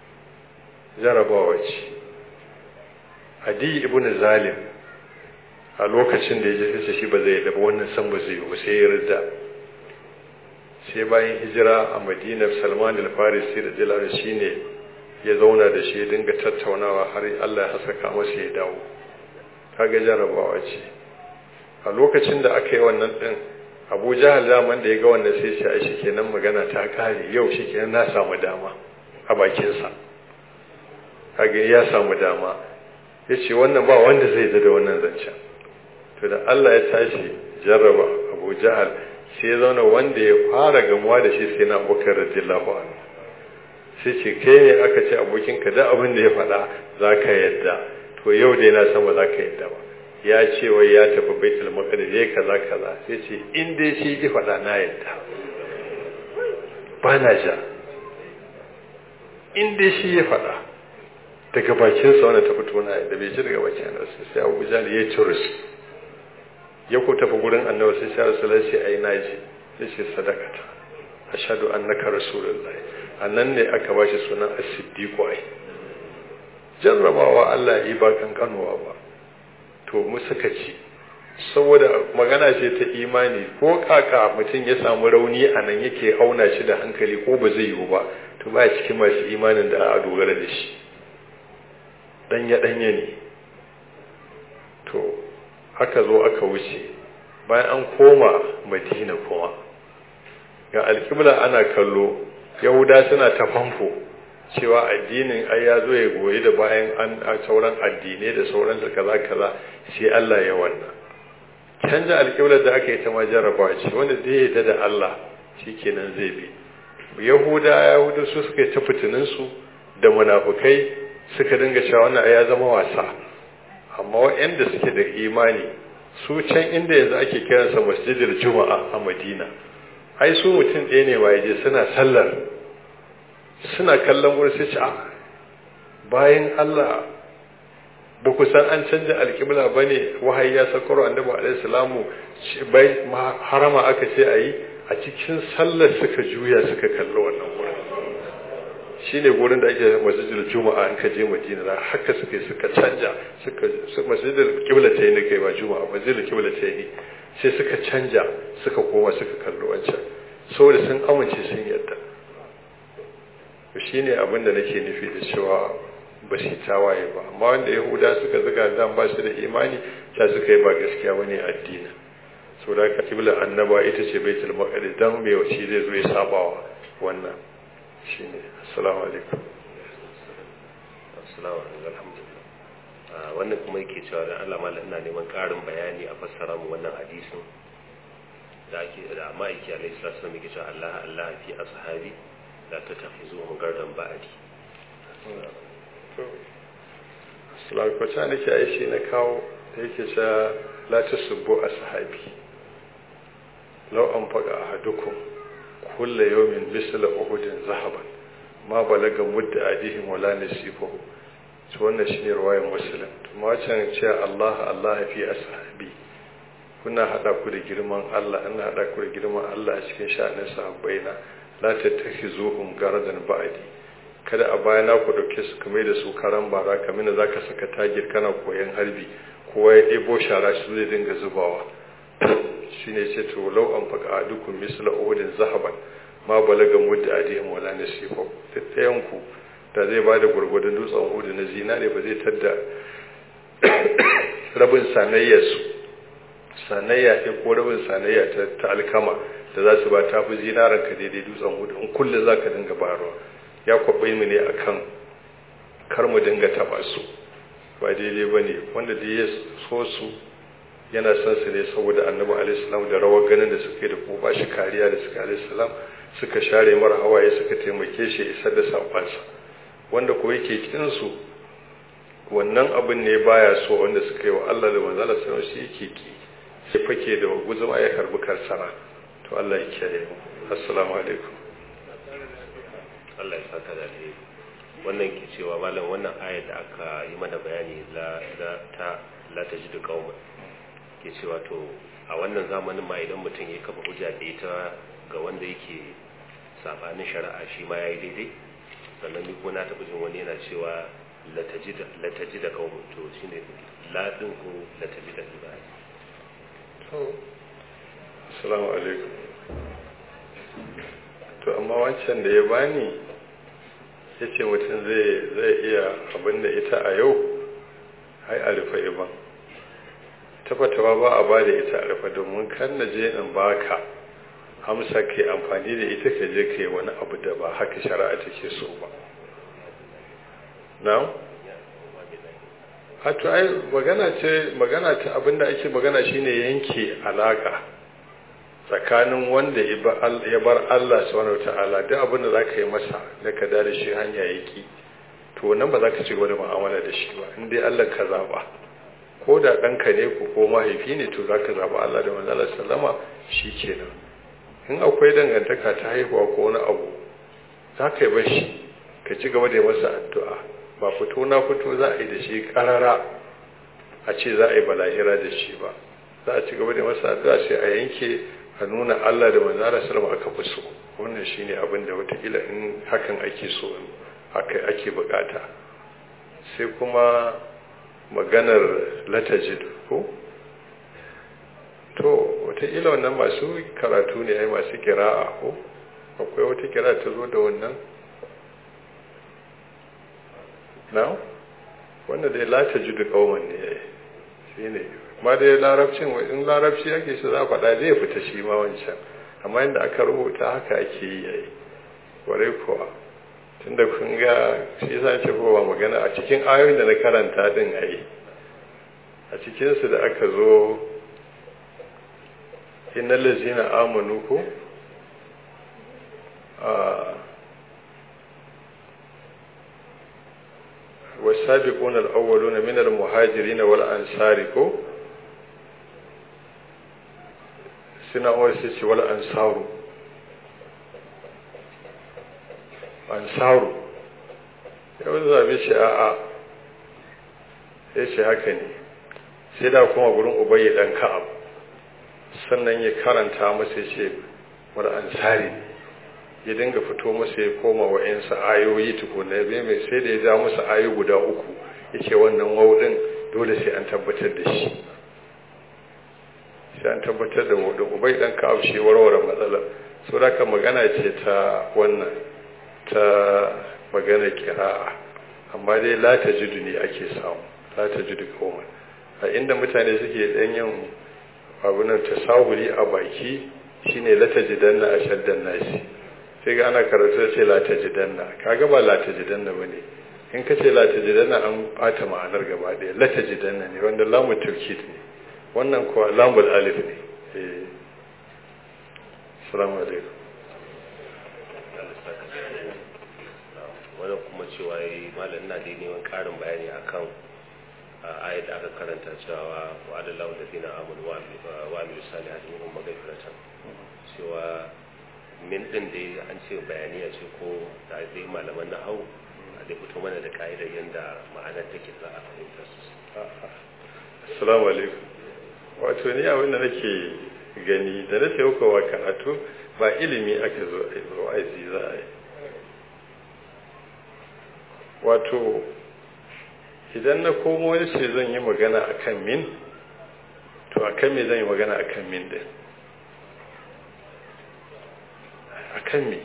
jarabawa ce adi ibn zalim a lokacin da ya je sai shi ba zai da wannan san ba zai yi ba sai ya rida sai bayan hijira a madina salman al-farisi da jalal shine ya zauna da shi dinga tattaunawa har Allah ya haskaka masa ya dawo kaga jarabawa ce a lokacin da aka yi wannan din Abu Jahal zaman da ya ga wannan sai ce ai shikenan magana ta kare yau shikenan na samu dama a bakin sa kaga ya samu dama yace wannan ba wanda zai da wannan zancen to da Allah ya tashi jarraba Abu Jahal sai ya zauna wanda ya fara gamuwa da shi sai na Abubakar radiyallahu anhu sai ce kai ne aka ce abokinka da abin da ya faɗa za ka yadda to yau dai na san ba za ka yadda ba ya ce wai ya tafi baitul maqdis yayi kaza kaza sai ce in dai shi ji faɗa na yadda ba na ja in dai shi ya faɗa daga bakin sa wannan ta fito na yadda bai ji daga bakin annabi sai Abu Jahl ya turus ya ko tafi gurin annabi sai sai Rasulullahi sai ai naji sai ce sadakata ashhadu annaka rasulullahi annan ne aka ba shi sunan as-siddiqu ai jarrabawa Allah yi ba kankanuwa ba to mu suka ci saboda magana ce ta imani ko kaka mutum ya samu rauni a nan yake auna shi da hankali ko ba zai yiwu ba to ba cikin masu imanin da a dogara da shi danya danya ne to aka zo aka wuce bayan an koma madina kuma ga alƙibla ana kallo yahuda suna ta famfo cewa addinin ai ya zo ya goyi da bayan an sauran addinai da sauran da kaza kaza sai Allah ya wannan canja alƙiblar da aka yi ta ma jarrabawa ce wanda zai yarda da Allah shikenan zai bi yahuda yahuda su suka yi ta fitinin su da munafukai suka dinga cewa wannan ai ya zama wasa amma waɗanda suke da imani su can inda yanzu ake kiransa masjidil juma'a a madina ai su mutum ɗaya ne ma je suna sallar suna kallon wurin sai ce bayan Allah ba ku san an canja alƙibla ba ne wahayi ya sakaro annabi alaihi salamu bai harama aka ce a yi a cikin sallar suka juya suka kalli wannan wurin shine gurin da ake masjidil juma'a in ka je madina da haka suka yi suka canja suka masjidil qibla ta yi ne kai ba juma'a masjidil qibla ta yi sai suka canja suka koma suka kalli wancan saboda sun amince sun yadda to shine abin da nake nufi da cewa ba su tawaye ba amma wanda yahuda suka zuga dan ba su da imani ta suka yi ba gaskiya bane addini saboda haka kibla annaba ita ce baitul maqdis dan me wace zai zo ya sabawa wannan shine assalamu alaikum
assalamu alaikum alhamdulillah wannan kuma yake cewa dan Allah mallan ina neman karin bayani a fassara mu wannan hadisin da ake da ma'aiki alaihi salatu wasallam yake cewa Allah Allah fi ashabi la tattakhizuhum gardan ba'di
assalamu alaikum ta nake aishi na kawo da yake cewa la tasubbu ashabi law anfaqa ahadukum kulla yawmin misla uhudin zahaban ma balaga mudda adihim wala nasifahu to wannan shine ruwayar muslim to ma can ce Allah Allah fi ashabi kuna hada ku da girman Allah ina hada ku da girman Allah a cikin sha'anin sahabbaina la tattakhizuhum garadan ba'di kada a bayana ku dauke su kamar da su karan bara kamar da zaka saka tagir kana koyan harbi kowa ya ɗebo shara su zai dinga zubawa shine ce to law an faka adukum misla uhudin zahaban ma balaga mudda adihim wala nasifa tattayan ku da zai ba da gurgurdan dutsen uhudu na zinare ba zai tadda rabin sanayyar su sanayya ce ko rabin sanayya ta alkama da za su ba ta fi zinaran ka daidai dutsen uhudu in kullum za ka dinga barwa ya kwabai mu ne akan kar mu dinga taba su ba daidai ba ne wanda da ya so su yana son su ne saboda annabi alaihissalam da rawar ganin da suka yi da kuma ba shi kariya da suka alaihissalam suka share mara hawaye suka taimake shi isar da saƙonsa wanda ko yake kin su wannan abin ne baya so wanda suka yi wa Allah da manzala sallallahu shi yake ki sai fake da guzuma ya karbi karsana to Allah ya kiyaye mu assalamu alaikum
Allah ya saka da alheri wannan ke cewa malam wannan ayar da aka yi mana bayani la ta la tajidu qauman ke cewa to a wannan zamanin ma idan mutum ya kafa hujja da ita ga wanda yake sabanin shari'a shi ma yayi daidai sannan ni ko na taɓa jin wani yana cewa latajida kaumun to shine ladin ko latajida ba
to assalamu alaikum to amma wancan da ya bani ya ce mutum zai iya abinda ita a yau hai a rufe iban tabbatawa ba a ba da ita a rufe domin kan na je in baka hamsa ke amfani da ita ka je ka yi wani abu da ba haka shari'a take so ba na? hatu ai magana ce magana ta abinda ake magana shine yanke alaka tsakanin wanda ya bar Allah subhanahu ta'ala duk abin da zaka yi masa da ka da shi hanya yaki to nan ba za ka ci gaba da mu'amala da shi ba in dai Allah ka zaba ko da ɗanka ne ko ko mahaifi ne to za ka zaba Allah da manzala sallama shi kenan in akwai dangantaka ta haihuwa ko wani abu za ka yi bashi ka ci gaba da masa addu'a ba fito na fito za a yi da shi karara a ce za a yi balahira da shi ba za a ci gaba da masa addu'a sai a yanke a nuna Allah da manzara sallama aka fi so wannan shine abin da watakila in hakan ake so haka ake bukata sai kuma maganar latajid ko to watakila wannan masu karatu ne ai masu kira'a ko akwai wata kira ta zo da wannan na wanda dai latajidu kauman ne ya yi shi ne ma dai larabcin in larabci ake shi za a faɗa zai fita shi ma wancan amma yadda aka rubuta haka ake yi ya yi warai kuwa tunda kun ga shi yasa ce ko ba magana a cikin ayoyin da na karanta din a yi a cikinsu da aka zo innal ladzina amanu ko والسابقون الأولون من المهاجرين والأنصار كو سنة ورسيس والأنصار أنصار yau zabe shi a'a ya ce haka ne sai da kuma gurin ubayi dan ka'ab sannan ya karanta masa ce wani ansari ya dinga fito masa ya koma wa yansa ayoyi tukuna ya mai sai da ya ja masa ayoyi guda uku ya ce wannan waudin dole sai an tabbatar da shi sai an tabbatar da waudin ubai dan ka'ab shi warware matsalar so da magana ce ta wannan ta magana kira'a amma dai la ta jidu ne ake samu la ta jidu kawai a inda mutane suke ɗan yin abunan tasahuli a baki shine la ta jidanna a shaddan nasi sai ga ana karatu ce la ta jidanna kaga ba la ta jidanna bane in ka ce la ta jidanna an bata ma'anar gaba ɗaya la ta jidanna ne wanda lamu tawkid ne wannan kuwa lamul alif ne eh assalamu alaikum
wannan kuma cewa yi malam na da neman karin bayani akan ayat da aka karanta cewa wa adallahu ladina amanu wa amilu salihati minhum maghfiratan cewa min din da an ce bayani ce ko da dai malaman nahau a da fito mana da ka'idar yadda ma'anar take za a fahimta su
assalamu alaikum wato ni abin da nake gani da na ce wa karatu ba ilimi aka zo a yi wa'azi za a yi wato idan na komo wani ce zan yi magana a kan min to a kan me zan yi magana a kan min din a kan me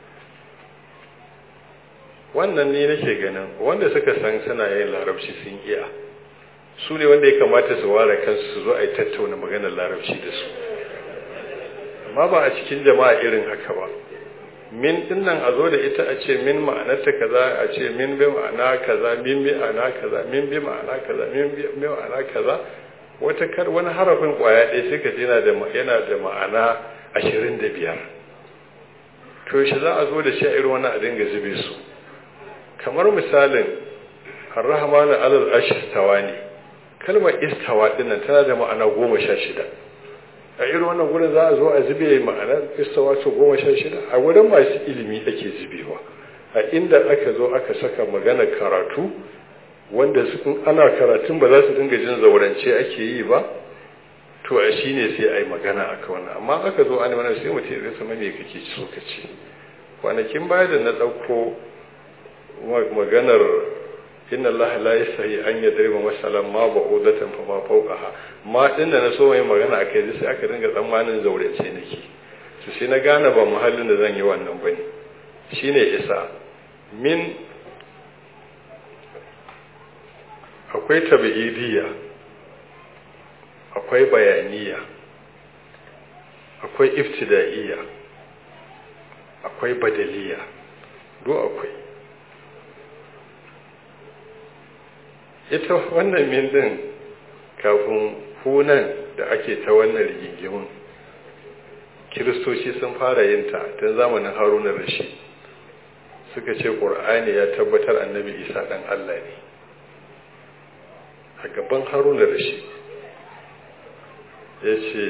wannan ne nake ganin wanda suka san suna yin larabci sun iya su ne wanda ya kamata su ware kansu su zo a yi tattauna maganar larabci da su amma ba a cikin jama'a irin haka ba min din nan a zo da ita a ce min ma'anarta kaza a ce min bi ma'ana kaza min bi ma'ana kaza min bi ma'ana kaza min bi ma'ana kaza wata kar wani harafin kwaya ɗaya sai ka yana da yana da ma'ana ashirin da biyar to shi za a zo da shi a irin wani a dinga zube su kamar misalin ar-rahman alal ashtawa ne kalmar istawa dinnan tana da ma'ana goma sha shida a irin wannan gurin za a zo a zube ma'anar istawa su goma sha shida a wurin masu ilimi ake zubewa a inda aka zo aka saka magana karatu wanda in ana karatun ba za su dinga jin zaurance ake yi ba to a shi ne sai a yi magana aka wannan amma aka zo ana wannan sai mutum ya sama me kake so ka ce kwanakin baya da na ɗauko maganar inna Allah la yasahi an yadriba masalan ma ba'udatan fa ma fawqaha ma din da na so mai magana akai sai aka dinga tsammanin zaurace nake to sai na gane ba muhallin da zan yi wannan bane shine isa min akwai tabi'idiyya akwai bayaniya akwai iftida'iyya akwai badaliya duk akwai ita wannan min din kafin hunan da ake ta wannan rigingimin kiristoci sun fara yin ta tun zamanin haruna rashi suka ce ƙur'ani ya tabbatar annabi isa ɗan allah ne a gaban haruna rashi ya ce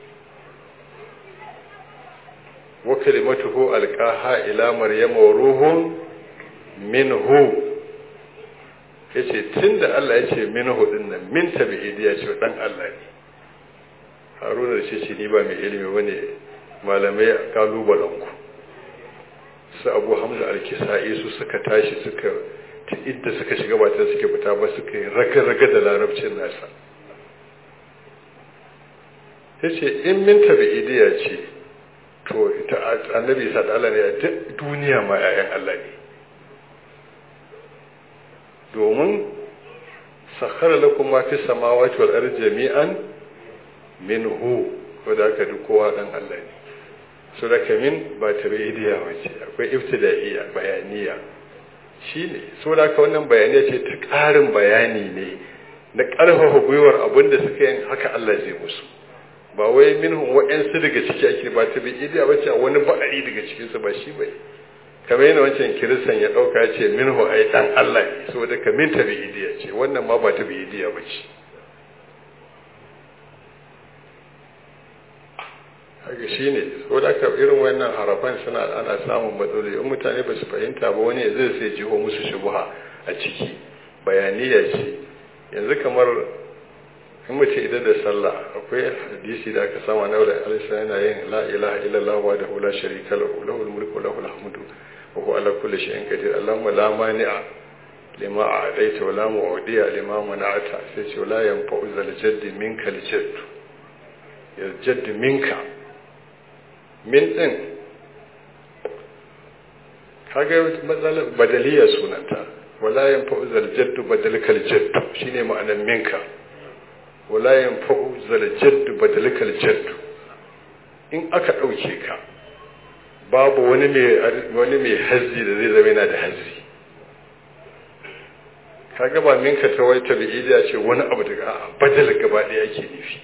wa kalimatuhu alqaha ila maryama wa ruhun minhu yace tunda Allah yace minhu din nan min tabi'idi ya ce dan Allah ne Haruna da ce ni ba mai ilimi bane malamai kalubalen ku su Abu Hamza al-Kisai su suka tashi suka ta idda suka shiga ba ta suke fita ba suka yi raga-raga da larabcin nasa yace in min tabi'idi ya ce to ita annabi isa da Allah ne a duniya ma 'ya'yan Allah ne domin sakhara lakum ma fi samawati wal ardi jami'an minhu ko da aka duk kowa dan Allah ne so da kamin ba tabi'idiyya wace akwai ibtida'iyya bayaniya shine so da aka wannan bayaniya ce ta ƙarin bayani ne na ƙarfafa gwiwar abinda suka yin haka Allah zai musu ba wai minhum wa'ansu daga ciki ake ba ta bi idiya ba ce wani ba'ari daga cikinsu ba shi bai kamar yana wancan kiristan ya ɗauka ya ce minhu ai ɗan Allah ne saboda ka min ta bi idiya ce wannan ma ba ta bi idiya ba ce haka shi ne saboda ka irin wannan harafan suna ana samun matsaloli in mutane ba su fahimta ba wani zai sai jiho musu shubuha a ciki bayaniya ce yanzu kamar in mace idan da sallah akwai hadisi da aka sama na wadda alisa yana yin la ilaha illallah wa da hula sharika lahu lahul mulku lahul hamdu wa huwa ala kulli shay'in qadir allahumma la mani'a lima a'taita wa la mu'diya lima mana'ata sai ce la yanfa'u zal jaddi minka al jadd ya jadd minka min din kaga matsalar badaliya sunanta wala yanfa'u zal jaddu badalkal jadd shine ma'anar minka wala yanfa'u zal jaddu badalikal jaddu in aka dauke ka babu wani mai wani mai hazzi da zai zama yana da hazzi kaga ba minka ta wai tabi'ida ce wani abu daga a badal gaba ɗaya ake nufi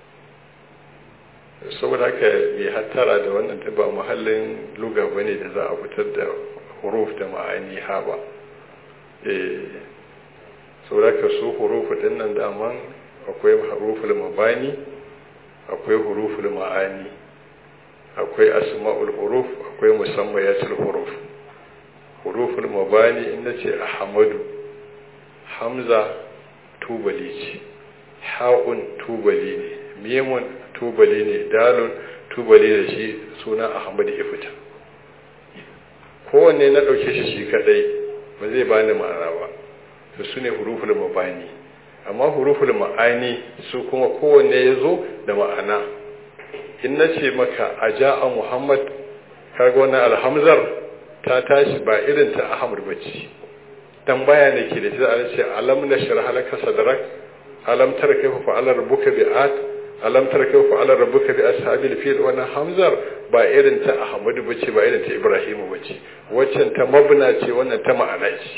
saboda haka mai hattara da wannan ta ba muhallin luga bane da za a fitar da huruf da ma'ani ha ba eh saboda haka su hurufu din nan daman akwai huruful mabani akwai huruful ma'ani akwai asma'ul huruf akwai musammayatul huruf huruful mabani in nace ahmadu hamza tubali ce ha'un tubali ne mimun tubali ne dalun tubali da shi suna ahmad ya fita kowanne na ɗauke shi shi kadai ba zai bani ma'ana ba to su ne huruful mabani amma huruful ma'ani su kuma kowanne ya zo da ma'ana in na ce maka a ja'a muhammad kaga wannan alhamzar ta tashi ba irin ta ahmad bace tambaya ne ke da shi a ce alam na shirha laka sadrak alam tara kaifa fa'ala rabbuka bi'at alam tara kaifa fa'ala rabbuka bi ashabil fil wannan hamzar ba irin ta ahmad bace ba irin ta ibrahim bace waccan ta mabna ce wannan ta ma'ana ce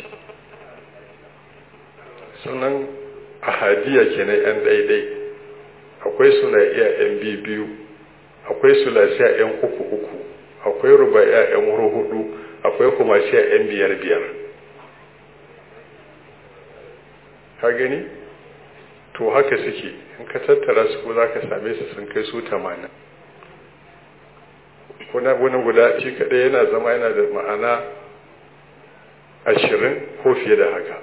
sunan ahadiya kenan yan daidai akwai suna iya yan biyu akwai sulasiya yan uku uku akwai rubaiya yan hudu akwai kuma shi yan biyar biyar ka gani to haka suke in ka tattara su ko za ka same su sun kai su tamanin kuna wani guda shi kaɗai yana zama yana da ma'ana ashirin ko fiye da haka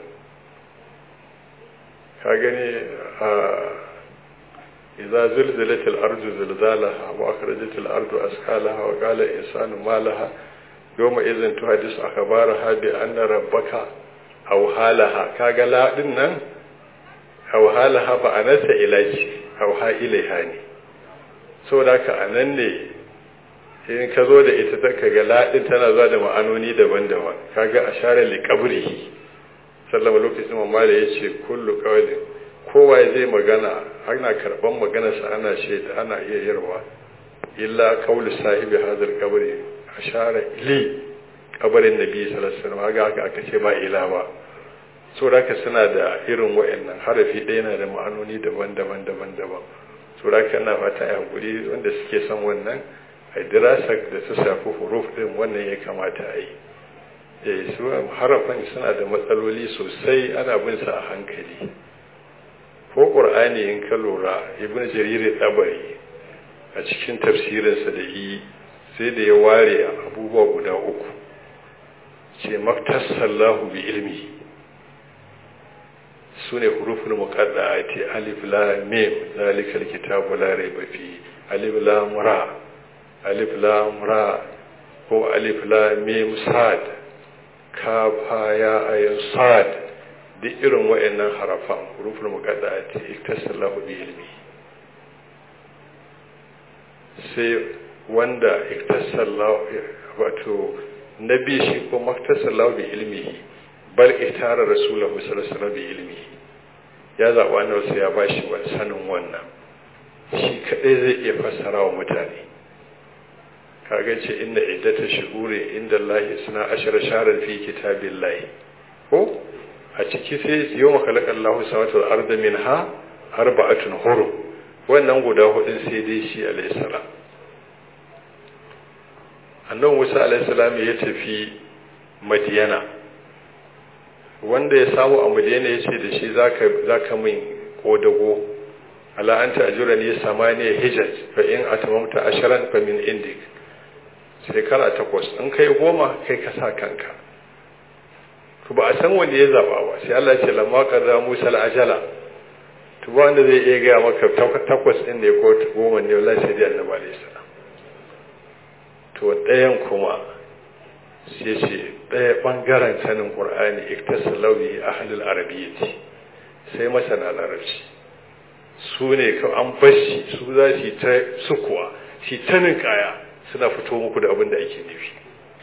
ka gani a إذا زلزلت الأرض زلزالها وأخرجت الأرض أسكالها وقال الإنسان ما لها يومئذ تحدث أخبارها بأن ربك auhalaha kaga la din nan auhalaha ba anasa ilaji auha ilaiha ne saboda haka anan ne in ka zo da ita ka ga la din tana zuwa da ma'anoni daban-daban kaga ashara li qabrihi sallama lokacin mamma da yace kullu qawlin kowa zai magana ana karban maganarsa ana shaida ana iya yarwa illa qawlu sahibi hadal qabri ashara li kabarin nabi sallallahu alaihi wasallam ga haka aka ce ba ila ba so da suna da irin wayannan harafi ɗaya yana da ma'anoni daban-daban daban-daban so da ina fata ya hakuri wanda suke son wannan a dirasa da ta shafi huruf din wannan ya kamata a yi eh su harafan suna da matsaloli sosai ana bin sa a hankali ko qur'ani in ka lura ibnu jarir tabari a cikin tafsirinsa da yi sai da ya ware abubuwa guda uku ce maktasallahu bi ilmi su ne hurufin muqadda'ati alif lam mim zalika alkitabu la rayba fi alif lam ra alif lam ra ko alif lam mim sad kaf ha ya ayin sad duk irin wayannan harafan hurufin muqadda'ati iktasallahu bi ilmi sai wanda iktasallahu wato nabi shi ko maktasallahu bi ilmihi bal itara rasulahu sallallahu alaihi bi ilmihi ya zaɓa annabi sai ya bashi wani sanin wannan shi kadai zai iya fassara wa mutane kaga ce inna iddata shuhuri inda Allah suna ashara sharar fi kitabillahi ko a ciki sai yau makalakar Allah samatu wal arda minha arba'atun hurum wannan guda hudun sai dai shi alayhi salam annabi Musa alayhi salam ya tafi Madiyana wanda ya samu a Madiyana ya ce da shi zaka zaka min kodago ala anta ajurani samaniya hijaj fa in atamamta asharan fa min indik shekara takwas in kai goma kai ka sa kanka to ba a san wanda ya zaba ba sai Allah ya ce lamma qadra Musa al-ajala to ba wanda zai iya gaya maka takwas din ne ko goma ne wallahi sai dai annabi alayhi salam to ɗayan kuma sai ce ɗaya ɓangaren sanin ƙur'ani iktasalau bi ahlul arabiyyati sai masana larabci su ne an bashi su za su yi ta sukuwa su ta kaya suna fito muku da abin da ake nufi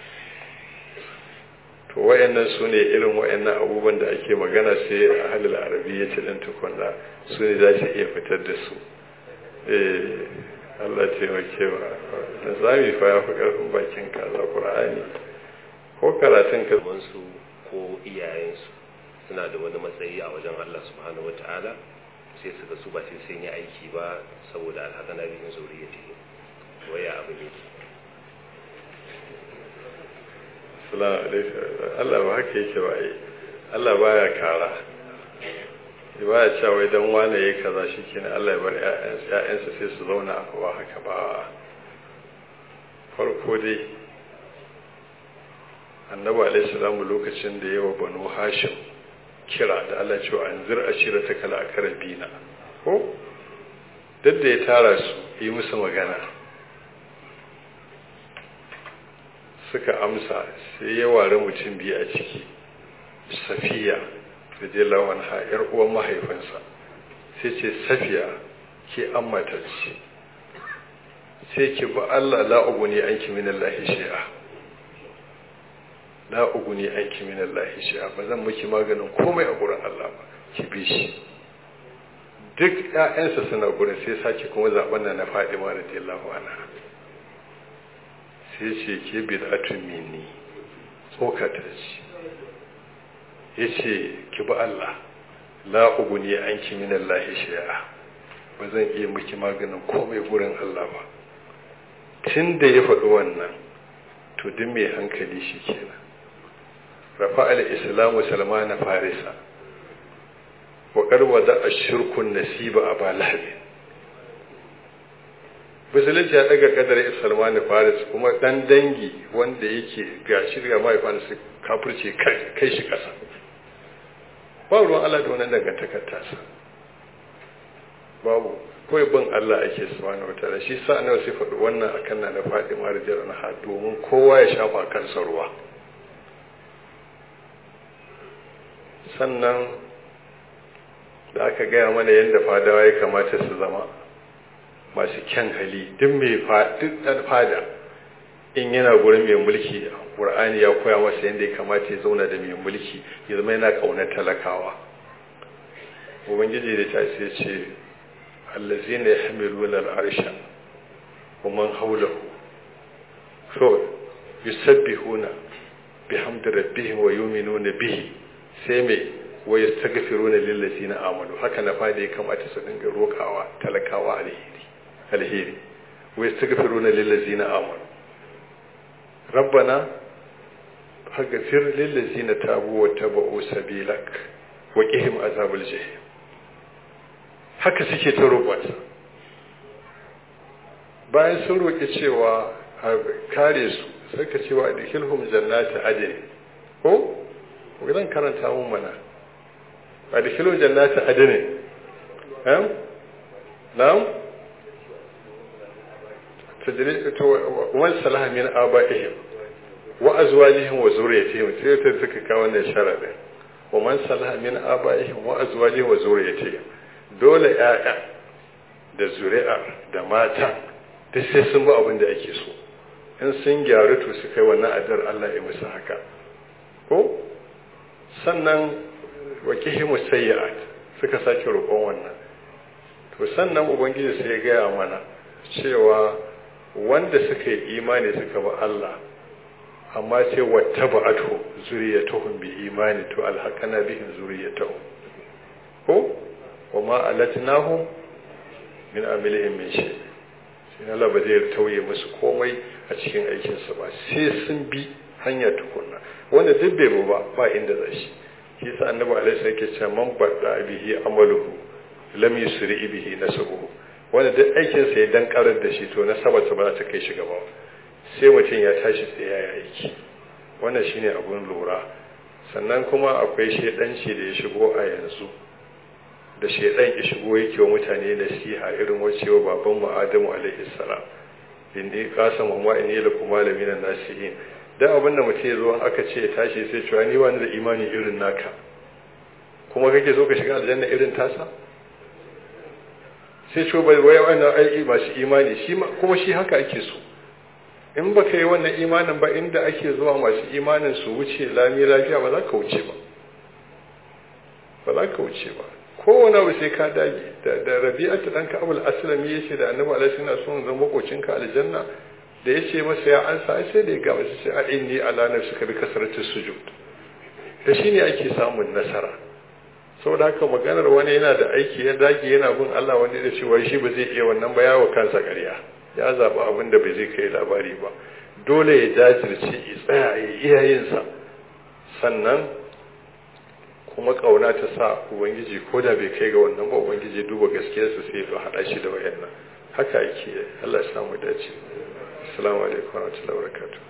to wayannan su ne irin wayannan abubuwan da ake magana sai a halil arabi ya ce ɗan tukunna su ne za su iya fitar da su Allah taimake wa da zami fa ya fi ƙarfin bakin kaza Qur'ani ko karatun ka
su ko iyayensu suna da wani matsayi a wajen Allah subhanahu wata'ala sai suka su ba sai sun yi aiki ba saboda alhaka na bihin zuriyati waya abu ne
salamu alaikum Allah ba haka yake ba yi Allah baya kara ba ya cewa idan wane ya kaza shi kenan Allah ya bar ‘ya'yansa sai su zauna a kowa haka ba farko dai annabi alaihi salamu lokacin da yawa banu hashim kira da Allah cewa an zir a shira ta kala a karabina ko duk da ya tara su yi musu magana suka amsa sai ya ware mutum biyu a ciki safiya radiyallahu anha yar uwan mahaifinsa sai ce safiya ke an matarci sai ki ba Allah la uguni anki min Allah shi'a la uguni anki min Allah shi'a ba zan miki maganin komai a gurin Allah ba ki bi shi duk ƴaƴansa suna gurin sai sake kuma zaben nan na Fadima radiyallahu anha sai ce ke bid'atun minni tsokata ce yace ki bi Allah la uguni anki min Allah shay'a ba zan iya miki maganin komai gurin Allah ba tunda ya faɗi wannan to duk mai hankali shi kenan rafa al-islamu salmana farisa wa qarwa da ashirkun nasiba aba lahab musulunci ya daga kadar salmani faris kuma dan dangi wanda yake ga shirya mahaifansa kafirce kai shi kasa ba ruwan Allah da wannan dangantakar tasa babu kawai bin Allah ake subhanahu wataala shi sa annabi sai faɗi wannan akan na na Fatima radiyallahu anha domin kowa ya shafa kansa ruwa sannan da aka gaya mana yadda fadawa ya kamata su zama masu kyan hali duk mai duk fada in yana gurin mai mulki ƙur'ani ya koya masa yadda ya kamata ya zauna da mai mulki ya zama yana ƙaunar talakawa ubangiji da ta ce ce allazina yahmiluna al'arsha wa man hawlahu so yusabbihuna bihamdi rabbihim wa yu'minuna bihi sai mai wa yastaghfiruna lil ladina amanu haka na fada ya kamata su dinga rokawa talakawa alheri alheri wa yastaghfiruna lil ladina amanu rabbana faghfir lil ladina tabu wa tabu sabilak wa qihim azabal jahim haka suke ta roƙonsa bayan sun roƙi cewa a kare su suka cewa da hilhum jannati adin ko zan karanta mun mana a da hilhum jannati adin em na'am tajri to wal salaha min abaihim wa azwajihim wa zurriyyatihim sai ta suka kawo wannan sharadin wa man salaha min abaihim wa azwajihim wa zurriyyatihim dole ‘ya'ya da zuri'a da mata duk sai sun ba abin da ake so in sun gyaru to su kai wannan adar Allah ya musu haka ko sannan wakihimu sayyi'at suka sake roƙon wannan to sannan ubangiji sai ya gaya mana cewa wanda suka yi imani suka ba Allah amma sai wata ba'atu zuriyatuhum bi imani to alhaqana bihim zuriyatuhum ko wa ma alatnahum min amilihim min shay sai Allah ba zai tauye musu komai a cikin aikin su ba sai sun bi hanya tukunna wanda duk bai ba ba inda za shi shi sa annabi alaihi yake cewa man badda bihi amaluhu lam yusri bihi nasabuhu wanda duk aikin sa ya dan karar da shi to nasabar sa ba za ta kai shi gaba sai mutum ya tashi sai ya yi aiki wannan shine abun lura sannan kuma akwai shedanci da ya shigo a yanzu da shaidan ya shigo yake wa mutane nasiha irin wacewa baban mu Adamu alaihi salam inni qasama wa inni lakum malamin nasihin dan abin da mutum zo aka ce ya tashi sai cewa ni wani da imani irin naka kuma kake so ka shiga aljanna irin tasa sai ce bai wai wannan ai masu imani shi kuma shi haka ake so in baka yi wannan imanin ba inda ake zuwa masu imanin su wuce lami lafiya ba za ka wuce ba ba za ka wuce ba kowane abu sai ka dage da rabi'atu dan ka'abul aslami yace da annabi alaihi suna son zama makocin ka aljanna da yace masa ya ansa sai da ya ga masa sai a inni ala nafsika bi kasratu sujud da shine ake samun nasara saboda haka maganar wani yana da aiki ya dage yana bin Allah wanda da cewa shi ba zai iya wannan ba yawo kansa ƙarya ya zaba abin da bai zai kai labari ba dole ya jajirce ya tsaya ya iya yin sa sannan kuma kauna ta sa ubangiji ko da bai kai ga wannan ba ubangiji duba gaskiyarsa sai ya haɗa shi da wayannan haka yake Allah ya samu dace assalamu alaikum wa rahmatullahi wa barakatuh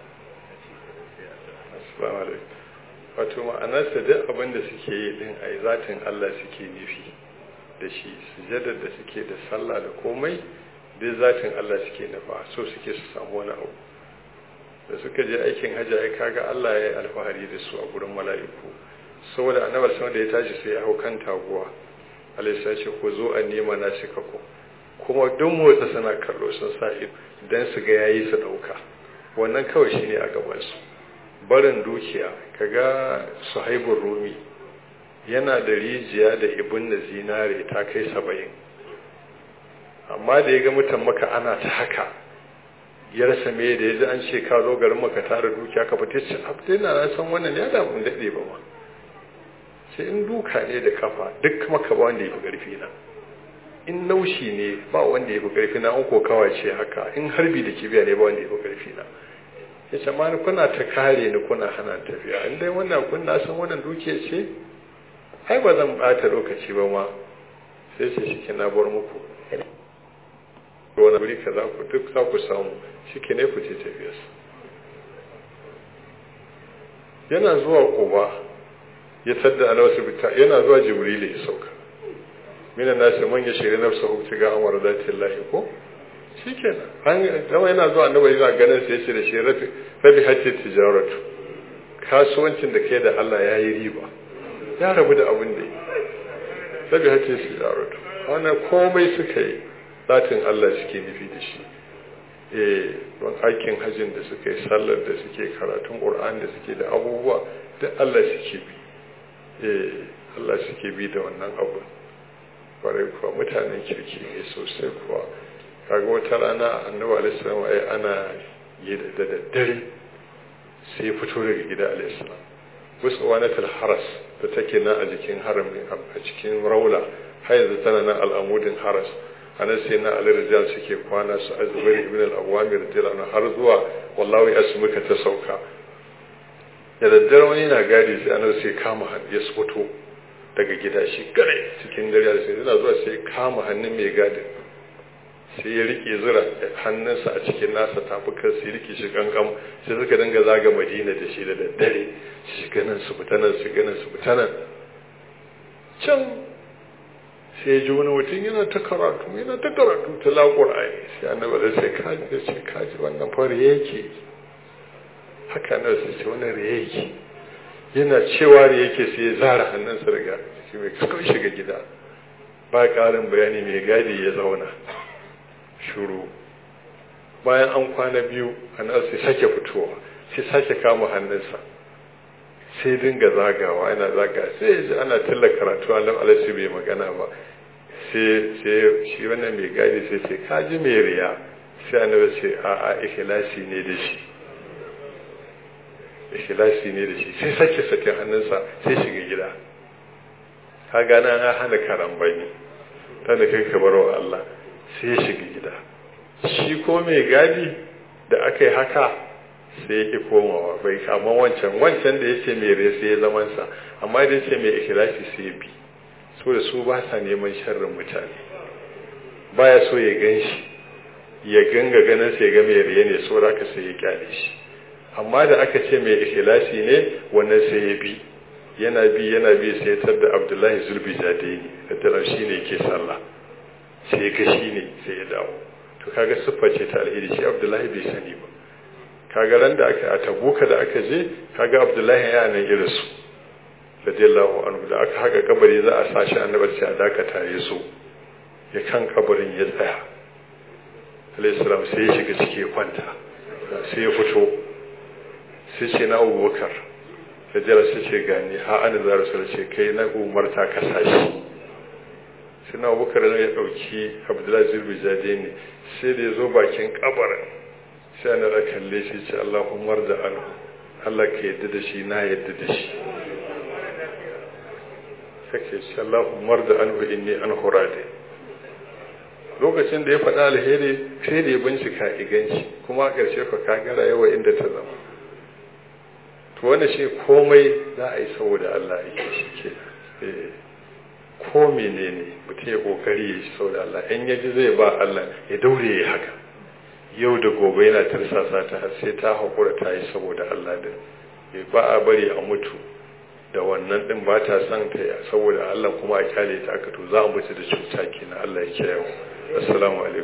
assalamu alaikum wato ma'anarsa duk abin da suke yi din a zatin Allah suke nufi da shi sujadar da suke da sallah da komai duk zatin Allah suke nufa so suke su samu wani abu da suka je aikin hajji ai kaga Allah ya yi alfahari da su a gurin mala'iku saboda annabar sama da ya tashi sai ya hau kan taguwa alaihi ya ce ku zo a nema na shi kako kuma duk motsa suna kallo sun sa ido dan su ga yayi su dauka wannan kawai shine a gaban su barin dukiya kaga suhaibur rumi yana da rijiya da ibn da zinare ta kai saba'in amma da ya ga mutan maka ana ta haka ya rasa me da ya ji an ce ka zo garin maka tara dukiya ka fita ce abdai na san wannan ya da mun daɗe ba ma sai in duka ne da kafa duk maka ba wanda ya fi ƙarfi na in naushi ne ba wanda ya fi ƙarfi na an kokawa ce haka in harbi da kibiya ne ba wanda ya fi ƙarfi na ya ce ma kuna ta kare ni kuna hana tafiya in dai wannan kun na san wannan dukiya ce ai ba zan bata lokaci ba ma sai ce shi na bar muku wani wuri ka za ku duk za ku samu shi ke ne ku ce tafiyarsa yana zuwa goba ya tadda ana wasu bita yana zuwa jibrilu ya sauka mina na ce man ya shiri nafsa hukci ga amara zatin lahi ko shi kenan an zama yana zuwa annabi yana ganin sai ce da shi rabi hajji tijaratu kasuwancin da ke da Allah ya yi riba ya rabu da abin da sabi hace su ya rabu wannan komai suka yi zatin Allah suke nufi da shi eh don aikin hajjin da suka yi sallar da suke karatun Qur'an da suke da abubuwa duk Allah suke bi eh Allah suke bi da wannan abu kwarai kuwa mutanen kirki ne sosai kuwa kaga wata rana annabi alaihi salam ai ana yi da daddare sai fito daga gida alaihi salam wasu wanatul haras da take nan a jikin haramin a cikin raula har yanzu tana nan al'amudin haras anan sai na ali rijal suke kwana su azubair ibn al-awamir radiyallahu har zuwa wallahi asmuka ta sauka da daddare wani na gadi sai annabi sai kama hannu ya fito daga gida shi gare cikin dare sai yana zuwa sai kama hannun mai gadi sai ya rike zura hannunsa a cikin nasa tafukan sai rike shi kankan sai suka dinga zaga madina da shi da daddare shi ganin su fita nan su ganin su fita nan can sai ji wani mutum yana ta karatu yana ta karatu ta laƙur'ani sai annabi da sai kaji da sai kaji wannan fara yake haka na sai ce wannan riya yake yana cewa riya yake sai ya zara hannunsa daga shi mai kakau shiga gida ba ƙarin bayani mai gadi ya zauna shuru bayan an kwana biyu annabi sai sake fitowa sai sake kama hannunsa sai dinga zagawa yana zaga sai ya ji ana tilla karatu Allah alaihi bai magana ba sai sai shi wannan mai gadi sai ce ka ji mai riya sai annabi ce a a ikhlasi ne da shi ikhlasi ne da shi sai sake sake hannunsa sai shiga gida ka gana an hana karambani tana kai ka baro Allah sai ya shiga gida shi ko mai gadi da aka yi haka sai yake komawa bai kama wancan wancan da yake mai rai sai ya zaman sa amma da yake mai ikhlasi sai ya bi so da su ba sa neman sharrin mutane baya so ya gan shi ya ganga ganin sai ga mai rai ne so da aka sai ya kyale shi amma da aka ce mai ikhlasi ne wannan sai ya bi yana bi yana bi sai ya tar da Abdullahi Zulbi Jadaini da tarar shi ne yake sallah sai ga shi ne sai ya dawo to kaga siffa ce ta alheri shi Abdullahi bai sani ba kaga ran da aka a tabuka da aka je kaga abdullahi ya nan irin su radiyallahu anhu da aka haka kabari za a sa shi annabar sai a dakata ya so ya kan kabarin ya tsaya alayhi salam sai ya shiga ciki ya kwanta sai ya fito sai ce na abubakar radiyallahu sai ce gani ha an da rasul ce kai na umarta ka sashi sai na abubakar ya dauki abdullahi zulbi ne sai da ya zo bakin kabarin sai ana da kalle shi ce Allahumma da anhu Allah ka yadda da shi na yadda da shi kake ce Allahumma da anhu inni an hurade lokacin da ya faɗa alheri sai da ya bincika iganci kuma a ƙarshe ka kagara yawa inda ta zama to wanda shi komai za a yi saboda Allah ya shi ke ko menene mutum ya kokari ya shi saboda Allah in ya ji zai ba Allah ya daure ya haka yau da gobe yana tarsasa ta har sai ta haƙura ta yi saboda Allah din ba a bari a mutu da wannan din ba ta son ta saboda Allah kuma a kyale ta aka to za a mutu da cuta kenan Allah ya kiyaye assalamu alaikum